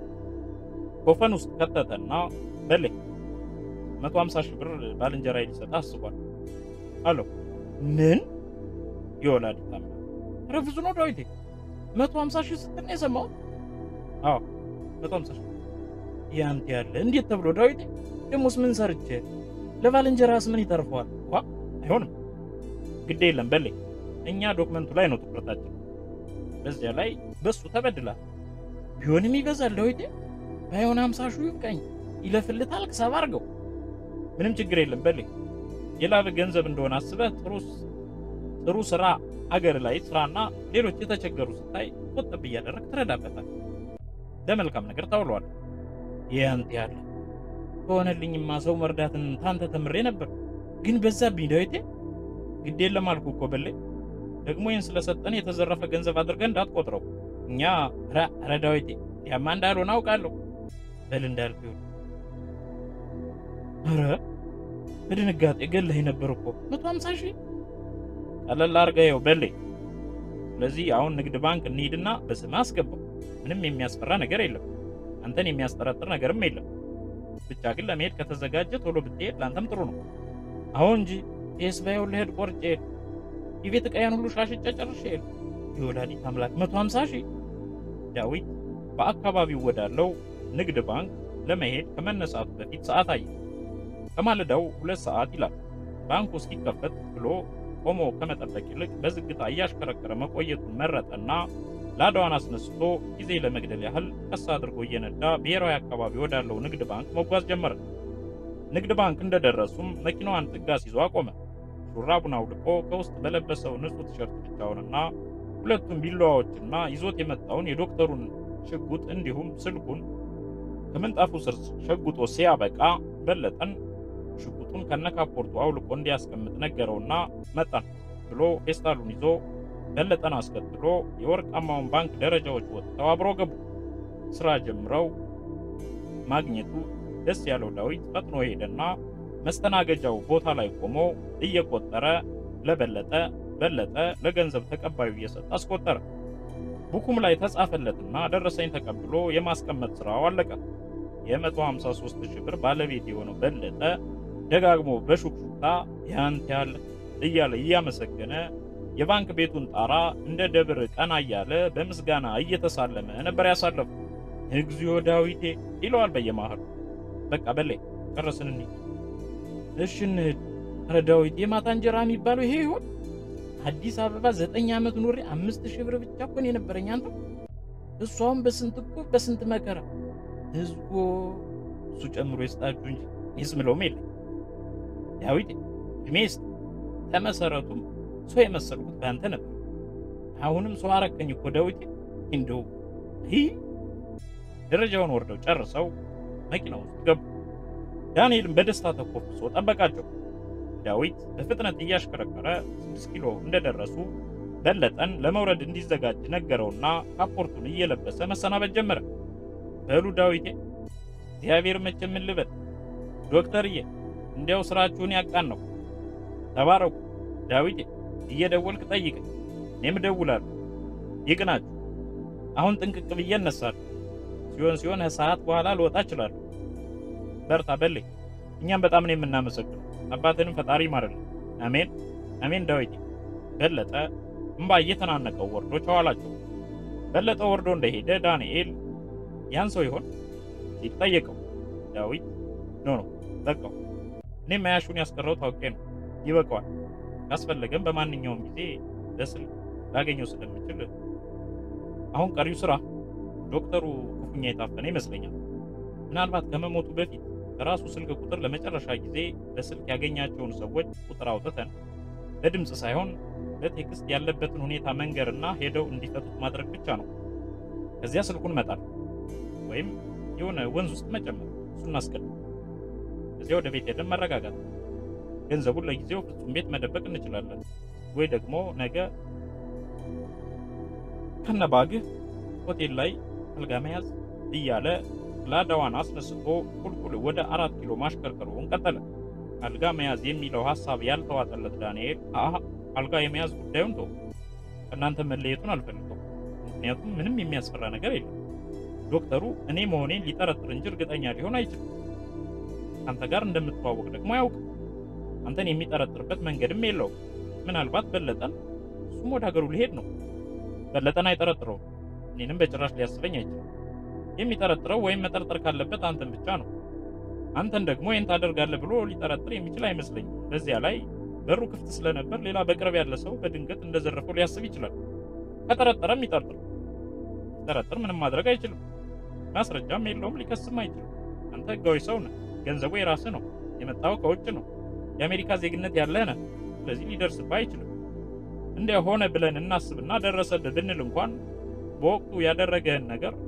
ኮፈን ውስጥ ከተተና በለኝ 150 ሺህ ብር ባልንጀራ ሊሰጥ አስቧል አለው። ምን ይወላል ታም ኧረ ብዙ ነው ዳዊቴ 150 ሺህ ስትል ነው የሰማሁት? አዎ 150 ሺህ ያንተ ያለ እንዴት ተብሎ ዳዊቴ ደሞስ ምን ሰርቼ ለባልንጀራስ ምን ይተርፈዋል? ዋ አይሆንም። ግድ የለም በለኝ እኛ ዶክመንቱ ላይ ነው ትኩረታችን። በዚያ ላይ በሱ ተበድላል። ቢሆንም ይበዛል ዳዊቴ ባይሆን 50 ሺህ ይብቃኝ ይለፍልታል ክሰብ አድርገው ምንም ችግር የለም በለኝ የላብ ገንዘብ እንደሆነ አስበህ ጥሩ ጥሩ ስራ አገር ላይ ስራና ሌሎች የተቸገሩ ስታይ ቆጠብ እያደረግ ትረዳበታል። ለመልካም ነገር ታውለዋል። ይህ አንተ ያለ ከሆነልኝማ ሰው መርዳትን ታንተ ተምሬ ነበር፣ ግን በዛብኝ ዳዊቴ። ግድ የለም አልኩህ እኮ በላይ ደግሞ ይህን ስለሰጠን የተዘረፈ ገንዘብ አድርገን እንዳትቆጥረው። እኛ ኧረ ዳዊቴ ያማ እንዳልሆነ አውቃለሁ። በል እንዳልኩ ይሁን። ኧረ በድንጋጤ ገለህ ነበር እኮ መቶ ሀምሳ ሺህ ቀለል አድርገኸው በሌ። ስለዚህ አሁን ንግድ ባንክ እንሂድና በስምህ አስገባው። ምንም የሚያስፈራ ነገር የለም፣ አንተን የሚያስጠረጥር ነገርም የለም። ብቻ ግን ለመሄድ ከተዘጋጀ ቶሎ ብትሄድ ለአንተም ጥሩ ነው። አሁን እንጂ ይህስ ባየው ልሄድ ቆርጬ የቤት ዕቃዬን ሁሉ ሻሽጬ ጨርሼ ሄድ የወላዲት አምላክ መቶ ሀምሳ ሺህ ዳዊት በአካባቢው ወዳለው ንግድ ባንክ ለመሄድ ከመነሳቱ በፊት ሰዓት አየ። ከማለዳው ሁለት ሰዓት ይላል። ባንኩ እስኪከፈት ብሎ ቆሞ ከመጠበቅ ይልቅ በዝግታ እያሽከረከረ መቆየቱን መረጠና ላዳዋን አስነስቶ ጊዜ ለመግደል ያህል ቀስ አድርጎ እየነዳ ብሔራዊ አካባቢ ወዳለው ንግድ ባንክ መጓዝ ጀመረ። ንግድ ባንክ እንደደረሱም መኪናዋን ጥጋ ሲዞ አቆመ። ሹራቡን አውልቆ ከውስጥ በለበሰው ንጹህ ቲሸርት ብቻውንና ሁለቱም ቢላዋዎችና ይዞት የመጣውን የዶክተሩን ሽጉጥ እንዲሁም ስልኩን ከምንጣፉ ስር ሸጉጦ ሲያበቃ በለጠን ሽጉጡን ከነካፖርቱ አውልቆ እንዲያስቀምጥ ነገረውና መጣን ብሎ ፌስታሉን ይዞ በለጠን አስከትሎ የወርቃማውን ባንክ ደረጃዎች ወጥተው አብሮ ገቡ። ስራ ጀምረው ማግኘቱ ደስ ያለው ዳዊት ፈጥኖ ሄደና መስተናገጃው ቦታ ላይ ቆሞ እየቆጠረ ለበለጠ በለጠ ለገንዘብ ተቀባዩ እየሰጠ አስቆጠረ። ቡኩም ላይ ተጻፈለትና ደረሰኝ ተቀብሎ የማስቀመጥ ስራው አለቀ። የ153 ሺህ ብር ባለቤት የሆነው በለጠ ደጋግሞ በሹክሹክታ ያንተ ያለ እያለ እያመሰገነ የባንክ ቤቱን ጣራ እንደ ደብር ቀና እያለ በምስጋና እየተሳለመ ነበር ያሳለፉ። እግዚኦ ዳዊቴ ይለዋል በየመሃሉ። በቃ በሌ ጨረስን እንሂድ። እሺ እንሂድ። ኧረ ዳዊት የማታ እንጀራ የሚባለው ይሄ ይሆን? አዲስ አበባ ዘጠኝ ዓመት ኑሬ አምስት ሺህ ብር ብቻ እኮ ነው የነበረኝ። አንተ እሷም በስንት እኮ በስንት መከራ ህዝቦ እሱ ጨምሮ ይስጣችሁ እንጂ እኔስ ምለውም የለኝ። ዳዊት እድሜ ይስጥ። ተመሰረቱም ሰው የመሰልኩት በአንተ ነበር። አሁንም ሰው አረከኝ እኮ ዳዊት። እንደው ይህ ደረጃውን ወርደው ጨርሰው መኪና ውስጥ ገቡ። ዳንኤልም በደስታ ተኮፍሶ ጠበቃቸው። ዳዊት በፍጥነት እያሽከረከረ ስድስት ኪሎ እንደደረሱ በለጠን ለመውረድ እንዲዘጋጅ ነገረውና ካፖርቱን እየለበሰ መሰናበት ጀመረ። በሉ ዳዊቴ፣ እግዚአብሔር መቼ ምን ልበል ዶክተርዬ፣ እንዲያው ስራችሁን ያቃን ነው። ተባረኩ ዳዊቴ፣ እየደወልክ ጠይቀኝ፣ እኔም እደውላለሁ። ይቅናችሁ። አሁን ጥንቅቅ ብዬ እነሳለሁ። ሲሆን ሲሆን ሰዓት በኋላ ልወጣ እችላለሁ። በርታ በለኝ። እኛም በጣም ነው የምናመሰግነው። አባትንም ፈጣሪ ይማርልን። አሜን አሜን። ዳዊቴ በለጠ እምባ እየተናነቀው ወርዶ ቸዋላቸው። በለጠ ወርዶ እንደሄደ ዳንኤል ያን ሰው ይሆን ሲል ጠየቀው። ዳዊት ኖ ኖ በቃው፣ እኔም መያሹን ያስቀረው ታውቄ ነው። ይበቃዋል። ካስፈለገም በማንኛውም ጊዜ በስልክ ላገኘው ስለምችል አሁን ቀሪው ስራ ዶክተሩ ክፉኛ የታፈነ ይመስለኛል። ምናልባት ከመሞቱ በፊት ከራሱ ስልክ ቁጥር ለመጨረሻ ጊዜ በስልክ ያገኛቸውን ሰዎች ቁጥር አውጥተን በድምፅ ሳይሆን በቴክስት ያለበትን ሁኔታ መንገርና ሄደው እንዲፈቱት ማድረግ ብቻ ነው። ከዚያ ስልኩን መጣል ወይም የሆነ ወንዝ ውስጥ መጨመር፣ እሱ እናስቀድም። ከዚያ ወደ ቤት ሄደን መረጋጋት። ገንዘቡን ለጊዜው ፍጹም ቤት መደበቅ እንችላለን፣ ወይ ደግሞ ነገ ከነባግህ ሆቴል ላይ አልጋ መያዝ እያለ ላዳዋን አስነስቶ ቁልቁል ወደ አራት ኪሎ ማሽከርከሩን ቀጠለ። አልጋ መያዝ የሚለው ሐሳብ ያልተዋጠለት ዳንኤል አሀ አልጋ የመያዝ ጉዳዩን ተው፣ ከእናንተ መለየቱን አልፈልገው። ምክንያቱም ምንም የሚያስፈራ ነገር የለም። ዶክተሩ እኔ መሆኔን ሊጠረጥር እንጂ እርግጠኛ ሊሆን አይችልም። ከአንተ ጋር እንደምትዋወቅ ደግሞ አያውቅም። አንተን የሚጠረጥርበት መንገድም የለውም። ምናልባት በለጠን እሱም ወደ ሀገሩ ሊሄድ ነው። በለጠን አይጠረጥረውም። እኔንም በጭራሽ ሊያስበኝ አይችልም። የሚጠረጥረው ወይም መጠርጠር ካለበት አንተን ብቻ ነው። አንተን ደግሞ ይህን ታደርጋለህ ብሎ ሊጠረጥር የሚችል አይመስለኝም። በዚያ ላይ በሩ ክፍት ስለነበር ሌላ በቅርብ ያለ ሰው በድንገት እንደዘረፈው ሊያስብ ይችላል። ከጠረጠረም ይጠርጥር። ሲጠረጥር ምንም ማድረግ አይችልም። ማስረጃም የለውም፣ ሊከስም አይችልም። አንተ ህጋዊ ሰው ነህ። ገንዘቡ የራስህ ነው። የመጣው ከውጭ ነው። የአሜሪካ ዜግነት ያለህ ነህ። ስለዚህ ሊደርስብህ አይችልም። እንዲያ ሆነ ብለን እናስብና ደረሰብህ ብንል እንኳን በወቅቱ ያደረገህን ነገር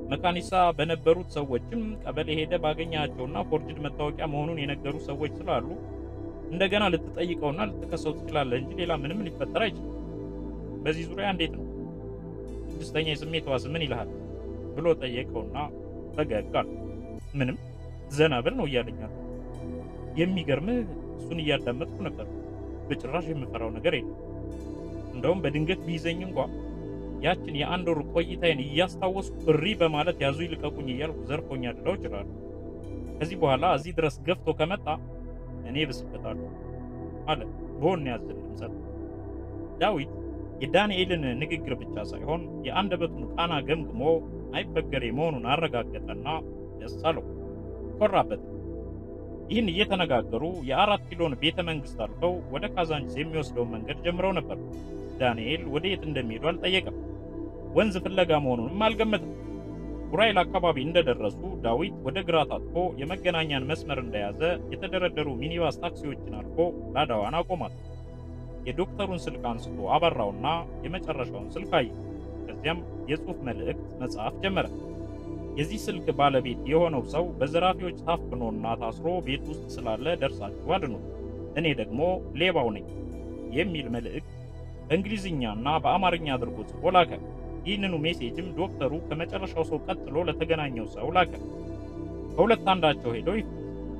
መካኒሳ በነበሩት ሰዎችም ቀበሌ ሄደ ባገኛቸውና ፎርጅድ መታወቂያ መሆኑን የነገሩ ሰዎች ስላሉ እንደገና ልትጠይቀውና ልትከሰው ትችላለህ እንጂ ሌላ ምንም ሊፈጠር አይችልም። በዚህ ዙሪያ እንዴት ነው ስድስተኛ የስሜት ሕዋስ ምን ይልሃል ብሎ ጠየቀውና ፈገግ አለ። ምንም ዘና ብል ነው እያለኛል። የሚገርምህ እሱን እያዳመጥኩ ነበር። በጭራሽ የምፈራው ነገር የለም። እንደውም በድንገት ቢይዘኝ እንኳ ያችን የአንድ ወር ቆይታዬን እያስታወስኩ እሪ በማለት ያዙ ይልቀቁኝ እያልኩ ዘርፎኛ ልለው እችላለሁ። ከዚህ በኋላ እዚህ ድረስ ገፍቶ ከመጣ እኔ ብስበታለሁ አለ በሆነ ያዘል ድምጸት። ዳዊት የዳንኤልን ንግግር ብቻ ሳይሆን የአንደበቱን ቃና ገምግሞ አይበገሬ መሆኑን አረጋገጠና ደስ አለው፣ ኮራበት። ይህን እየተነጋገሩ የአራት ኪሎን ቤተ መንግስት አልፈው ወደ ካዛንቺስ የሚወስደውን መንገድ ጀምረው ነበር። ዳንኤል ወደ የት እንደሚሄዱ አልጠየቀም። ወንዝ ፍለጋ መሆኑንም አልገመትም። ኡራኤል አካባቢ እንደደረሱ ዳዊት ወደ ግራ ታጥፎ የመገናኛን መስመር እንደያዘ የተደረደሩ ሚኒባስ ታክሲዎችን አልፎ ላዳዋን አቆማት። የዶክተሩን ስልክ አንስቶ አበራውና የመጨረሻውን ስልክ አየ። ከዚያም የጽሑፍ መልእክት መጻፍ ጀመረ። የዚህ ስልክ ባለቤት የሆነው ሰው በዘራፊዎች ታፍኖና ታስሮ ቤት ውስጥ ስላለ ደርሳችሁ አድኑት፣ እኔ ደግሞ ሌባው ነኝ የሚል መልእክት በእንግሊዝኛና በአማርኛ አድርጎ ጽፎ ላከ። ይህንኑ ሜሴጅም ዶክተሩ ከመጨረሻው ሰው ቀጥሎ ለተገናኘው ሰው ላከ። ከሁለት አንዳቸው ሄደው ይፍት፣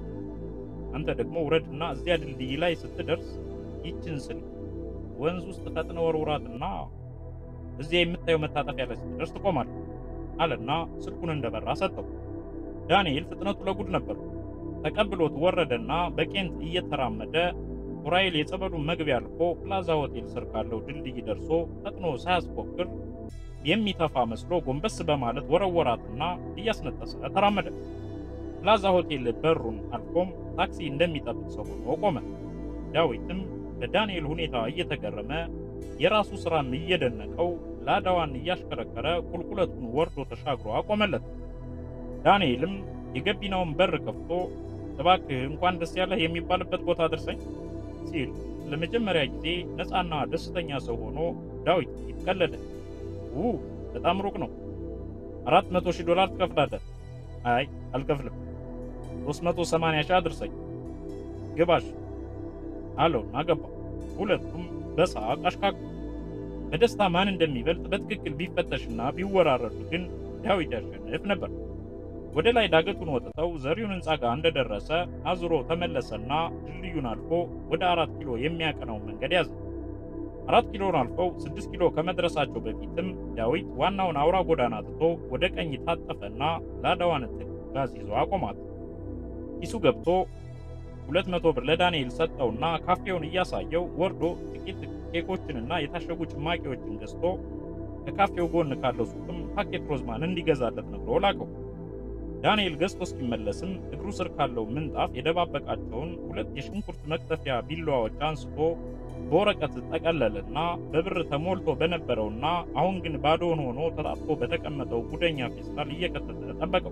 አንተ ደግሞ ውረድና እዚያ ድልድይ ላይ ስትደርስ ይችን ስልክ ወንዝ ውስጥ ፈጥነ ወርውራትና እዚያ የምታየው መታጠፊያ ላይ ስትደርስ ትቆማለህ አለና ስልኩን እንደበራ ሰጠው። ዳንኤል ፍጥነቱ ለጉድ ነበር። ተቀብሎት ወረደና በቄንት እየተራመደ ኡራኤል የጸበሉን መግቢያ አልፎ ፕላዛ ሆቴል ስር ካለው ድልድይ ደርሶ ፈጥኖ ሳያስፎክር የሚተፋ መስሎ ጎንበስ በማለት ወረወራትና እያስነጠሰ ተራመደ። ፕላዛ ሆቴል በሩን አልፎም ታክሲ እንደሚጠብቅ ሰው ሆኖ ቆመ። ዳዊትም በዳንኤል ሁኔታ እየተገረመ የራሱ ስራም እየደነቀው ላዳዋን እያሽከረከረ ቁልቁለቱን ወርዶ ተሻግሮ አቆመለት። ዳንኤልም የገቢናውን በር ከፍቶ እባክህ እንኳን ደስ ያለህ የሚባልበት ቦታ አድርሰኝ ሲል ለመጀመሪያ ጊዜ ነፃና ደስተኛ ሰው ሆኖ ዳዊት ይቀለደ። ው በጣም ሩቅ ነው። አራት መቶ ሺህ ዶላር ትከፍላለህ? አይ አልከፍልም። ሶስት መቶ ሰማንያ ሺህ አድርሰኝ ግባሽ አለውና ገባ። ሁለቱም በሳቅ አሽካኩ። በደስታ ማን እንደሚበልጥ በትክክል ቢፈተሽና ቢወራረዱ ግን ዳዊት ያሸንፍ ነበር። ወደ ላይ ዳገቱን ወጥተው ዘሪሁን ሕንፃ ጋር እንደደረሰ አዙሮ ተመለሰና ድልድዩን አልፎ ወደ አራት ኪሎ የሚያቀናውን መንገድ ያዘ። አራት ኪሎን አልፈው ስድስት ኪሎ ከመድረሳቸው በፊትም ዳዊት ዋናውን አውራ ጎዳና ትቶ ወደ ቀኝ ታጠፈና ላዳዋን ጋዝ ይዞ አቆማት። ኪሱ ገብቶ ሁለት መቶ ብር ለዳንኤል ሰጠውና ካፌውን እያሳየው ወርዶ ጥቂት ኬኮችንና የታሸጉ ጭማቂዎችን ገዝቶ ከካፌው ጎን ካለው ሱቅም ፓኬት ሮዝማን እንዲገዛለት ነግሮ ላከው። ዳንኤል ገዝቶ እስኪመለስም እግሩ ስር ካለው ምንጣፍ የደባበቃቸውን ሁለት የሽንኩርት መክተፊያ ቢላዋዎች አንስቶ በወረቀት ጠቀለልና በብር ተሞልቶ በነበረውና አሁን ግን ባዶውን ሆኖ ተጣጥፎ በተቀመጠው ጉደኛ ፌስታል እየከተተ ጠበቀው።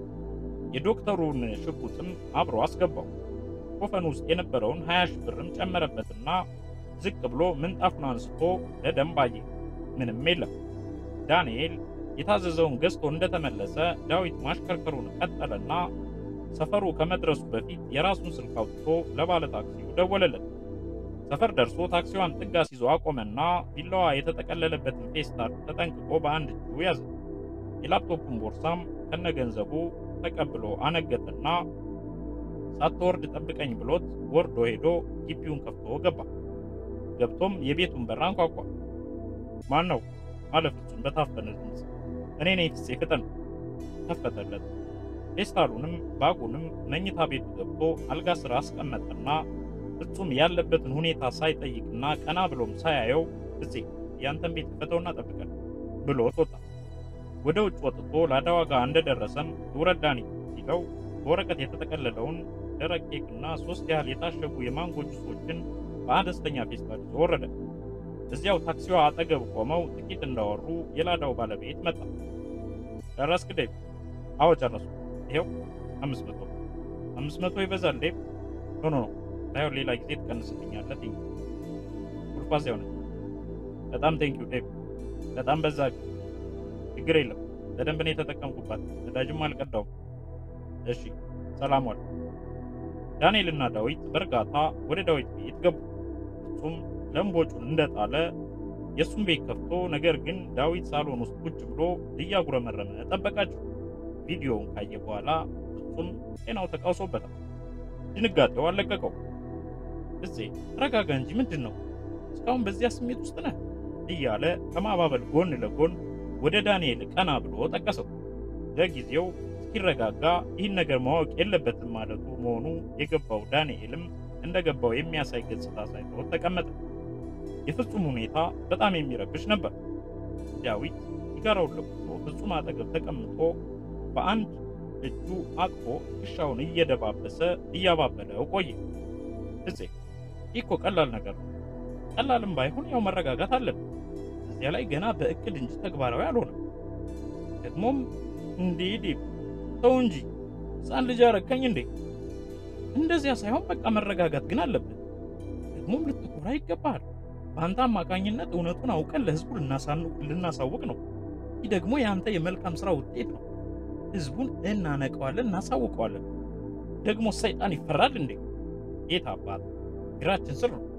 የዶክተሩን ሽጉጥም አብሮ አስገባው። ኮፈን ውስጥ የነበረውን ሀያ ሺህ ብርም ጨመረበትና ዝቅ ብሎ ምንጣፉን አንስቶ ለደንብ አየ። ምንም የለም። ዳንኤል የታዘዘውን ገዝቶ እንደተመለሰ ዳዊት ማሽከርከሩን ቀጠለና ሰፈሩ ከመድረሱ በፊት የራሱን ስልክ አውጥቶ ለባለ ታክሲው ደወለለት። ሰፈር ደርሶ ታክሲዋን ጥግ አስይዞ አቆመና ቢላዋ የተጠቀለለበትን ፌስታል ተጠንቅቆ በአንድ እጁ ያዘ። የላፕቶፑን ቦርሳም ከነገንዘቡ ተቀብሎ አነገጠና ሳትወርድ ጠብቀኝ ብሎት ወርዶ ሄዶ ግቢውን ከፍቶ ገባ። ገብቶም የቤቱን በር አንኳኳ። ማን ነው አለ ፍጹም በታፈነ ድምፅ። እኔ ነኝ ፍፄ ፍጠን። ከፈተለት። ፌስታሉንም ባጉንም መኝታ ቤቱ ገብቶ አልጋ ስራ አስቀመጠና ፍጹም ያለበትን ሁኔታ ሳይጠይቅና ቀና ብሎም ሳያየው ፍፄ ያንተን ቤት ክፈተውና ጠብቀን ብሎት ወጣ። ወደ ውጭ ወጥቶ ላዳዋ ጋር እንደደረሰም ውረድ ዳኒ ሲለው በወረቀት የተጠቀለለውን ደረቅ ኬክና ሶስት ያህል የታሸጉ የማንጎ ጁሶችን በአነስተኛ ፌስታል ይዞ ወረደ። እዚያው ታክሲዋ አጠገብ ቆመው ጥቂት እንዳወሩ የላዳው ባለቤት መጣ። ጨረስክ ዴቭ? አዎ ጨረሱ። ይሄው አምስት መቶ አምስት መቶ ይበዛል ዴቭ። ኖ ኖ ኖ ባይሆን ሌላ ጊዜ ትቀንስልኛለህ። ቴንኪ ቁልቋዝ ያው ነኝ። በጣም ቴንኪው ዴቭ። በጣም በዛ። ችግር የለም በደንብ ነው የተጠቀምኩባት፣ ነዳጅም አልቀዳውም። እሺ ሰላም ዋል። ዳንኤልና ዳዊት በእርጋታ ወደ ዳዊት ቤት ገቡ። ፍጹም ለምቦጩን እንደጣለ የእሱን ቤት ከፍቶ፣ ነገር ግን ዳዊት ሳሎን ውስጥ ቁጭ ብሎ እያጉረመረመ ጠበቃቸው። ቪዲዮውን ካየ በኋላ ፍጹም ጤናው ተቃውሶበታል። ድንጋጤው አለቀቀው። እዜ ተረጋጋ እንጂ ምንድን ነው እስካሁን በዚያ ስሜት ውስጥ ነህ? እያለ ከማባበል ጎን ለጎን ወደ ዳንኤል ቀና ብሎ ጠቀሰው። ለጊዜው እስኪረጋጋ ይህን ነገር ማወቅ የለበትም ማለቱ መሆኑ የገባው ዳንኤልም እንደገባው የሚያሳይ ገጽታ ሳይኖር ተቀመጠ። የፍጹም ሁኔታ በጣም የሚረብሽ ነበር። ዳዊት ሲጋራውን ለኩሶ ፍጹም አጠገብ ተቀምጦ በአንድ እጁ አቅፎ ትከሻውን እየደባበሰ እያባበለው ቆየ። እዜ ይህ እኮ ቀላል ነገር ነው። ቀላልም ባይሆን ያው መረጋጋት አለብን። እዚያ ላይ ገና በእቅድ እንጂ ተግባራዊ አልሆነም። ደግሞም እንዴ ዴቭ ተው እንጂ ሕፃን ልጅ አረከኝ እንዴ! እንደዚያ ሳይሆን በቃ መረጋጋት ግን አለብን። ደግሞም ልትኮራ ይገባሃል። በአንተ አማካኝነት እውነቱን አውቀን ለሕዝቡ ልናሳውቅ ነው። ይህ ደግሞ የአንተ የመልካም ሥራ ውጤት ነው። ሕዝቡን እናነቀዋለን፣ እናሳውቀዋለን። ደግሞ ሰይጣን ይፈራል እንዴ? ጌታ አባት እግራችን ስር ነው።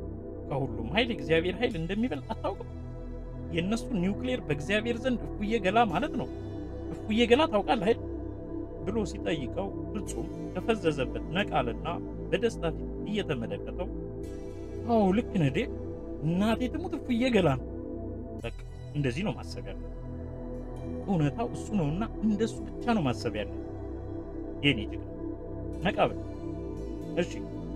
ከሁሉም ኃይል የእግዚአብሔር ኃይል እንደሚበልጥ አታውቅም? የእነሱ ኒውክሌር በእግዚአብሔር ዘንድ እፉዬ ገላ ማለት ነው። እፉዬ ገላ ታውቃለህ አይደል? ብሎ ሲጠይቀው ፍጹም ከፈዘዘበት ነቃልና በደስታ ፊት እየተመለከተው አዎ ልክ ነህ ዴ እናቴ ትሙት እፉዬ ገላ ነው። በቃ እንደዚህ ነው ማሰብ ያለ እውነታው እሱ ነውና እንደሱ ብቻ ነው ማሰብ ያለ የኔ ጅግና ነቃ በል እሺ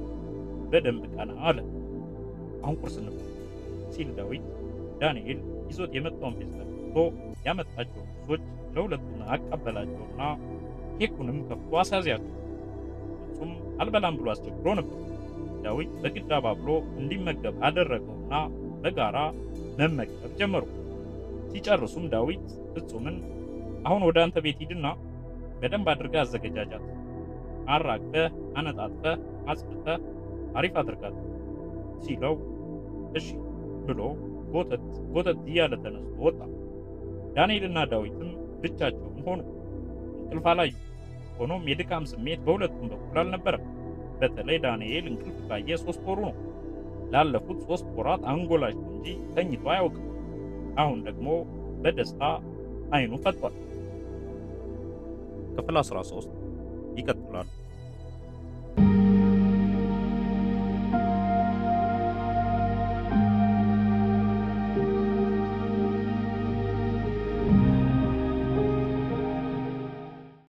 በደንብ ቀና አለ አሁን ቁርስ እንብላ ሲል ዳዊት ዳንኤል ይዞት የመጣውን ፌስታል ከፍቶ ያመጣቸውን ቁሶች ለሁለቱም አቀበላቸውና ኬኩንም ከፍቶ አሳዚያቸው። ፍጹም አልበላም ብሎ አስቸግሮ ነበር። ዳዊት በግድ አባብሎ እንዲመገብ አደረገውና በጋራ መመገብ ጀመሩ። ሲጨርሱም ዳዊት ፍጹምን አሁን ወደ አንተ ቤት ሂድና በደንብ አድርገህ አዘገጃጃት፣ አራግፈህ፣ አነጣጥፈህ፣ አጽድተህ አሪፍ አድርጋት ሲለው እሺ ብሎ ጎተት ጎተት እያለ ተነስቶ ወጣ። ዳንኤልና ዳዊትም ብቻቸውን ሆኑ። እንቅልፍ አላዩ። ሆኖም የድካም ስሜት በሁለቱም በኩል አልነበረም። በተለይ ዳንኤል እንቅልፍ ካየ ሶስት ወሩ ነው። ላለፉት ሶስት ወራት አንጎላቸው እንጂ ተኝቶ አያውቅም። አሁን ደግሞ በደስታ አይኑ ፈጥቷል። ክፍል 13 ይቀጥላል።